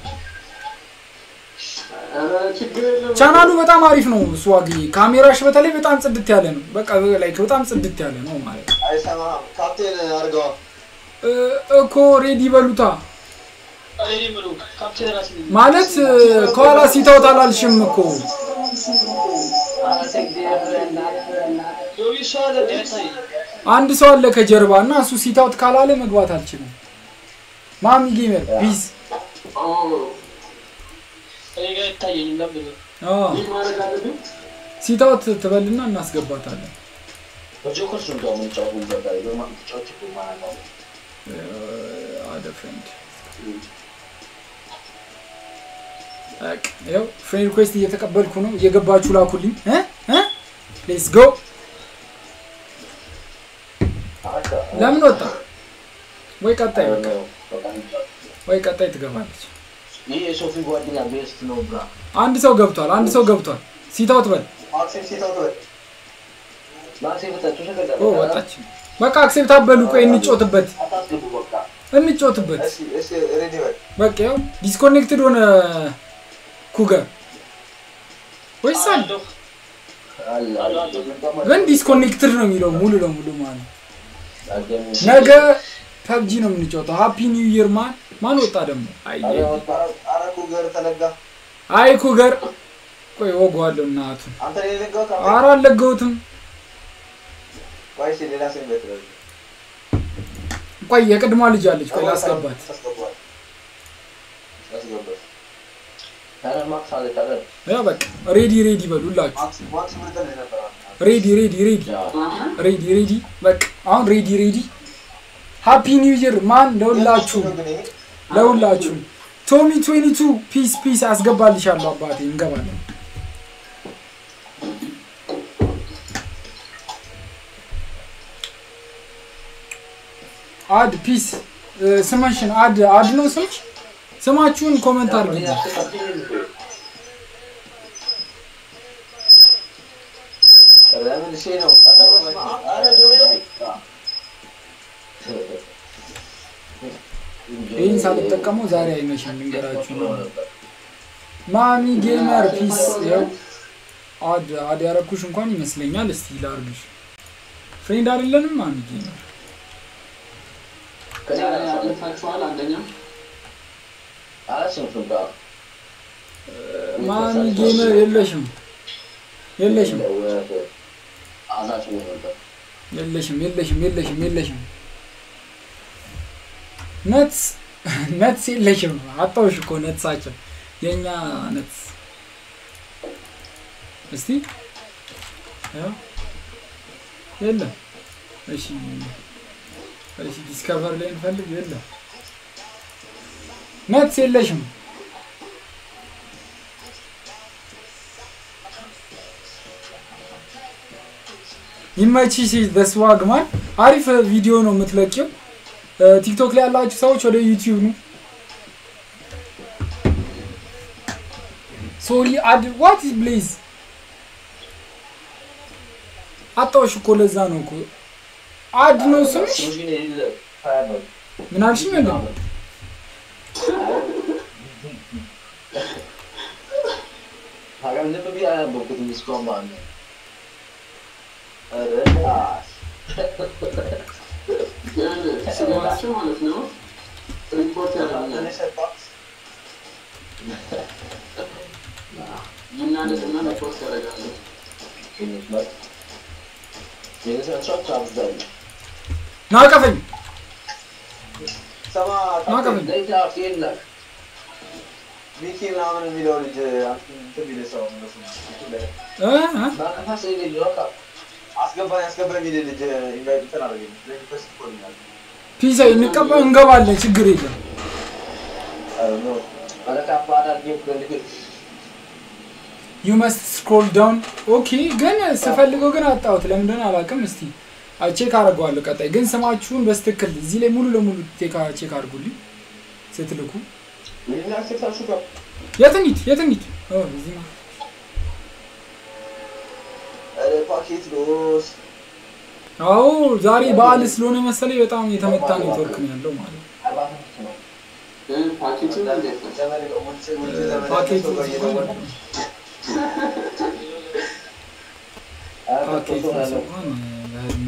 ቻናሉ በጣም አሪፍ ነው ስዋግ ካሜራሽ በተለይ በጣም ጽድት ያለ ነው በቃ ላይ በጣም ጽድት ያለ ነው ማለት ነው አይሰማም። ካፕቴን አድርገዋ። እ- እኮ ሬዲ በሉታ እኔ የምለው ካፕቴን ራሴ ነኝ። ማለት እ፣ ከኋላ ሲተውት አላልሽም እኮ ዮቢ እሷ አለ እንደ አይታይም። አንድ ሰው አለ ከጀርባ እና እሱ ሲታውት ካላለ መግባት አልችልም። ማሚ ጌመር ፒስ እኔ ጋር አይታየኝም። ለምን ነው? ሲታውት ትበልና እናስገባታለን። በጆከር ሱን ጋር የምንጫወቱ ይዘጋል። በማጫወት ማለት ነው። አደ ፍሬንድ በቃ ይኸው ፍሬንድ ሪኩዌስት እየተቀበልኩ ነው። እየገባችሁ ላኩልኝ። እ እ ሌትስ ጎ። ለምን ወጣ? ወይ ቀጣይ በቃ ወይ ቀጣይ ትገባለች። ይህ የሶፊ ጓደኛ ቤስት ነው ብራ አንድ ሰው ገብቷል። አንድ ሰው ገብቷል። ሲታውት በል ማክሲም ሲተውት በል ማክሴ በታችሁ ተቀጠለ ኦ ወጣች። በቃ አክሴፕት አበሉ። ቆይ እንጮትበት አታስገቡ በቃ እንጮትበት። እሺ እሺ ሬዲ በል በቃ ያው ዲስኮኔክትድ ሆነ ኩገር ወይስ አለ? አለሁ። አለ አለ ግን ዲስኮኔክትድ ነው የሚለው ሙሉ ለሙሉ ማለት አገኘ ነገ ፐብጂ ነው የምንጫወተው። ሃፒ ኒው ይር ማን ማን ወጣ ደግሞ? አይ አረ ኩገር ተለጋ አይ ኩገር ቆይ ወጓለሁ እናቱን። አንተ ላይ ለጋው ካም ኧረ አልለገሁትም። ወይስ ሌላ ሰው ቤት ነው ቆይ የቅድሟ ልጅ አለች። ቆይ ላስገባት። አስገባት አስገባት ታረ ማክስ አለ ታረ ያው በቃ ሬዲ ሬዲ በሉላችሁ። ማክስ ማክስ ምን ተለ ነበር ሬዲ ሬዲ ሬዲ ሬዲ ሬዲ በቃ አሁን ሬዲ ሬዲ። ሃፒ ኒው ይር ማን ለሁላችሁም ለሁላችሁም ቶሚ 22 ፒስ ፒስ አስገባልሻለሁ አባቴ እንገባለን። አድ ፒስ ስምሽን አድ አድ ነው ስምሽ? ስማችሁን ኮመንት አድርጉ። ለምን ሼ ነው አረ ዶሬ ይህን ሳልጠቀመው ዛሬ አይመሽም ልንገራችሁ ነው። ማሚ ጌመር ፒስ ያው አድ አድ ያረኩሽ እንኳን ይመስለኛል። እስቲ ላርግሽ። ፍሬንድ አይደለንም ማሚ ጌመር ያለፋችኋል አንደኛ አላስንፍም ጋር ማሚ ጌመር የለሽም የለሽም አዛች ነበር የለሽም የለሽም የለሽም የለሽም ነትስ ነትስ የለሽም። አጣውሽ እኮ ነትሳቸው የእኛ ነትስ እስቲ ያው የለም። እሺ እሺ ዲስከቨር ላይ እንፈልግ። የለም ነትስ የለሽም። ይመችሽ በስዋግ ማን አሪፍ ቪዲዮ ነው የምትለቂው። ቲክቶክ ላይ ያላችሁ ሰዎች ወደ ዩቲዩብ ነው። ሶሪ አድ ዋት ኢዝ ብሌዝ አጣውሽ እኮ ለዛ ነው እኮ አድ ነው ስምሽ። ምን አልሽኝ? ወንድም ሀገር ዝም ብዬ አላነበብኩትም እስካሁን ማለት ነው። ስማቸው ማለት ነው ሪፖርት ያደርጉኛል ይናደድና ሪፖርት ያደርጋሉ ናቀፈኝ ሰማ ናቀፈኝ። ሚኪ ምናምን የሚለው ልጅ እንትን የሚል ሰው እነሱ ላይ እ እ አስገባኝ አስገባኝ የሚል ልጅ ኢንቫይት እንትን አደረገኝ ሪኩዌስት ኮልኛል ፒሳ እንቀባ እንገባለን፣ ችግር የለም። ዩ መስት ስክሮል ዳውን ኦኬ። ግን ስፈልገው ግን አጣሁት፣ ለምን እንደሆነ አላውቅም። እስቲ ቼክ አደርገዋለሁ ቀጣይ። ግን ስማችሁን በስትክክል እዚህ ላይ ሙሉ ለሙሉ ቼክ ቼክ አድርጉልኝ ስትልኩ። የት እንሂድ? የት እንሂድ? ኦ እዚህ ነው። ፓኬት ሎስ አዎ ዛሬ በዓል ስለሆነ መሰለኝ በጣም የተመታ ኔትወርክ ነው ያለው ማለት ነው። ፓኬቱ እንዴት ነው? ፓኬቱ ፓኬቱ እንኳን በህልሙ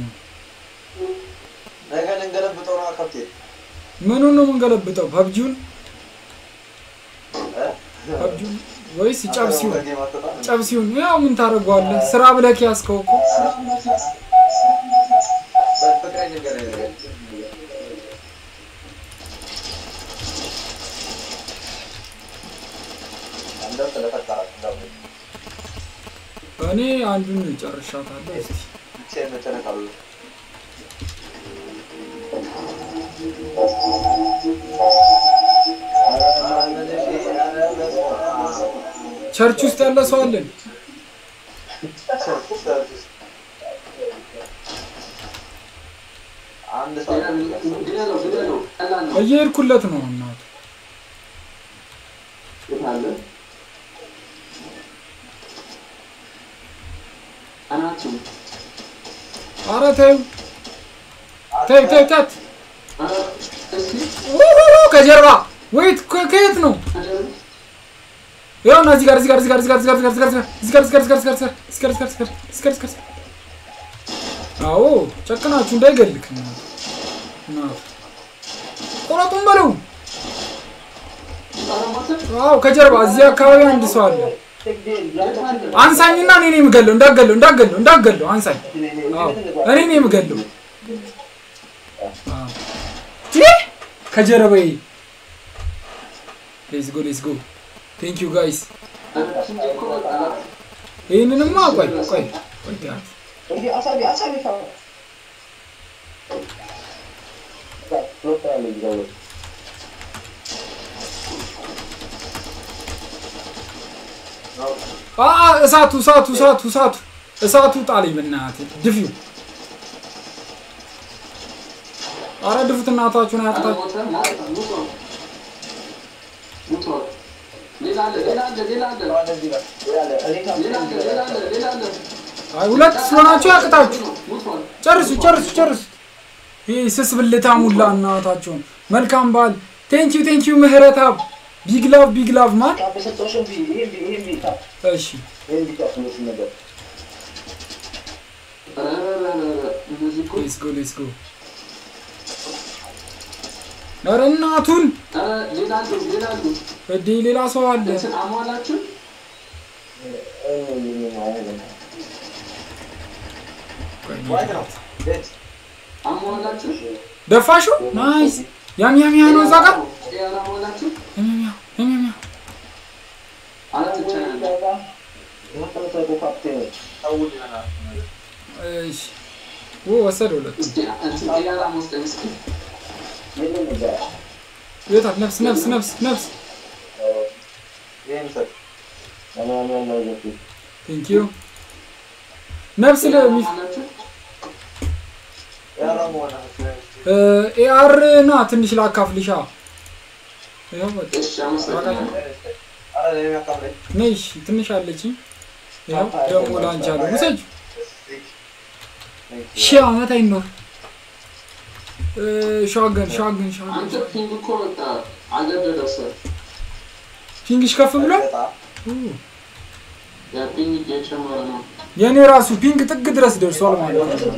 ነገ ልንገለብጠው ነው ካፕቴን ምኑን ነው የምንገለብጠው? ፐብጂውን ፐብጂ ወይስ ጨብሲውን ጨብሲውን ያው ምን ታደርገዋለህ? ስራ ብለህ ያዝከው እኮ ፍቅሬ ነገር እንደው ስለፈጠራችሁ እንደው እኔ አንዱን ጨርሻታለሁ። እስቲ ብቻዬን መጨነቅ አሉ ቸርች ውስጥ ያለ ሰው አለን። አንድ ሰው ግደለው ግደለው ቀላል ነው እየሄድኩለት ነው እናቱ የት አለ አናቱ ኧረ ተይው ተይው ተይው ተት ኧረ እስኪ ውውውው፣ ከጀርባ ወይት ከ- ከየት ነው? አደሩ ያው እና እዚህ ጋር እዚህ ጋር እዚህ ጋር እዚህ ጋር እዚህ ጋር እዚህ ጋር እዚህ ጋር እዚህ ጋር እዚህ ጋር እዚህ ጋር እዚህ ጋር እዚህ ጋር እዚህ ጋር እዚህ ጋር እዚህ ጋር እዚህ ጋር አዎ ጨክናችሁ እንዳይገልክ እናቱ እናቱ ቆረጡን በለው። ኧረ ሞተ አዎ ከጀርባ እዚህ አካባቢ አንድ ሰው አለ። የት አለ አንሳኝና እኔ ነኝ የምገለው። እንዳገለው እንዳገለው እንዳገለው አንሳኝ። አዎ እኔ ነኝ የምገለው። አዎ ይህ ከጀርባዬ ሌትስ ጎ ሌትስ ጎ ቴንክ ዩ ጋይስ። ኧረ እንጂ እኮ በቃ ይህንንማ ቆይ ቆይ ቆይ ቢያንስ እንዲህ አሳቢ አሳቢ ፋ ሎክ ያለ ይዘው አ አ፣ እሳቱ እሳቱ እሳቱ እሳቱ እሳቱ ጣለኝ በእናትህ ድፊው። አረ ድፉት እናታችሁን ኧረ አያቅታችሁ። ሞተ ሞተ ሙቷል ሙቷል ሌላ አለ ሌላ አለ ሌላ አለ እንደዚህ ጋር ያለ እኔ ጋር ሌላ አለ ሌላ አለ ሌላ አለ አይ ሁለት ስለሆናችሁ ያቅታችሁ። ሙቷል ጨርሱ ጨርሱ ጨርሱ። ይህ ስስ ብልታ ሙላ እናታችሁን። መልካም በዓል። ቴንኪዩ ቴንኪዩ ምህረታብ ቢግ ላቭ ቢግ ላቭ ማን ካፕ የሰጠሁሽን ቢ ይሄን ቢ ይሄን ቢ ካፕ እሺ ይሄን ቢ ካፕ ነው ነገር ኧረ ኧረ ኧረ ኧረ እነዚህ እኮ ሌትስ ጎ ሌትስ ጎ። ኧረ እናቱን ኧረ ሌላ አሉ ሌላ አሉ እዴ ሌላ ሰው አለ። እንትን አሟላችሁ ዋይት ነው ቤት አሟላችሁ ደፋሹ ናይስ። ያም ያም ያ ነው እዛ ጋር ጤና አሟላችሁ ያም ያም ያ ያም ያም ያ አራት ብቻ ነው ያለው ሰውን ይሆናል እሺ ኦ ወሰደ ሁለት እስኪ እንትን ጤና መስጠኝ እስኪ ቤታት ነፍስ ነፍስ ነፍስ ነፍስ ይህን ሰጥ ቴንኪዩ ነፍስ ለሚ አሟላችሁ ያረሙ ሆነ ኤአር ና ትንሽ ላካፍልሻ ይኸው በቃ እሺ አመሰግናለሁ አረ ለኔ ያካፍለኝ ነይ እሺ ትንሽ አለችኝ ይኸው ደግሞ ላንቺ አለ ውሰጅ ሺህ ዓመት አይኖር እ፣ ሻገን ሻገን ሻገን አንተ ፒንግ እኮ በቃ አገደደው ሰው ፒንግሽ ከፍ ብሏል ኡ፣ ያ ፒንግ እየጨመረ ነው የእኔ ራሱ ፒንግ ጥግ ድረስ ደርሷል ማለት ነው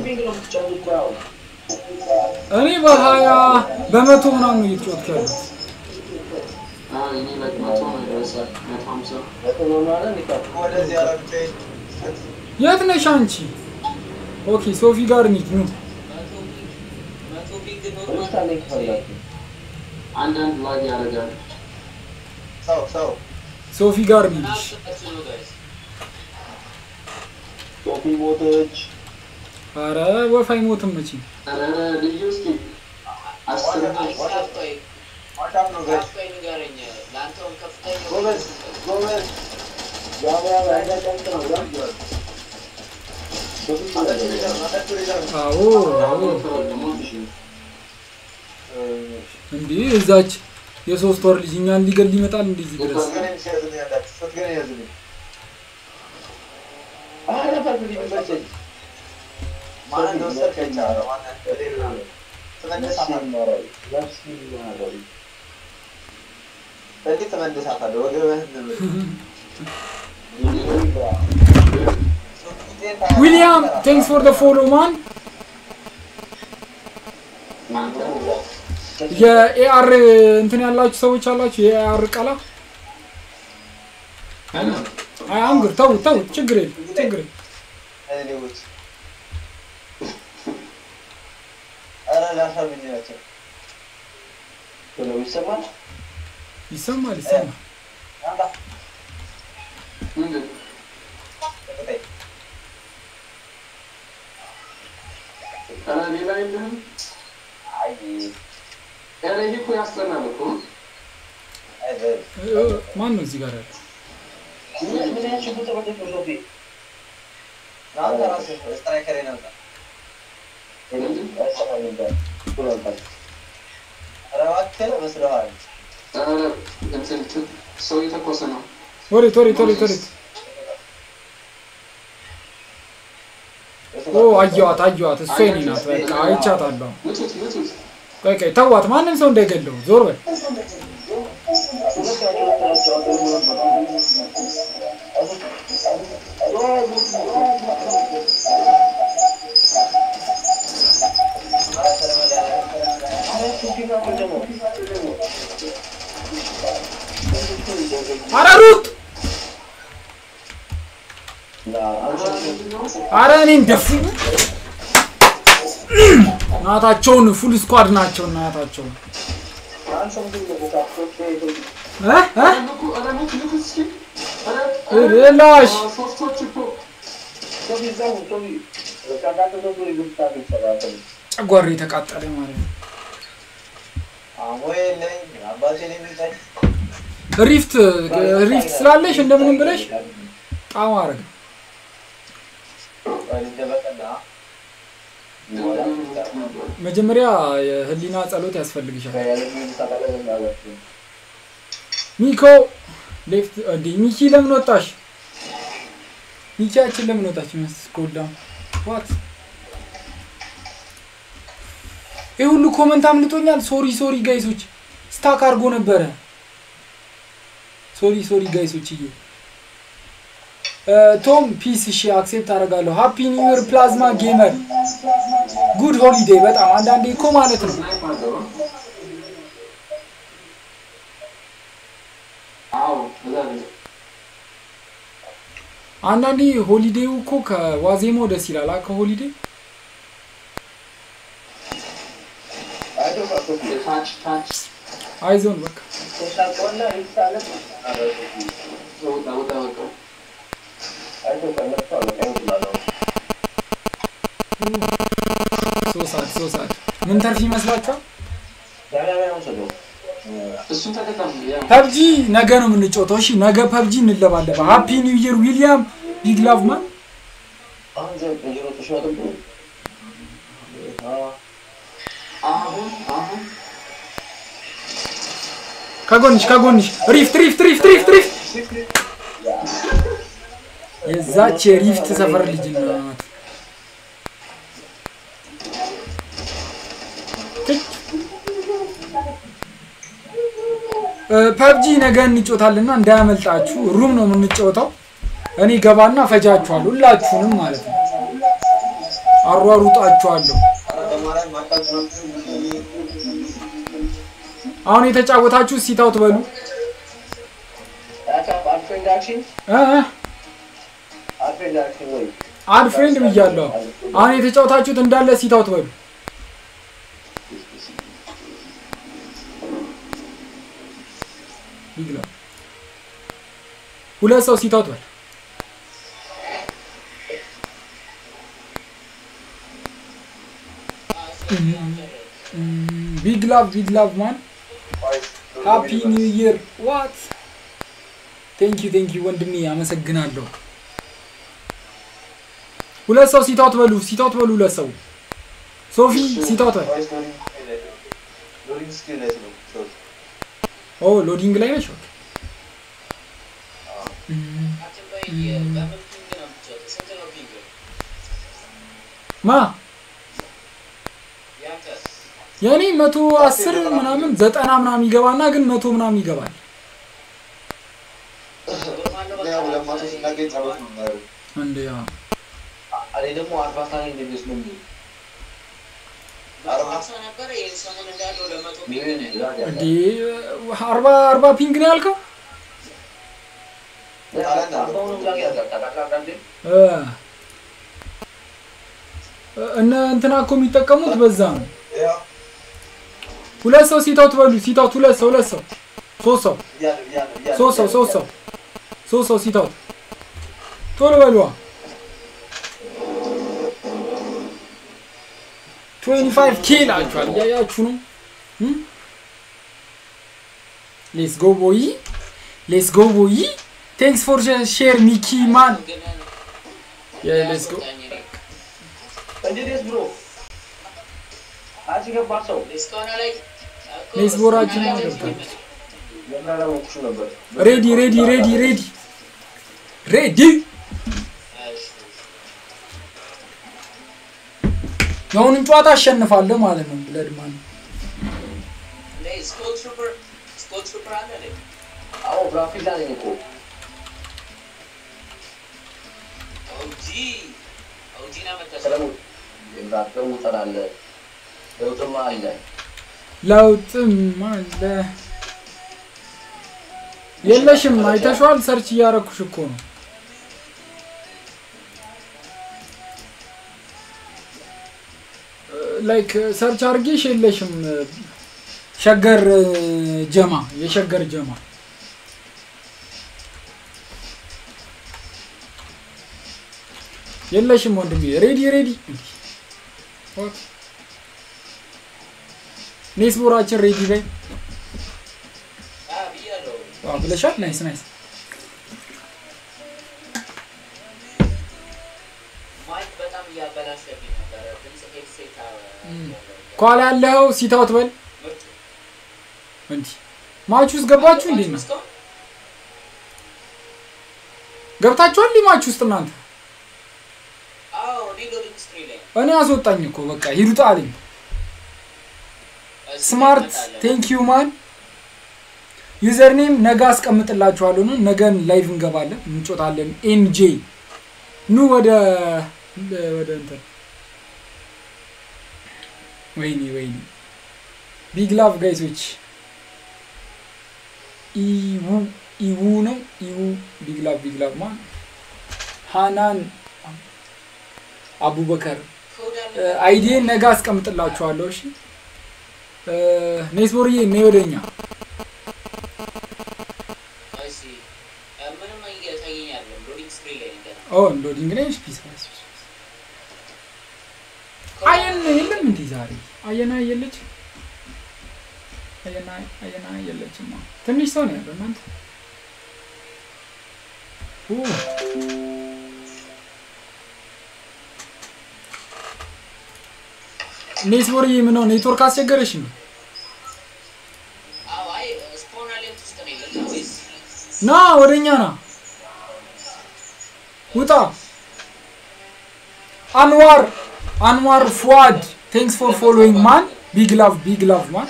እኔ በሀያ በመቶ ምናምን ነው እየተጫወትኩ ያለሁት አዎ እኔ ላይ መቶ ነው ይደርሳል መቶ ሀምሳ ወደዚህ ያረብኝ የት ነሽ አንቺ ኦኬ ሶፊ ጋር እንሂድ ኑ አንዳንድ ላግ ያደርጋል ሰው ሰው ሶፊ ጋር እንሂድ እሺ። ሶፊ ሞተች። ኧረ ወፍ አይሞትም መቼም ኧረ ልዩ እስኪ አስር ዋታም ነው ጋይስ ጎበዝ ጎበዝ ያው ያው ያዳቀምጥ ነው ያ ሶፊ አጠጡ ሊደር አጠጡ ሊደር አዎ አዎ ሞት እሺ እንዲህ እዛች የሶስት ወር ልጅ እኛን ሊገል ይመጣል እንደዚህ ድረስ ስትገናኝ ሲያዝልኝ አንዳች ስትገናኝ ያዝልኝ አረ ፈርድ ሊመቸኝ ማን እንደወሰድክ አይቻለሁ ማን በሌላ ትመልሳታለህ ነፍስ ይማራል በዚህ ትመልሳታለህ ወገብህን ንብር ዊሊያም ቴንክስ ፎር ደ ፎሎ ማን የኤአር እንትን ያላችሁ ሰዎች አላችሁ የኤአር ቀላ አይ አንግር ተውት ተውት፣ ችግር የለም ችግር የለም። ሌቦች ኧረ ላሳብኝ ናቸው ብለው ይሰማል። ይሰማል ይሰማል። አምጣ ምንድን ተከታይ ኧረ ሌላ የለህም? አይ ኧረ ይሄ እኮ ያስጠላል እኮ። አይ እ- እ- ማን ነው እዚህ ጋር ያለው? ምን ምን ያህል ሽጉጥ ተመለስ ነው ሶፊ? ናንተ ራስህ ስትራይከር ናንተ ምንድን? ያሰማል እንዳል ብሎ አልባል ኧረ እባክህ መስለዋል ኧረ እንትን ት- ሰው የተኮሰ ነው። ወዴት ወዴት ወዴት ወዴት? ኦ አየዋት አየዋት፣ እሷ የኔ ናት። በቃ አይቻታለሁ። ምቱት ምቱት። ቆይ ቆይ ተዋት፣ ማንም ሰው እንዳይገለው። ዞር በል። ኧረ ሩጥ! ኧረ እኔን ደፉኝ። እናታቸውን ፉል ስኳድ ናቸው። እናታቸውን እ እ ኧረ ንኩ፣ ኧረ ንኩ፣ ንኩት እስኪ። ኧረ ላሽ ኧረ ሶስቶች እኮ ጨጓሬ ተቃጠለ ማለት ነው። አሞ የለኝ አባቴን የሚጠኝ ሪፍት ሪፍት ስላለሽ እንደምንም ብለሽ ጣም አረግ ደበቀና መጀመሪያ የህሊና ጸሎት ያስፈልግሻል። ሚኮ ሌፍት እንዴ ሚኪ ለምን ወጣሽ? ሚኪያችን ለምን ወጣች? መስኮዳም ዋት ይህ ሁሉ ኮመንት አምልጦኛል። ሶሪ ሶሪ ጋይሶች ስታክ አድርጎ ነበረ። ሶሪ ሶሪ ጋይሶች እዬ ቶም ፒስ እሺ አክሴፕት አደርጋለሁ። ሃፒ ኒው ይር ፕላዝማ ጌመር ጉድ ሆሊዴይ። በጣም አንዳንዴ እኮ ማለት ነው ስናይፕ አለው። አዎ እዛ ነው። አንዳንዴ ሆሊዴው እኮ ከዋዜማው ደስ ይላል። አ ከሆሊዴ ታች ታች አይዞን በቃ ወጣ ወጣ በቃ ሶስት ሰዓት ሶስት ሰዓት ምን ተርፍ ይመስላችኋል? እሱን ተጠቀም። ያ ፐብጂ ነገ ነው የምንጫወተው። እሺ ነገ ፐብጂ እንለባለባ። ሃፒ ኒው ይር ዊሊያም ቢግ ላቭ ማን አሁን አሁን ከጎንሽ ከጎንሽ ሪፍት ሪፍት ሪፍት ሪፍት ሪፍት የዛች የሪፍት ሰፈር ልጅ ናት። ፐብጂ ነገ እንጮታልና እንዳያመልጣችሁ። ሩም ነው የምንጫወተው። እኔ ገባና ፈጃችኋለሁ፣ ሁላችሁንም ማለት ነው። አሯሩጣችኋለሁ። በማርያም ማቃችሁ አሁን የተጫወታችሁ ሲታውት በሉ እ እ አድ ፍሬንድ ብያለሁ። አሁን የተጫወታችሁት እንዳለ ሲታውት በሉ። ይግላ ሁለት ሰው ሲታውት በል። ቢግ ላቭ ቢግ ላቭ ማን ሃፒ ኒው ይር ዋት ቴንክ ዩ ቴንክ ዩ ወንድሜ አመሰግናለሁ። ሁለት ሰው ሲታውት በሉ ሲታውት በሉ ሁለት ሰው ሶፊ ሲታውት በል። ሎዲንግ ስክሪን ላይ ነው ሰዎች ኦ ሎዲንግ ላይ ነች። ኦኬ ማ የእኔ መቶ አስር ምናምን ዘጠና ምናምን ይገባና ግን መቶ ምናምን ይገባል። ያው ለማቶ ሲናገኝ ጸሎት ነው የሚያደርገው እንደ ያ እኔ ደግሞ አርባ ሳኔ እንደሚወስድ ነው የሚል አርባ እንዴ አርባ አርባ ፒንግ ነው ያልከው? አሁንም ላግ ያጋጣ አንዳንዴ እ እነ እንትና እኮ የሚጠቀሙት በዛ ነው። ያው ሁለት ሰው ሲታውት በሉ ሲታውት ሁለት ሰው ሁለት ሰው ሶስት ሰው እያለ እያለ እያለ ሶስት ሰው ሶስት ሰው ሶስት ሰው ሲታውት ቶሎ በሉዋ። 25 ኬ ላችኋል እያያችሁ ነው። ሌስ ጎ ቦይ ሌስ ጎ ቦይ ቴንክስ ፎር ሼር ሚኪ ማን ግን ሌስ ጎ ያስወጣኝ እኔ። እንዴት ብሎ አንቺ ገባ ሰው እስካሁን ላይ እኮ ሌስ ቦራችን እስካሁን ላይ ገብታለች። ለምን አላወቅሽም ነበር? ሬዲ ሬዲ ሬዲ ሬዲ ሬዲ እሺ። የአሁኑን ጨዋታ አሸንፋለሁ ማለት ነው። ብለድ ማለት እንዴ ስኮል ትሩፐር ስኮል ትሩፐር አለ እንዴ? አዎ ግራፊክ ላይ ነኝ እኮ ኦጂ ኦጂና መጣች። ሰለሞን የምራቀው ጠላለ ለውጥማ አለ ለውጥም አለ የለሽም። አይተሽዋል። ሰርች እያረኩሽ እኮ ነው። ላይክ ሰርች አድርጌሽ የለሽም። ሸገር ጀማ የሸገር ጀማ የለሽም ወንድሜ። ሬዲ ሬዲ ኔስቦራችን ሬዲ በይ አ ብያለሁ። ዋው ብለሻል። ናይስ ናይስ። ማይክ በጣም እያበላሸብኝ ነበረ። ድምፅ ሄድሴት ኳላ ያለው ሲታውት በል ምርጥ እንዲ ማች ውስጥ ገባችሁ እንዴ ነው እስካሁን ገብታችኋል? እንዲ ማች ውስጥ እናንተ አዎ እኔ ሎዲንግ ስክሪን ላይ እኔ አስወጣኝ እኮ በቃ ሂዱት አለኝ። እዚህ ስማርት እንመጣለን። ቴንክ ዩ ማን ዩዘር ኔም ነገ አስቀምጥላችኋለሁ ነው። ነገን ላይቭ እንገባለን እንጮታለን። ኤንጄ ኑ ወደ ወደ እንትን ወይኔ ወይኔ ቢግ ላቭ ጋይሶች ኢwu ኢwu ነው ኢwu ቢግ ላቭ ቢግ ላቭ ማን ሃናን አቡበከር ኮድ አለ። አይዲን ነገ አስቀምጥላችኋለሁ። እሺ ኔስቦርዬ እኔ ወደኛ እሺ እ፣ ምንም እየታየኝ አይደለም። ሎዲንግ ስክሪን ላይ ነኝ ገና። ኦ ሎዲንግ ላይ ፒስ ፒስ አየን የለም እንዴ ዛሬ አየና የለች አየና አየና የለችማ ትንሽ ሰው ነው ያለው እናንተ ኡ ኔትወርክ ምን ነው ኔትወርክ አስቸገረሽ ነው አዎ አይ ስፖን አሌንት ውስጥ ነው ያለው ወይስ ና ወደኛ ና ውጣ አንዋር አንዋር ፉአድ ቴንክስ ፎር ፎሎዊንግ ማን ቢግ ላቭ ቢግ ላቭ ማን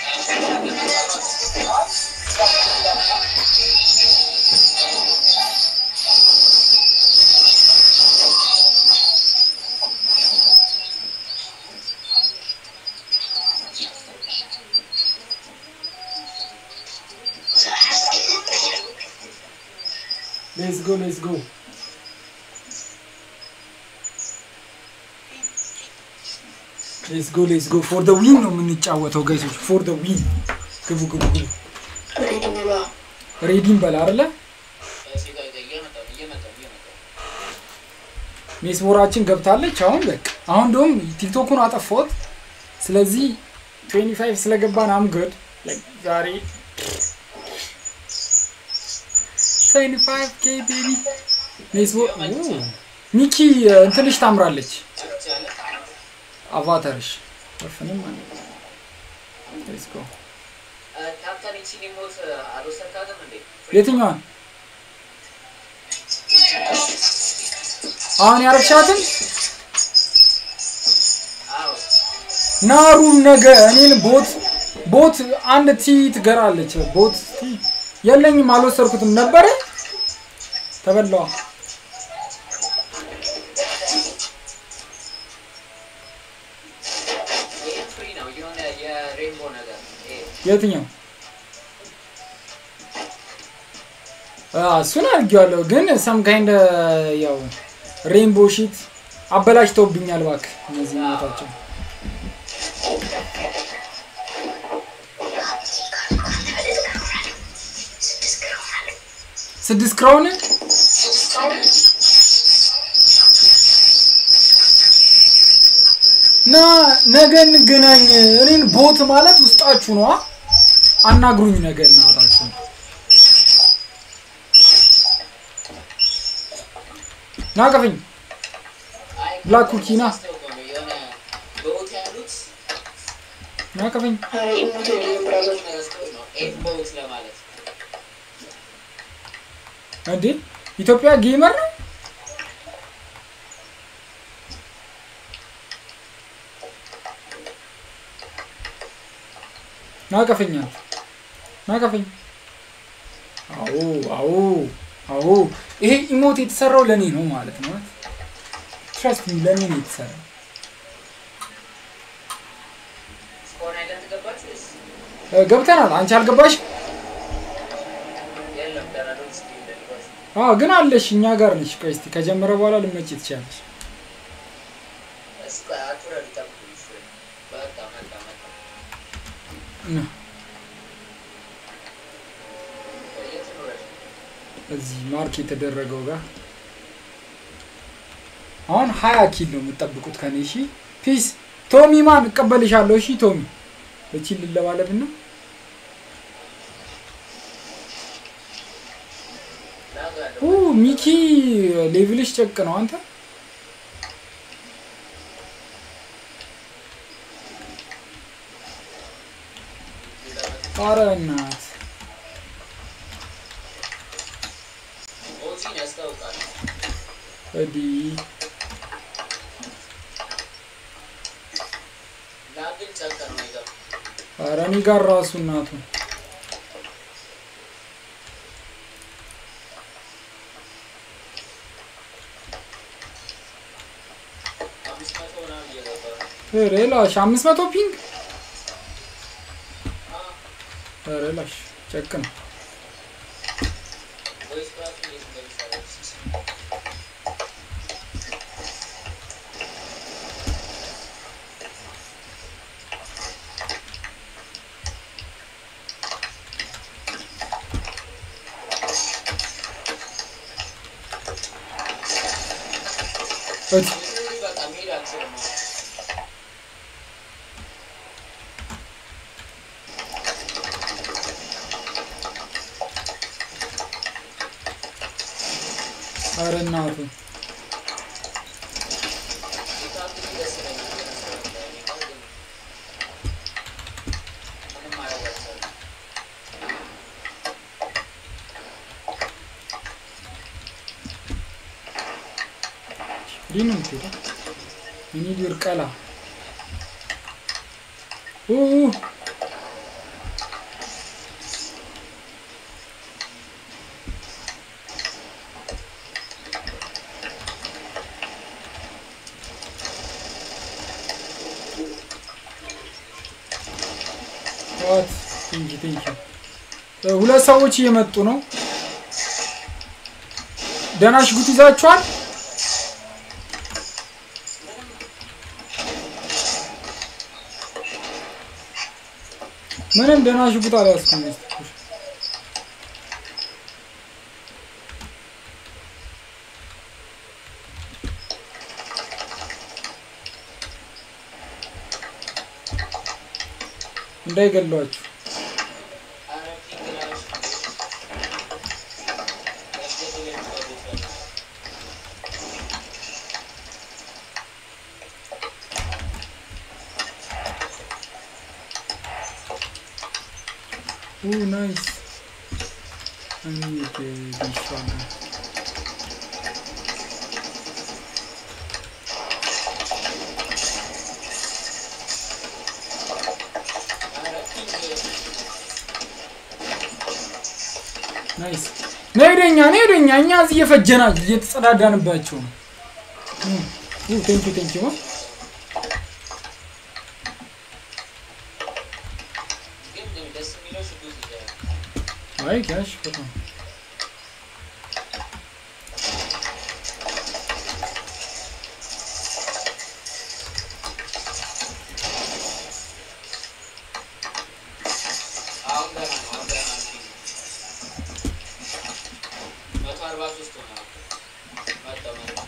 ሌትስ ጎ ሌትስ ጎ ሌትስ ጎ ሌትስ ጎ ፎር ደ ዊን ነው የምንጫወተው ጋይሶች ፎር ደ ዊን ግቡ ግቡ ግቡ ሬዲን በላ አይደለ እሺ ቆይ ቆይ እየመጣሁ ነው እየመጣሁ ነው እየመጣሁ ነው። ሜስቦራችን ገብታለች አሁን በቃ አሁን እንደውም ቲክቶኩን አጠፋሁት ስለዚህ 25 ስለገባን አም ጉድ ዛሬ 25 ኬ ቤቢ ሜስቦ ኦ፣ ሚኪ እንትንሽ ታምራለች ጭርጭ ያለ አቫታርሽ ወፍንም አለ ሌትስ ጎ እ፣ ካፕተን ይቺን ሞት አልወሰድካትም እንዴ? የትኛዋን አሁን ያረግሻትን አዎ ናሩን ነገ እኔን ቦት ቦት አንድ ቲ ትገራለች። ቦት ቲ የለኝም፣ አልወሰድኩትም ነበረ ተበላዋ። ይሄ ፍሪ ነው የሆነ የሬንቦ ነገር ይሄ የትኛው አዎ፣ እሱን አድርጌዋለሁ ግን ሰም ካይንድ ያው ሬንቦ ሺት አበላሽተውብኛል እባክህ እነዚህ ሞታቸው ስድስት ክራውን ና ነገ እንገናኝ እኔን ቦት ማለት ውስጣችሁ ነዋ አናግሩኝ ነገ እናታችሁ ና ቀፈኝ አይ ብላክ ኩኪ ና አስታውቀው ነው የሆነ በቦት ያሉት ና ቀፈኝ አይ ኢሞት የለኝም ብራዘር ረስተው ነው ኤፍ ቦት ለማለት እንዴ ኢትዮጵያ ጌመር ነው ናቀፈኛል ናቀፈኝ አዎ አዎ አዎ ይሄ ኢሞት የተሰራው ለእኔ ነው ማለት ነው ትረስት ለእኔ ነው የተሰራው እስከሆነ አይደንት ገባችሁ ወይስ እ፣ ገብተናል አንቺ አልገባሽ የለም ገና ነው እስኪ እንደልባችሁ አዎ ግን አለሽ እኛ ጋር ነሽ ቆይ እስቲ ከጀመረ በኋላ ልመጭ ትችላለሽ እስኪ አትውረዱ ጠብቁኝ እሺ። በቃ መጣ መጣ እና የት ኖረሽ እዚህ ማርክ የተደረገው ጋር አሁን ሀያ ኪል ነው የምጠብቁት ከኔ እሺ ፒስ ቶሚ ማን እቀበልሻለሁ እሺ ቶሚ እቺ ልለባለብና ኡ ሚኪ ሌቭልሽ ጨቅ ነው አንተ ኧረ እናት ኦዚን ያስታውቃል ወዲህ ላግን ጨከ ነው ይገባ ኧረ እኔ ጋር ራሱ እናቱ አምስት መቶ ምናምን እየገባ ነው ኧረ ላሽ አምስት መቶ ፒንግ ኧረ ላሽ ጨቅ ነው ወይስ ራሱ እንዴት እንደሚሰራ ወዲህ በቃ መሄድ አልችልም አሁን። ኧረ እናቱ የታክሲ ደስ ይለኛል በነገራችን ላይ። እኔ አሁን ግን ምንም ማድረግ አልቻልኩም። እንዲህ ነው የምትሄደው እኔ ሊርቀላ ኡ ዋት ቴንኪ ቴንኪ ሁለት ሰዎች እየመጡ ነው ደህና ሽጉጥ ይዛችኋል ምንም ደህና ሽጉጥ አልያዝኩም እስኪ እንዳይገሏችሁ ኧረ ፒንግ ላሽ ያስገድል የሚባሉት ያለ ኡ ናይስ እንዴ ቢሻና ኧረ ፒንግ ናይስ ነይ ወደኛ ነይ ወደኛ እኛ እዚህ እየፈጀና እየተጸዳዳንባቸው ነው ኡ ቴንኪ ቴንኪ ማ ግን ደስ የሚለው ሽጉጥ ይዘሃል። አይ ጋሽ በጣም ገና ነው አሁን ገና ነው ፊልም መቶ አርባ ሶስት ሆነ መጣው መጣው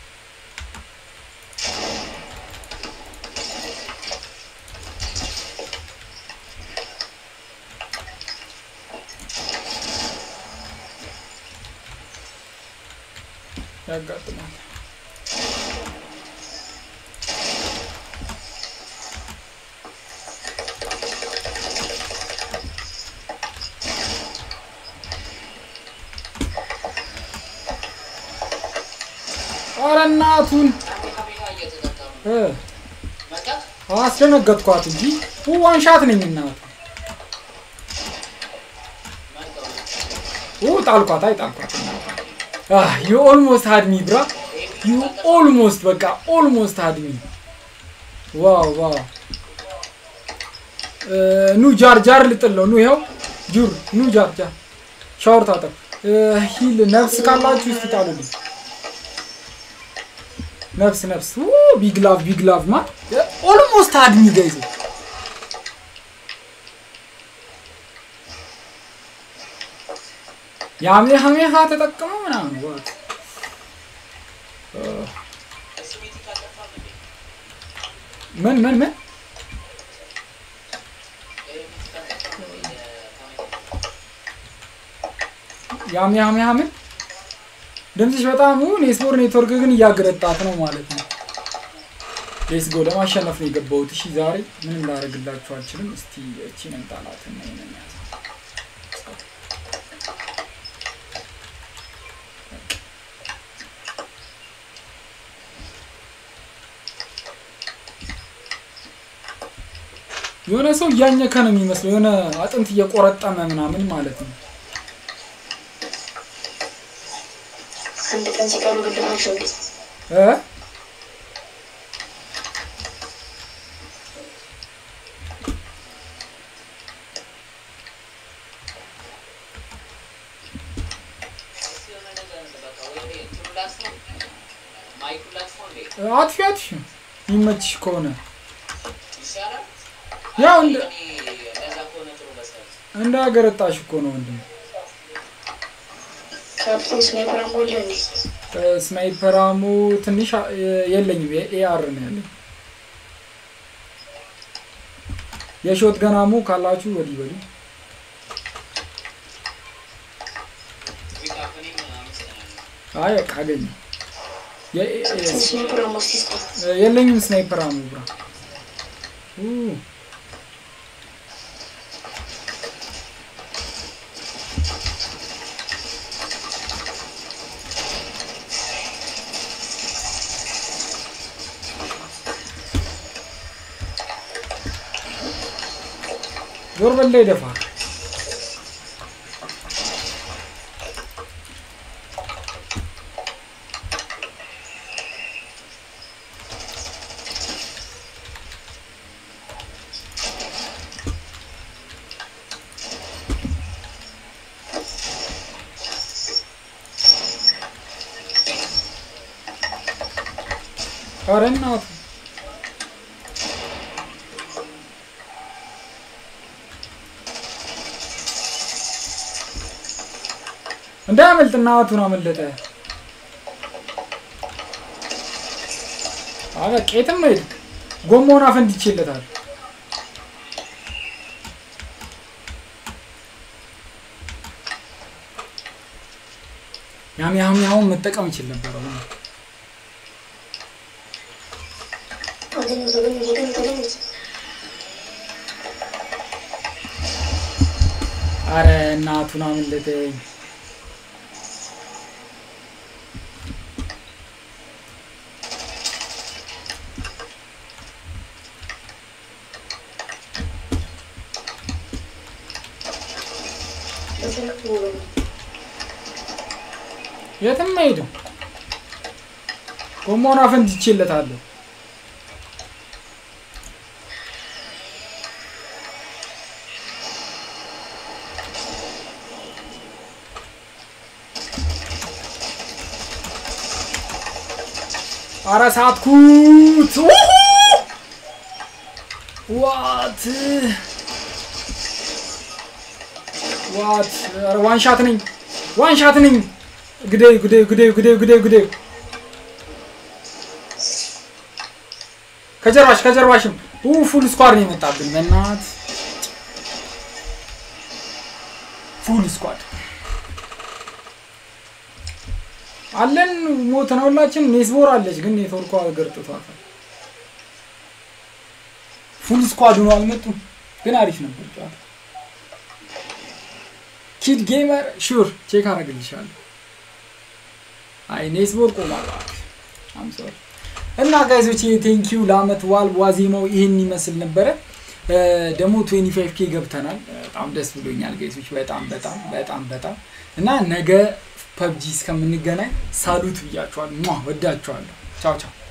ያጋጥማል። ኧረ እናቱን ካሜራ እየተጠቀሙ እ መጣት አስደነገጥኳት እንጂ ዋንሻት ነኝ እናቱ መጣው ጣልኳት። አይ ጣልኳት። ዩ ኦልሞስት ሀድሚ ብራ ዩ ኦልሞስት በቃ ኦልሞስት ሀድሚ ዋው ዋው እ፣ ኑ ጃር ጃር ልጥል ነው። ኑ ይኸው ጁር ኑ ጃር ጃር ሻወር ታጠብ እ፣ ሂል ነፍስ ካላችሁ እስቲ ጣሉልኝ። ነፍስ ነፍስ ቢግ ላቭ ቢግ ላቭ ማ ኦልሞስት አድሚ ገይዘ የአሜሃሜሃ ተጠቅመው ምናምን ዋት ስሜት ካጠፋም እንዴ ምን ምን ምን ኤሌክትሪክ ካጠፋም እንዴ የአሜሃሜሃ ምን ድምፅሽ በጣም ውን የስፖር ኔትወርክ ግን እያገረጣት ነው ማለት ነው። ሌስ ጎ ለማሸነፍ ነው የገባሁት። እሺ ዛሬ ምንም ላደርግላችሁ አልችልም። እስቲ እቺን እንጣላትና ይሄንን ያዝ። የሆነ ሰው እያኘከ ነው የሚመስለው፣ የሆነ አጥንት እየቆረጠመ ምናምን ማለት ነው። አንድ ቀን ሲቀሩ ግድማቸው እንዴ እ እስኪ የሆነ ነገር በቃ ወይ እንትኑ ላጥፋው ማይኩን ላጥፋው እንዴ አጥፊ አጥፊ የሚመችሽ ከሆነ ይሻላል ያው እንደ እኔ እንደዛ ከሆነ ጥሩ መሰለኝ እንደ አገረጣሽ እኮ ነው ወንድም። ካፕቴን ስናይፐር አሞለ እንዴ ስናይፐራሙ ትንሽ አ- የለኝም፣ የኤአር ነው ያለኝ። የሾት ገናሙ ካላችሁ ወዲህ ወዲህ ፒካፕኔም አመሰግናለሁ አይ በቃ አገኘ ስናይፐር አሞ ሲስታ የለኝም ስናይፐራሙ ብራ ኡ፣ ዞር በላይ ደፋር ኧረ እናቱ እንዳያመልጥ እናቱን አመለጠ። አበ ቄትም ሄድ ጎማውን አፈንድቼለታል። ያም ያም ያውን መጠቀም ይችል ነበር። አሁን አገኘ ተገኘ ተገኘ ተገኘ አረ እናቱን አመለጠኝ። ተሰረቁ የትም አይሄድም። ጎማውን አፈንድቼለታለሁ። አረ ሳትኩት! ዋት ዋት ዋንሻት ነኝ ዋንሻት ነኝ ግደይ ግደይ ግደይ ግደይ ግደይ ግደይ ከጀርባሽ ከጀርባሽም ኡ ፉል ስኳድ ነው የመጣብን በእናት ፉል ስኳድ አለን ሞት ነው ሁላችን ኔስቦር አለች ግን ኔትወርኳ ገርጥቷታል ፉል ስኳድ ነው አልመጡም ግን አሪፍ ነበር ጨዋታ ኪድ ጌመር ሹር ቼክ አረግልሻለሁ አይ ኔስቦር ቆሟል አም ሶሪ እና ጋይዞች ቴንኪዩ ለአመት ዋል ዋዜማው ይህን ይመስል ነበረ ደግሞ 25 ኬ ገብተናል በጣም ደስ ብሎኛል ጋይዞች በጣም በጣም በጣም በጣም እና ነገ ፐብጂ እስከምንገናኝ ሳሉት ብያችኋል ወዳችኋለሁ ቻው ቻው